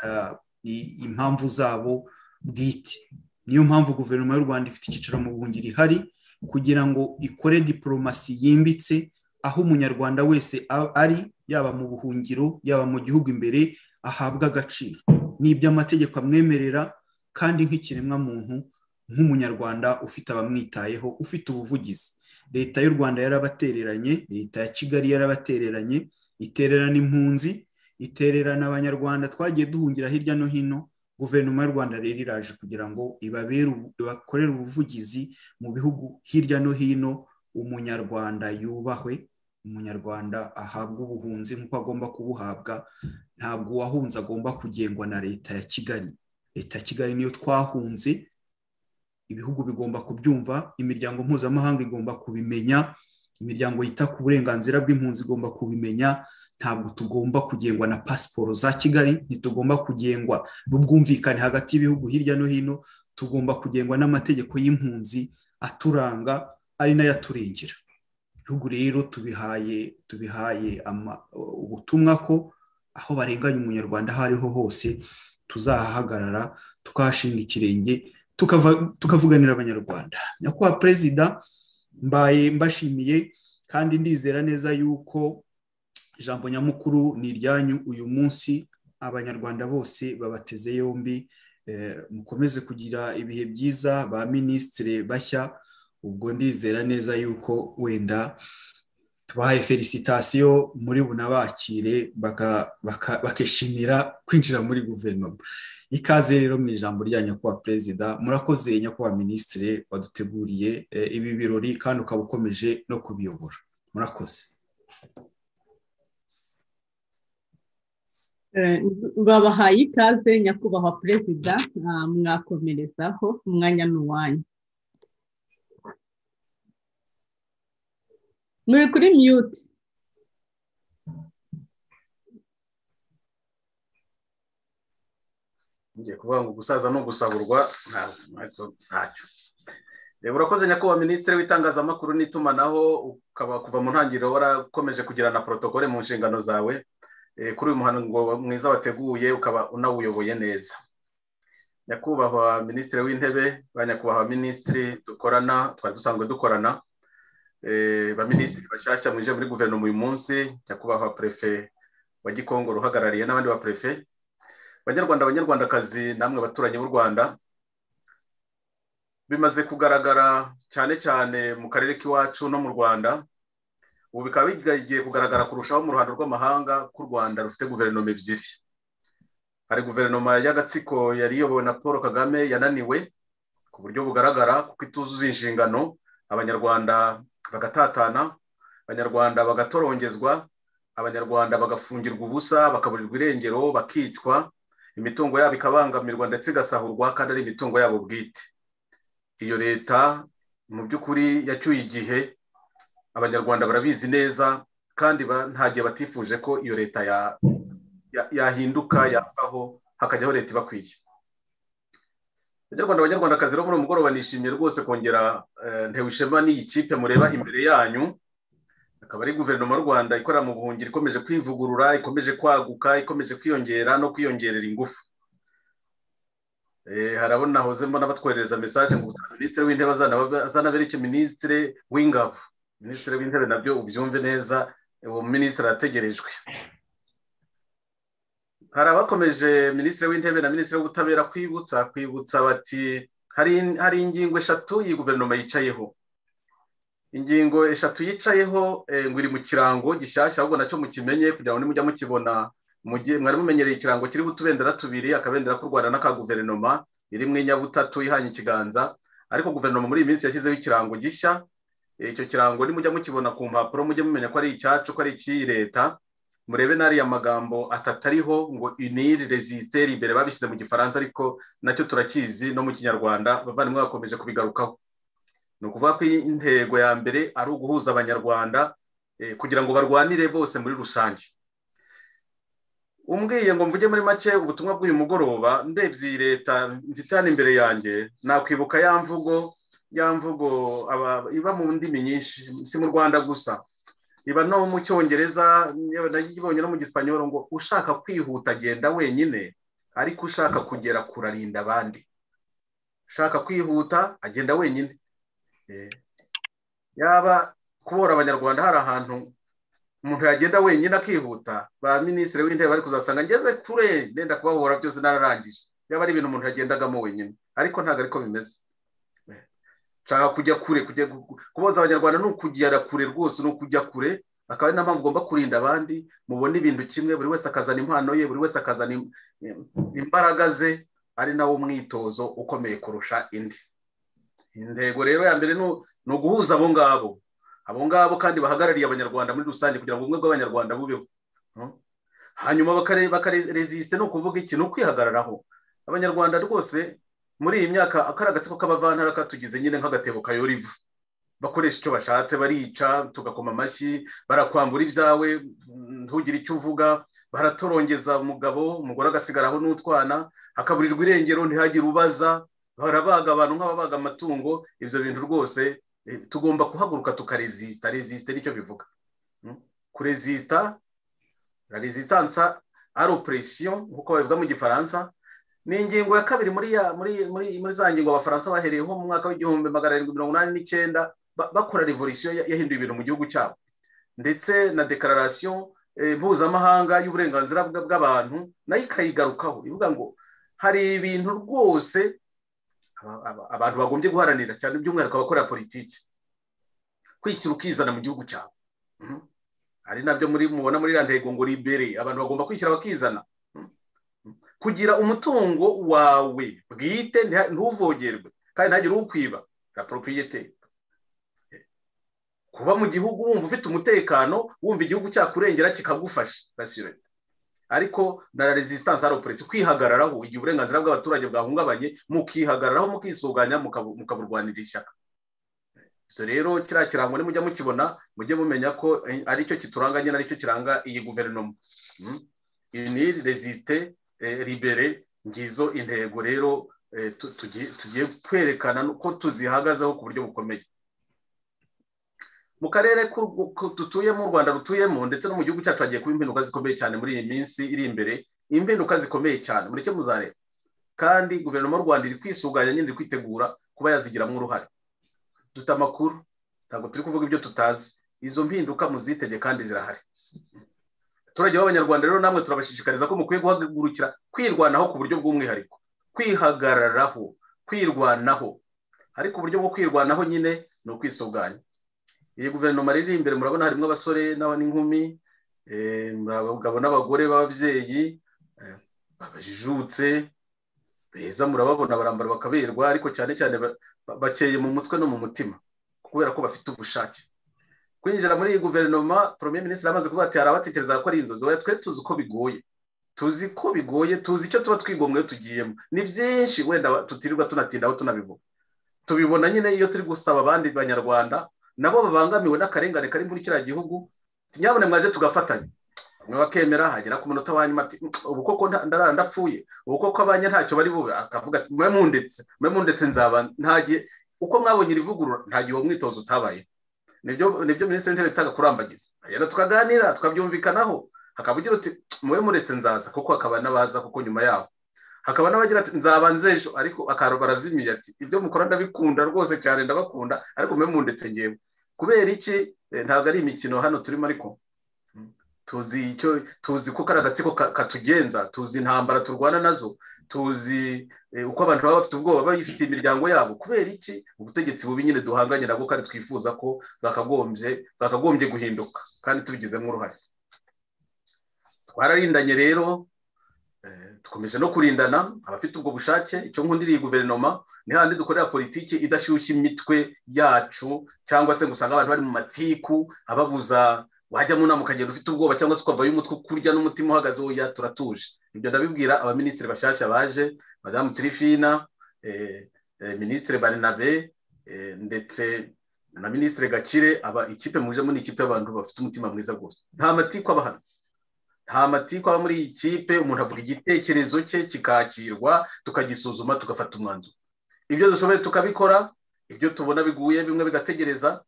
impamvu zabo bwite niyo mpamvu guverinoma y'u rwanda ifite icyicaro mu buhungiro ihari kugira ngo ikore diporomasi yimbitse aho umunyarwanda wese ari yaba mu buhungiro yaba mu gihugu imbere ahabwa agaciro ni iby'amategeko amwemerera kandi nk'ikiremwamuntu nk'umunyarwanda ufite abamwitayeho ufite ubuvugizi leta y'u rwanda yarabatereranye leta ya kigali yarabatereranye itererana impunzi itererana abanyarwanda twagiye duhungira hirya no hino guverinoma y'u rwanda rero iraje kugira ngo bakorere ubuvugizi mu bihugu hirya no hino umunyarwanda yubahwe umunyarwanda ahabwa ubuhunzi nk'uko agomba kubuhabwa ntabwo uwahunze agomba kugengwa na leta ya kigali leta ya kigali niyo twahunze ibihugu bigomba kubyumva imiryango mpuzamahanga igomba kubimenya imiryango yita ku burenganzira bw'impunzi igomba kubimenya ntabwo tugomba kugengwa na pasiporo za kigali ntitugomba kugengwa n'ubwumvikane hagati y'ibihugu hirya no hino tugomba kugengwa n'amategeko y'impunzi aturanga ari nayo aturengera ibihugu rero tubihaye tubihaye ubutumwa ko aho barenganya umunyarwanda aho ariho hose tuzahahagarara tukahashinga ikirenge tukavuganira abanyarwanda nyakubahwa perezida mbaye mbashimiye kandi ndizera neza yuko ijambo nyamukuru ni iryanyu uyu munsi abanyarwanda bose babateze yombi mukomeze kugira ibihe byiza ba minisitiri bashya ubwo ndizera neza yuko wenda tubahaye felicitasiyo muri bunabakire bakishimira kwinjira muri guverinoma ikaze rero mu ijambo rya nyakubahwa perezida murakoze nyakubahwa minisitiri waduteguriye ibi birori kandi ukaba ukomeje no kubiyobora murakoze babahaye ikaze nyakubahwa perezida mwakomerezaho umwanya n'uwanyu muri kuri miyuti ngiye kuvuga ngo gusaza no gusaburwa ntacyo urakoze nyakubahwa minisitiri w'itangazamakuru n'itumanaho ukaba kuva mu ntangiriro warakomeje kugira na porotokole mu nshingano zawe kuri uyu muhango mwiza wateguye ukaba unawuyoboye neza nyakubahwa minisitiri w'intebe ba nyakubahwa minisitiri dukorana twari dusanzwe dukorana baminisitiri bashyashya mwinjiye muri guverinoma uyu munsi nyakubahwa perefe wa gikongoro uhagarariye n'abandi ba perefe banyarwanda abanyarwandakazi namwe abaturanyi b'u rwanda bimaze kugaragara cyane cyane mu karere k'iwacu no mu rwanda ubu bikaba bigiye kugaragara kurushaho mu ruhando rw'amahanga ko u rwanda rufite guverinoma ebyiri hari guverinoma y'agatsiko yari iyobowe na paul kagame yananiwe ku buryo bugaragara kuko ituzuza inshingano abanyarwanda bagatatana abanyarwanda bagatorongezwa abanyarwanda bagafungirwa ubusa bakaburirwa irengero bakicwa imitungo yabo ikabangamirwa ndetse igasahurwa kandi ari imitungo yabo bwite iyo leta mu by'ukuri yacyuye igihe abanyarwanda barabizi neza kandi nta gihe batifuje ko iyo leta yahinduka yapfaho hakajyaho leta ibakwiye abanyarwanda abanyarwandakazi rero muri uwo mugoroba nishimiye rwose kongera ntewishema n'iyi kipe mureba imbere yanyu akaba ari guverinoma y'u rwanda ikorera mu buhungiro ikomeje kwivugurura ikomeje kwaguka ikomeje kwiyongera no kwiyongerera ingufu harabona hoze mbona batwoherereza mesaje ngo minisitiri w'intebe azanabereke minisitiri w'ingabo minisitiri w'intebe nabyo ubyumve neza uwo minisitiri arategerejwe hari abakomeje minisitiri w'intebe na minisitiri w'ubutabera kwibutsa kwibutsa bati hari ingingo eshatu iyi guverinoma yicayeho ingingo eshatu yicayeho eh, ngo iri mu kirango gishyashya ahubwo nacyo mukimenye kugira ngo nimujya mukibona mujye- mwari mumenyereye ikirango kiriho utubendera tubiri akabendera k'u rwanda n'aka guverinoma iri mu inyabutatu ihanye ikiganza ariko guverinoma muri iyi minsi yashyizeho ikirango gishya Eh, icyo kirango nimujya mukibona ku mpapuro mujye mumenya ko ari icyacu ko ari icy'iyi leta murebe n'ariya magambo atatu ariho ngo unir resisite imbere babishyize mu gifaransa ariko nacyo turakizi no mu kinyarwanda bavandimwe bakomeje kubigarukaho ni ukuvuga ko intego ya mbere ari uguhuza abanyarwanda eh, kugira ngo barwanire bose muri rusange umbwiye ngo mvuge muri make ubutumwa bw'uyu mugoroba ndebye iyi leta mfite hano imbere yanjye nakwibuka ya mvugo ya mvugo aba- iba mu ndimi nyinshi si mu rwanda gusa iba no mu cyongereza yewe nayibonye no mu gisipanyoro ngo ushaka kwihuta agenda wenyine ariko ushaka kugera kure arinda abandi ushaka kwihuta agenda wenyine Eh, yaba kubora abanyarwanda hari ahantu umuntu yagenda wenyine akihuta ba minisitiri w'intebe bari kuzasanga ngeze kure nenda kubahora byose nararangije yaba ari ibintu umuntu yagendagamo wenyine ariko ntabwo ariko bimeze Eh, nshaka kujya kure kujya gu- kuboza abanyarwanda ni ukugera kure rwose ni ukujya kure akaba ari na mpamvu ugomba kurinda abandi mubona ibintu kimwe buri wese akazana impano ye buri wese akazana im- im- imbaraga ze ari nawo mwitozo ukomeye kurusha indi intego rero ya mbere ni- ni uguhuza abo ngabo abo ngabo kandi bahagarariye abanyarwanda muri rusange kugira ngo ubumwe bw'abanyarwanda bubeho Mm. hanyuma bakare- bakaresisite ni ukuvuga iki ni ukwihagararaho abanyarwanda rwose muri iyi myaka akari agatsiko k'abavantara katugize nyine nk'agatebo kayora ivu bakoresha icyo bashatse barica tugakoma amashyi barakwambura ibyawe mm, ntugire icyo uvuga baratorongeza umugabo umugore agasigaraho n'utwana hakaburirwa irengero ntihagire ubaza barabaga abantu nk'ababaga amatungo ibyo bintu rwose eh, tugomba kuhaguruka tukarezisita rezisita nicyo bivuga Mm. kurezisita la resistance ari operation nk'uko babivuga mu gifaransa ni ingingo ya kabiri muri ya- muri muri muri za ngingo abafaransa bahereyeho mu mwaka w'igihumbi magana arindwi mirongo inani n'icyenda ba- bakora revolution ya- yahinduye ibintu mu gihugu cyabo ndetse na declaration eh, mpuzamahanga y'uburenganzira bwa- bw'abantu nayo ikayigarukaho ivuga ngo hari ibintu rwose aba- aba- abantu bagombye guharanira cyane by'umwihariko abakora politiki kwishyira ukizana mu gihugu cyawe Mhm. ari nabyo muri mubona muri iriya ntego ngo libere abantu bagomba kwishyira bakizana Mhm. kugira umutungo wawe bwite ntiha- ntuvogerwe kandi ntagire ukwiba la propriete kuba mu gihugu wumva ufite umutekano wumva igihugu cyakurengera kikagufasha rassurez ariko na resistance ari operesi kwihagararaho igihe uburenganzira bw'abaturage bwahungabanye mukihagararaho mukisuganya mukabu- mukaburwanira ishyaka so rero kiriya kirango nimujya mukibona mujye mumenya ko eh, aricyo kituranga nyine aricyo kiranga iyi guverinoma Mm. unir resiste eh, libere ngizo intego rero eh, tu- tugiye tugiye kwerekana ko tuzihagazeho ku buryo bukomeye mu karere ku- ku- dutuyemo u rwanda rutuyemo ndetse no mu gihugu cyacu hagiye kuba impinduka zikomeye cyane muri iyi minsi iri imbere impinduka zikomeye cyane mureke muzareba kandi guverinoma y'u rwanda iri kwisuganya nyine iri kwitegura kuba yazigiramo uruhare dufite amakuru ntabwo turi kuvuga ibyo tutazi izo mpinduka muzitege kandi zirahari abaturage b'abanyarwanda rero namwe turabashishikariza ko mukwiye guhagurukira kwirwanaho ku buryo bw'umwihariko kwihagararaho kwirwanaho ariko uburyo bwo kwirwanaho nyine ni ukwisuganya iyi guverinoma riri imbere murabona harimo abasore n'aba- n'inkumi eh, muri abagabo n'abagore b'ababyeyi eh, babajijutse beza murababona barambara bakaberwa ariko cyane cyane ba- ba- bakeye mu mutwe no mu mutima kubera ko bafite ubushake kwinjira muri iyi guverinoma premier minisitiri amaze kuvuga ati hari abatekereza ko ari inzozi oya twe tuzi ko bigoye tuzi ko bigoye tuzi icyo tuba twigomwe iyo tugiyemo ni byinshi wenda tutirirwa tunatindaho tunabivuga tubibona nyine iyo turi gusaba abandi banyarwanda nabo babangamiwe n'akarengane kari muri kiriya gihugu nyabone mwaje tugafatanya bamwe bakemera hagera ku munota wa nyuma ati "Mm, ubu koko nda- ndarara ndapfuye ubu koko abanye ntacyo bari bube akavuga ati mwe mundetse mwe mundetse nzaba ntagiye uko mwabonye iri vugurura ntagihe uwo mwitozo utabaye nibyo nibyo minisitiri w'intebe yitaga kurambagiza rero tukaganira tukabyumvikanaho hakaba ugira uti muwe muretse nzaza kuko hakaba n'abaza kuko nyuma yaho hakaba n'abagira ati nzaba nzejo ariko akaro barazimiye ati ibyo mukora ndabikunda rwose cyane ndabakunda ariko muwe mundetse ngewe kubera iki Eh, ntabwo ari imikino hano turimo ariko tuzi icyo tuzi ko kari agatsiko ka- katugenza tuzi intambara turwana nazo tuzi uko abantu baba bafite ubwoba bagifitiye imiryango yabo kubera iki ubutegetsi bubi nyine duhanganye nabwo kandi twifuza ko bakagombye bakagombye guhinduka kandi tubigizemo uruhare twararindanye rero dukomeje no kurindana abafite ubwo bushake icyo nkundiriye guverinoma ni handi dukorera politiki idashyushya imitwe yacu cyangwa se usanga abantu bari mu matiku ababuza wajya mu nama ukagenda ufite ubwoba cyangwa se ukavayo umutwe kurya n'umutima uhagaze wowe turatuje ibyo ndabibwira abaminisitiri bashyashya baje madamu tirifina minisitiri barinabe ndetse na minisitiri gakire aba ikipe mujemo ni ikipe y'abantu bafite umutima mwiza rwose nta matiku aba hano nta matiku aba muri iyi kipe umuntu avuga igitekerezo cye kikakirwa tukagisuzuma tugafata umwanzuro ibyo dushoboye tukabikora ibyo tubona biguye bimwe bigategereza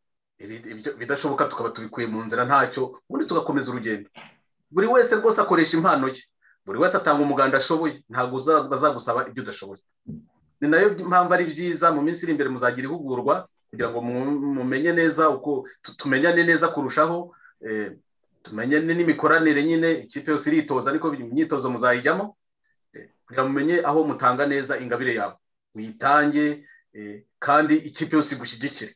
bidashoboka tukaba tubikuye mu nzira ntacyo ubundi tugakomeza urugendo buri wese rwose akoresha impano ye buri wese atanga umuganda ashoboye ntabwo bazagusaba ibyo udashoboye ni nayo mpamvu ari byiza mu minsi iri imbere muzagira ihugurwa kugira ngo mumenye neza uko tumenyane neza kurushaho tumenyane n'imikoranire nyine ikipe yose iritoza ariko imyitozo muzayijyamo kugira ngo mumenye aho mutanga neza ingabire yawe uyitange kandi ikipe yose igushyigikire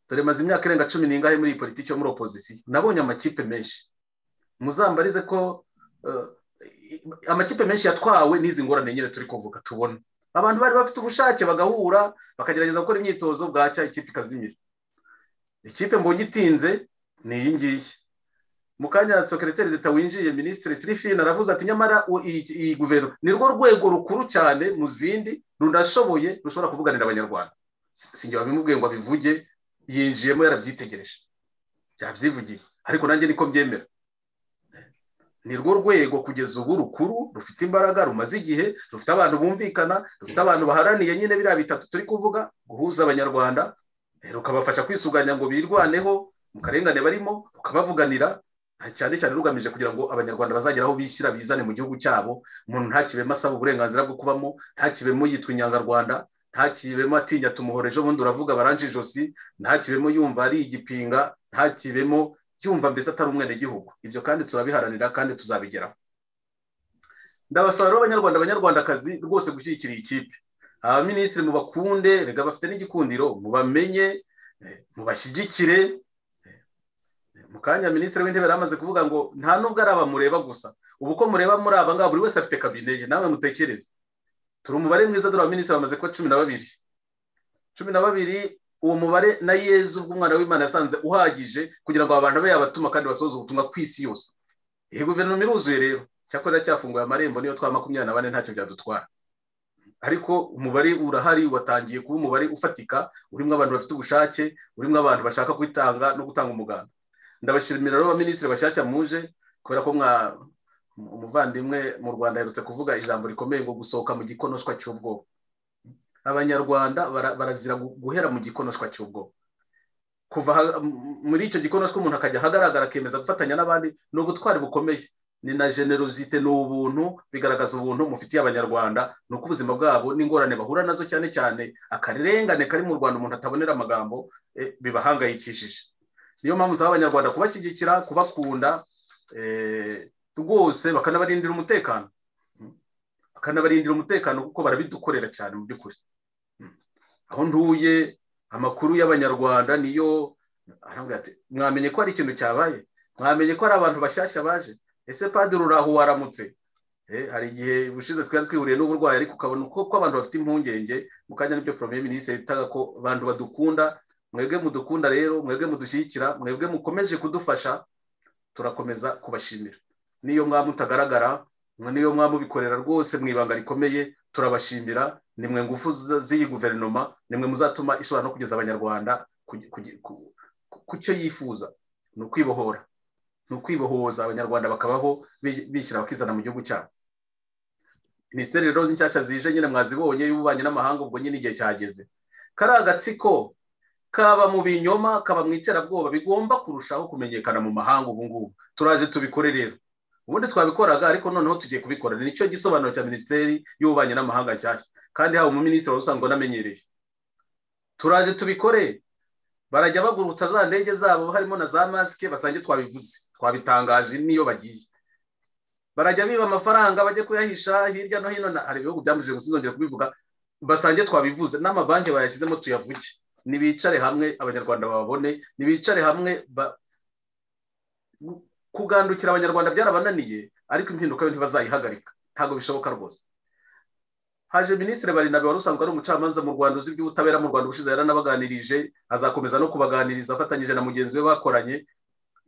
dore maze imyaka irenga cumi n'ingahe muri iyi politiki yo muri opozisiyo nabonye amakipe menshi muzambarize ko amakipe menshi yatwawe n'izi ngorane nyine turi kuvuga tubona abantu bari bafite ubushake bagahura bakagerageza gukora imyitozo bwacya ikipe ikazimira ikipe mbonye itinze ni iyi ngiyi mu kanya sekereteri leta winjiye minisitiri tirifine aravuze ati nyamara iyi guverinoma ni rwo rwego rukuru cyane mu zindi runashoboye rushobora kuvuganira abanyarwanda si wabimubwiye ngo abivuge yinjiyemo yarabyitegereje byabyivugiye ariko nanjye niko mbyemera ni rwo rwego kugeza ubu rukuru rufite imbaraga rumaze igihe rufite abantu bumvikana rufite abantu baharaniye nyine biriya bitatu turi kuvuga guhuza abanyarwanda rukabafasha kwisuganya ngo birwaneho mu karengane barimo rukabavuganira cyane cyane rugamije kugira ngo abanyarwanda bazagere aho bishyira bizane mu gihugu cyabo umuntu ntakibemo asaba uburenganzira bwo kubamo ntakibemo yitwa inyangarwanda ntakibemo atinya tumuhora ejo bundi uravuga baranje ijosi ntakibemo yumva ari igipinga ntakibemo yumva mbese atari umwenegihugu ibyo kandi turabiharanira kandi tuzabigeraho ndabasaba rero abanyarwanda abanyarwandakazi rwose gushyigikira iyi kipe abaminisitiri mubakunde rega bafite n'igikundiro mubamenye mubashyigikire mu kanya minisitiri w'intebe yari amaze kuvuga ngo nta nubwo ari abamureba gusa ubu ko mureba muri aba ngaba buri wese afite kabine ye nawe mutekereze turi umubare mwiza dore abaminisitiri bamaze kuba cumi na babiri cumi na babiri uwo mubare na yezu bw'umwana w'imana yasanze uhagije kugira ngo abantu be yabatuma kandi basohoze ubutumwa ku isi yose iyi guverinoma iruzuye rero cyakora cyafunguye amarembo niyo twa makumyabiri na bane ntacyo byadutwara ariko umubare urahari watangiye kuba umubare ufatika urimo abantu bafite ubushake urimo abantu bashaka kwitanga no gutanga umuganda ndabashimira rero abaminisitiri bashyashya muje kubera ko mwa umuvandimwe mu rwanda aherutse kuvuga ijambo rikomeye ngo gusohoka mu gikonoshwa cy'ubwoba abanyarwanda barazira guhera mu gikonoshwa cy'ubwoba kuva muri icyo gikonoshwa umuntu akajya ahagaragara akemeza gufatanya n'abandi ni ubutwari bukomeye ni na generosite ni ubuntu bigaragaza ubuntu mufitiye abanyarwanda ni uko ubuzima bwabo n'ingorane bahura nazo cyane cyane akarengane kari mu rwanda umuntu atabonera amagambo bibahangayikishije niyo mpamvu usaba abanyarwanda kubashyigikira kubakunda rwose bakanabarindira umutekano bakanabarindira umutekano kuko barabidukorera cyane mu by'ukuri aho ntuye amakuru y'abanyarwanda niyo mwamenye ko hari ikintu cyabaye mwamenye ko hari abantu bashyashya baje ese padiri uraho waramutse hari igihe bushize twari twihuriye n'uburwayi ariko ukabona ko abantu bafite impungenge mu kanya n'ibyo poromeye minisitiri yitaga ko abantu badukunda mwebwe mudukunda rero mwebwe mudushyigikira mwebwe mukomeje kudufasha turakomeza kubashimira niyo mwaba mutagaragara niyo mwaba mubikorera rwose mu ibanga rikomeye turabashimira nimwe ngufu z'iyi guverinoma nimwe muzatuma ishobora no kugeza abanyarwanda ku cyo yifuza ni ukwibohora ni ukwibohoza abanyarwanda bakabaho bishyira bakizana mu gihugu cyabo minisiteri rero z'inshyashya zije nyine mwazibonye y'ububanyi n'amahanga ubwo nyine igihe cyageze kari agatsiko kaba mu binyoma kaba mu iterabwoba bigomba kurushaho kumenyekana mu mahanga ubu ngubu turaje tubikore rero ubundi twabikoraga ariko noneho tugiye kubikora ni cyo gisobanuro cya minisiteri y'ububanyi n'amahanga nshyashya kandi haba umuminisitiri wari usanzwe unamenyereye turaje tubikore barajya bagurutsa za ndege zabo harimo na za masike basange twabivuze twabitangaje n'iyo bagiye barajya biba amafaranga bajye kuyahisha hirya no hino hari ibihugu byamujije gusa nzongera kubivuga basange twabivuze n'amabanki bayashyizemo tuyavuge ntibicare hamwe abanyarwanda babone ntibicare hamwe kugandukira abanyarwanda byarabananiye ariko impinduka yo ntibazayihagarika ntabwo bishoboka rwose haje minisitiri barindwi wari usanzwe ari umucamanza mu rwanda uzi iby'ubutabera mu rwanda ubushize yaranabaganirije azakomeza no kubaganiriza afatanyije na mugenzi we bakoranye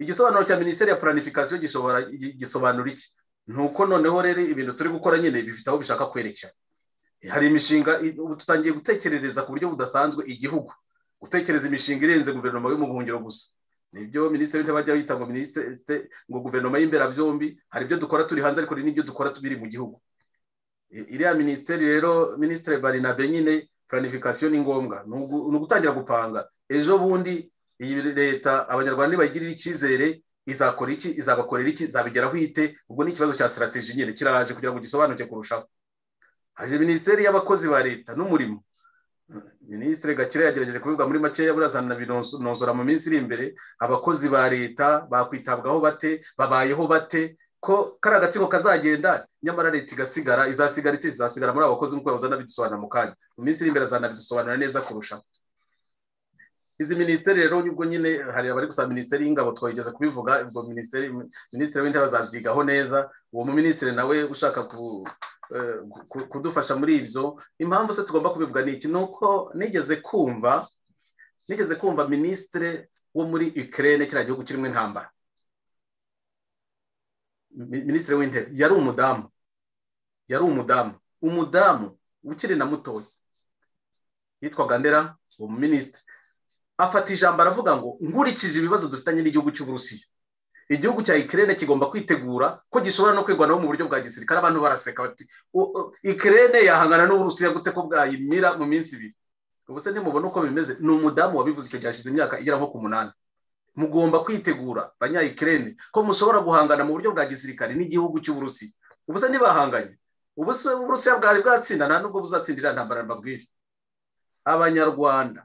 igisobanuro cya minisiteri ya puranifikasiyo gisobanura iki ni uko noneho rero ibintu turi gukora nyine bifite aho bishaka kwerekera hari imishinga ubu tutangiye gutekerereza ku buryo budasanzwe igihugu gutekereza imishinga irenze guverinoma y'umuhungiro gusa nibyo minisitiri w'intebe ajya yita ngo minisitiri ngo guverinoma y'imberabyombi hari ibyo dukora turi hanze ariko hari n'ibyo dukora tubiri mu gihugu iriya minisiteri rero minisitiri barinabe nyine puranifikasiyo ni ngombwa ni ugutangira gupanga ejo bundi iyi leta abanyarwanda nibagirira icyizere izakora iki izabakorera iki izabigeraho ite ubwo ni ikibazo cya sitarategi nyine kiraje kugira ngo gisobanuke kurushaho haje minisiteri y'abakozi ba leta n'umurimo minisitiri gakire yagerageje kubivuga muri makeya burazana binozora mu minsi iri imbere abakozi ba leta bakwitabwaho bate babayeho bate ko kari agatsiko kazagenda nyamara leta igasigara izasigara iti izasigara muri abo bakozi nk'uko yahoze anabidusobanura mu kanya mu minsi iri imbere azanabidusobanura neza kurushaho izi minisiteri rero ubwo nyine hari abari gusaba minisiteri y'ingabo twageze kubivuga ubwo minisiteri minisitiri w'intebe azabyigaho neza uwo muminisitiri nawe ushaka kudufasha muri ibyo impamvu se tugomba kubivuga ni iki ni uko nigeze kumva nigeze kumva minisitiri wo muri ikirere kiriya gihugu kirimo intambara minisitiri w'intebe yari umudamu yari umudamu umudamu ukiri na mutoya yitwaga ndera uwo muminisitiri afata ijambo aravuga ngo nkurikije ibibazo dufitanye n'igihugu cy'uburusiya igihugu cya ikirere kigomba kwitegura ko gishobora no kwirwanaho mu buryo bwa gisirikare abantu baraseka bati ikirere yahangana n'uburusiya gute ko bwayimira mu minsi ibiri ubu se ntimubona uko bimeze ni umudamu wabivuze icyo gihe ashize imyaka igera nko ku munani mugomba kwitegura banyayikirere ko mushobora guhangana mu buryo bwa gisirikare n'igihugu cy'uburusiya ubu se ntibahanganye ubu se uburusiya bwari bwatsinda nta nubwo buzatsindira ntambara mbabwire abanyarwanda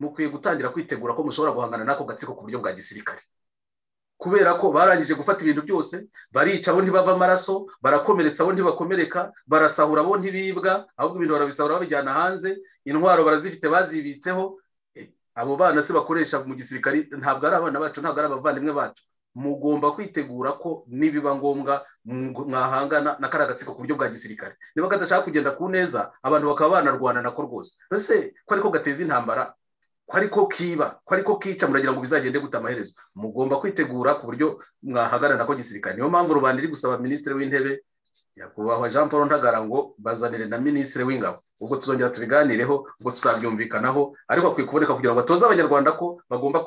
mukwiye gutangira kwitegura ko mushobora guhangana n'ako gatsiko ku buryo bwa gisirikare kubera ko barangije gufata ibintu byose barica abo ntibava amaraso barakomeretsa abo ntibakomereka barasahura abo ntibibwa ahubwo ibintu barabisahura babijyana hanze intwaro barazifite bazibitseho abo bana se bakoresha mu gisirikare ntabwo ari abana bacu ntabwo ari abavandimwe bacu mugomba kwitegura ko nibiba ngombwa mwahangana na kariya gatsiko ku buryo bwa gisirikare niba kadashaka kugenda ku neza abantu bakaba banarwana nako rwose mbese ko ariko gateza intambara ko ariko kiba ko ariko kica muragira ngo bizagende gute amaherezo mugomba kwitegura ku buryo mwahagarara ko gisirikare niyo mpamvu rubanda iri gusaba minisitiri w'intebe nyakubahwa jean paul ntagara ngo bazanire na minisitiri w'ingabo ubwo tuzongera tubiganireho ubwo tuzabyumvikanaho ariko akwiye kuboneka kugira ngo atoze abanyarwanda ko bagomba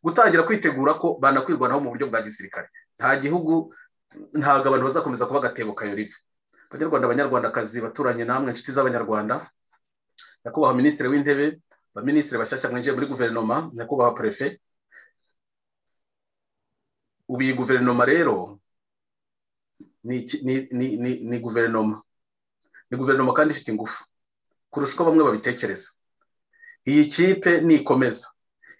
gutangira kwitegura ko banakwirwanaho mu buryo bwa gisirikare nta gihugu ntabwo abantu bazakomeza kuba agatebo kayoriva abanyarwanda abanyarwandakazi baturanye namwe inshuti z'abanyarwanda nyakubahwa minisitiri w'intebe abaminisitiri bashyashya mwinjiye muri guverinoma nyakubahwa perefe ubu iyi guverinoma rero ni guverinoma ni guverinoma kandi ifite ingufu kurusha uko bamwe babitekereza iyi kipe nikomeza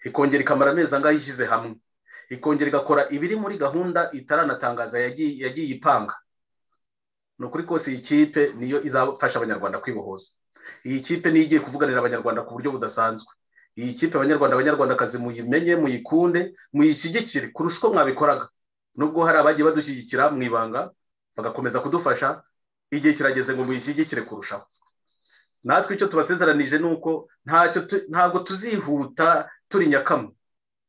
ikongera ikamara amezi angahe ishyize hamwe ikongera igakora ibiri muri gahunda itaranatangaza yagiye ipanga ni ukuri kose iyi kipe niyo izafasha abanyarwanda kwibohoza iyi kipe niyo igiye kuvuganira abanyarwanda ku buryo budasanzwe iyi kipe abanyarwanda abanyarwandakazi muyimenye muyikunde muyishyigikire kurusha uko mwabikoraga nubwo hari abagiye badushyigikira mu ibanga bagakomeza kudufasha igihe kirageze ngo muyishyigikire kurushaho natwe icyo tubasezeranije ni uko ntabwo tuzihuta turi nyakamo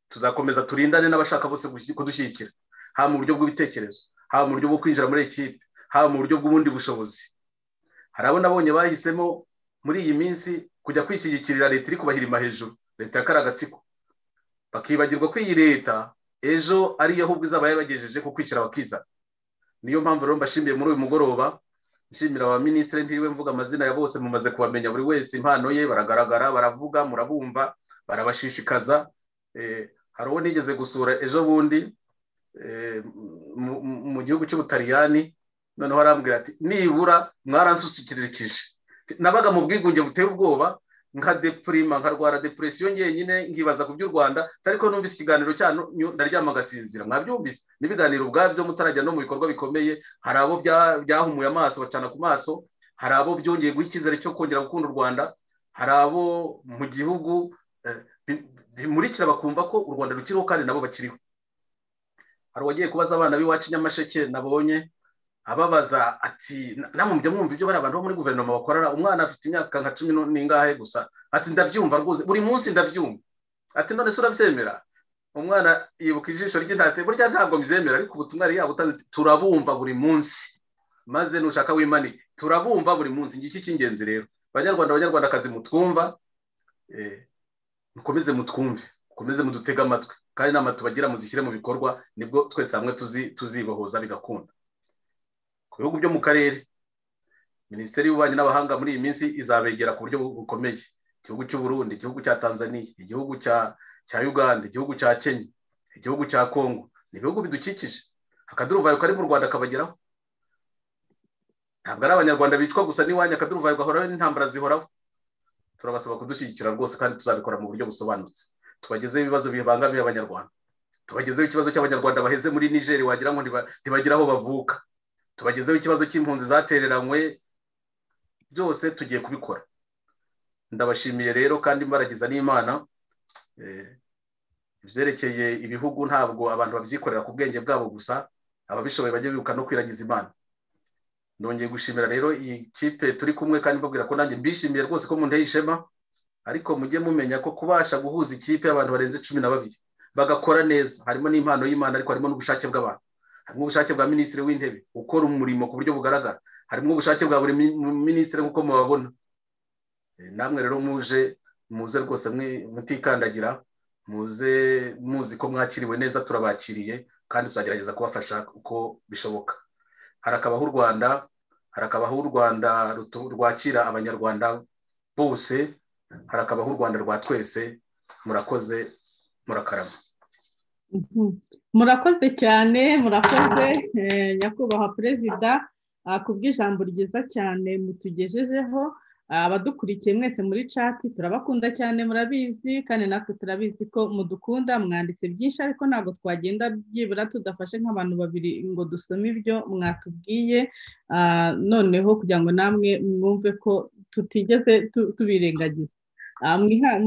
tuzakomeza turindane n'abashaka bose kudushyigikira haba mu buryo bw'ibitekerezo haba mu buryo bwo kwinjira muri ekipe haba mu buryo bw'ubundi bushobozi hari abo nabonye bahisemo muri iyi minsi kujya kwishyigikirira leta iri kubahirima hejuru leta ya karagatsiko bakibagirwa ko iyi leta ejo ariyo ahubwo izaba yabagejeje ku kwishyira bakizana niyo mpamvu rero mbashimiye muri uyu mugoroba nshimira aba minisitiri ntiriwe mvuga amazina ya bose mumaze kubamenya buri wese impano ye baragaragara baravuga murabumva barabashishikaza hari uwo nigeze gusura ejo bundi mu gihugu cy'ubutariyani noneho arambwira ati nibura mwaransusikirikije nabaga mu bwigunge buteye ubwoba nka depurima nkarwara depuresiyo ngenyine nkibaza ku by'u rwanda ariko numvise ikiganiro cyanyu ndaryama agasinzira mwabyumvise n'ibiganiro ubwabyo mutarajya no mu bikorwa bikomeye hari abo byahumuye amaso bacana ku maso hari abo byongeye guha icyizere cyo kongera gukunda u rwanda hari abo mu gihugu bimurikira bakumva ko u rwanda rukiriho kandi nabo bakiriho hari uwagiye kubaza abana b'iwacu nyamasheke nabonye ababaza ati namwe mujya mwumva ibyo bariya bantu bo muri guverinoma bakorera umwana afite imyaka nka cumi n'ingahe gusa ati ndabyumva rwose buri munsi ndabyumva ati none se urabyemera umwana yibuka ijisho ry'intati burya ntabwo mbyemera ariko ubutumwa yari yabutanze turabumva buri munsi maze nushaka wimanike turabumva buri munsi ngiki cy'ingenzi rero abanyarwanda abanyarwandakazi mutwumva mukomeze mutwumve mukomeze mudutege amatwi kandi inama tubagira muzishyire mu bikorwa nibwo twese hamwe tuzibohoza bigakunda ku bihugu byo mu karere minisiteri y'ububanyi n'abahanga muri iyi minsi izabegera ku buryo bukomeye igihugu cy'u Burundi igihugu cya tanzania igihugu cya uganda igihugu cya kenya igihugu cya kongo ni ibihugu bidukikije akaduruvayo kari mu rwanda kabageraho ntabwo ari abanyarwanda bicwa gusa n'iwanyu akaduruvayo gahoraho n'intambara zihoraho turabasaba kudushyigikira rwose kandi tuzabikora mu buryo busobanutse tubagezeho ibibazo bibangamiye abanyarwanda tubagezeho ikibazo cy'abanyarwanda baheze muri nigeri wagira ngo ntibagira aho bavuka tubagezeho ikibazo cy'impunzi zatereranywe byose tugiye kubikora ndabashimiye rero kandi mbaragiza n'imana ibyerekeye ibihugu ntabwo abantu babyikorera ku bwenge bwabo gusa ababishoboye bajya bibuka no kwiragiza imana nongeye gushimira rero iyi kipe turi kumwe kandi mbabwira ko nanjye mbishimiye rwose ko mundeye ishema ariko mujye mumenya ko kubasha guhuza ikipe y'abantu barenze cumi na babiri bagakora neza harimo n'impano y'imana ariko harimo n'ubushake bw'abantu harimo ubushake bwa minisitiri w'intebe ukora umurimo ku buryo bugaragara harimo ubushake bwa buri minisitiri nk'uko mubabona namwe rero muje muze rwose mutikandagira muze muzi ko mwakiriwe neza turabakiriye kandi tuzagerageza kubafasha uko bishoboka harakabaho u rwanda harakabaho u rwanda rwakira abanyarwanda bose harakabaho u rwanda rwa twese murakoze murakarama murakoze cyane murakoze nyakubahwa perezida kubw'ijambo ryiza cyane mutugejejeho abadukurikiye mwese muri cati turabakunda cyane murabizi kandi natwe turabizi ko mudukunda mwanditse byinshi ariko ntabwo twagenda byibura tudafashe nk'abantu babiri ngo dusome ibyo mwatubwiye noneho kugira ngo namwe mwumve ko tutigeze tubirengagiza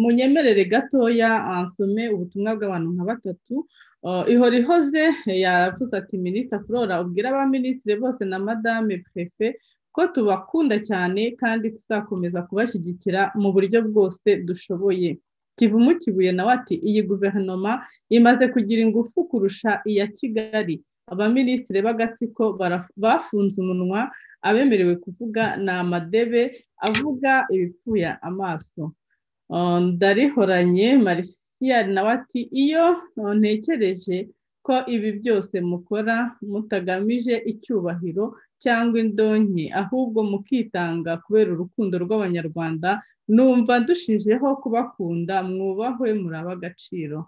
munyemerere gatoya nsome ubutumwa bw'abantu nka batatu ihora ihoze yavuze ati minisita flora ubwira abaminisitiri bose na madame pefe ko tubakunda cyane kandi tuzakomeza kubashyigikira mu buryo bwose dushoboye kivumu kibuye nawe ati iyi guverinoma imaze kugira ingufu kurusha iya kigali abaminisitiri b'agatsiko bafunze umunwa abemerewe kuvuga ni amadebe avuga ibipfuye amaso ndarihoranye marisi nawe ati iyo ntekereje ko ibi byose mukora mutagamije icyubahiro cyangwa indonke ahubwo mukitanga kubera urukundo rw'abanyarwanda numva dushijeho kubakunda mwubahwe muraba agaciro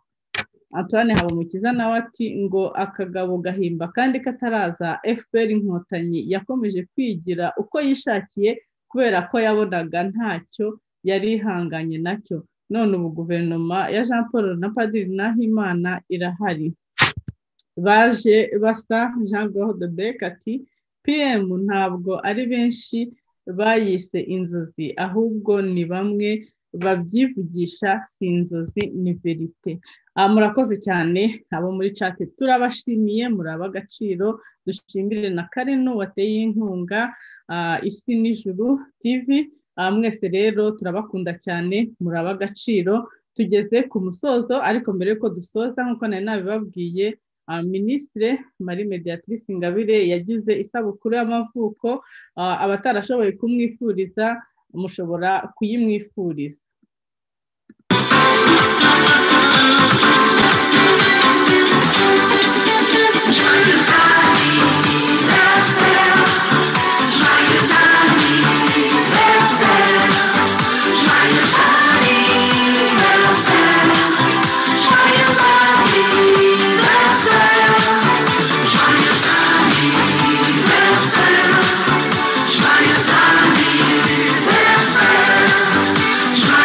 antoine habumukiza nawe ati ngo akagabo gahimba kandi kataraza fpr inkotanyi yakomeje kwigira uko yishakiye kubera ko yabonaga ntacyo yari ihanganye nacyo none ubu guverinoma ya jean paul na padiri nahimana irahari baje basa jean claude beck ati pm ntabwo ari benshi bayise inzozi ahubwo ni bamwe babyivugisha si inzozi ni verite murakoze cyane abo muri cate turabashimiye muraba agaciro dushimire na karenu wateye inkunga isi n'ijuru tv mwese rero turabakunda cyane muraba agaciro tugeze ku musozo ariko mbere y'uko dusoza nk'uko nari nabibabwiye minisitire marie mediatrice ingabire yagize isabukuru y'amavuko abatarashoboye kumwifuriza mushobora kuyimwifuriza Joyeux anniversaire!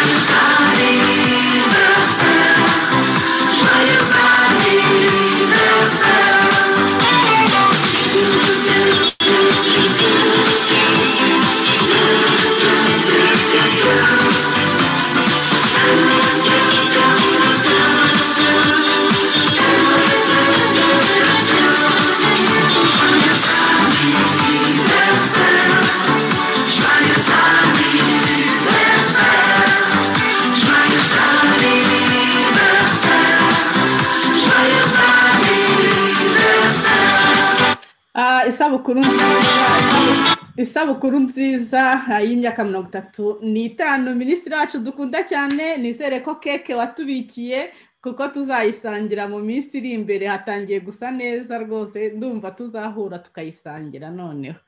isabukuru nziza isabukuru nziza y'imyaka mirongo itatu n'itanu minisitiri wacu dukunda cyane nizere ko keke watubikiye kuko tuzayisangira mu minsi iri imbere hatangiye gusa neza rwose ndumva tuzahura tukayisangira noneho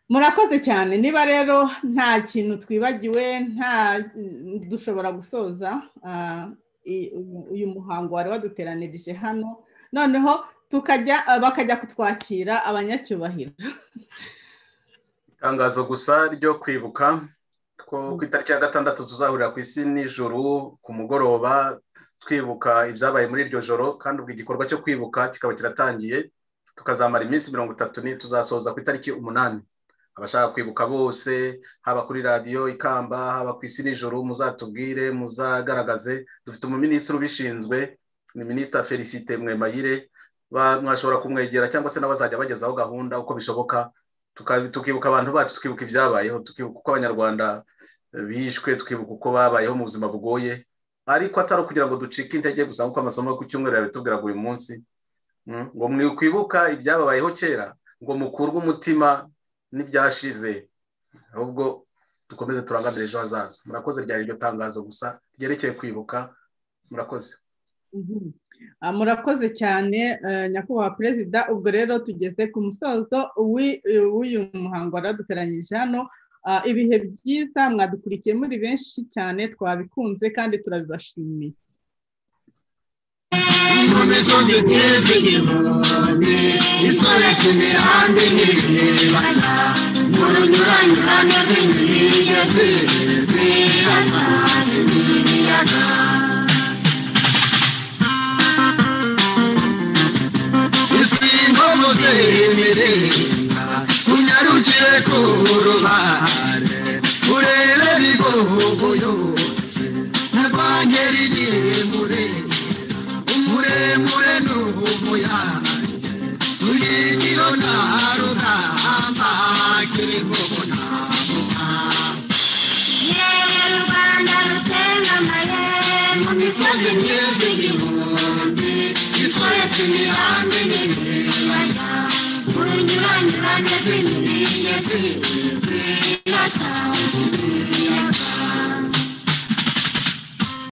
murakoze cyane niba rero nta kintu twibagiwe nta dushobora gusoza uyu muhango wari waduteranirije hano noneho tukajya bakajya kutwakira abanyacyubahiro itangazo gusa ryo kwibuka ko ku itariki ya gatandatu tuzahurira ku isi nijoro ku mugoroba twibuka ibyabaye muri iryo joro kandi ubwo igikorwa cyo kwibuka kikaba kiratangiye tukazamara iminsi mirongo itatu tuzasoza ku itariki umunani abashaka kwibuka bose haba kuri radiyo ikamba haba ku isi nijoro muzatubwire muzagaragaze dufite umuminisitiri ubishinzwe ni minisita felicite mwemayire mwashobora kumwegera cyangwa se n'abazajya bagezaho gahunda uko bishoboka tukibuka abantu bacu tukibuka ibyabayeho tukibuka uko abanyarwanda bishwe tukibuka uko babayeho mu buzima bugoye ariko atari ukugira ngo ducike intege gusa nk'uko amasomo yo ku cyumweru yabitubwiraga uyu munsi ngo mwikwibuka ibyababayeho kera ngo mukurwe umutima n'ibyashize ahubwo dukomeze turangamire ejo hazaza murakoze ryari iryo tangazo gusa ryerekeye kwibuka murakoze murakoze cyane nyakubahwa perezida ubwo rero tugeze ku musozo w'uyu muhango waraduteranyije hano ibihe byiza mwadukurikiye muri benshi cyane twabikunze kandi turabibashimiye imisozi myinshi igihumbi isobetse imihanda n'ibibaya mu runyuranyurane rw'imigezi birasa n'ibiyaga isimbogoze imiringa unyarukire ku rubare urebere igihugu yose narwanyera igihe murebe muremure n'umuyange urigiro nta rugamba kirimo kunamuka yewe rwanda rutengamaye mu misozi myiza igihumbi isoretse imihanda n'ibibaya urunyuranyurane rw'imiringe z'ibibaya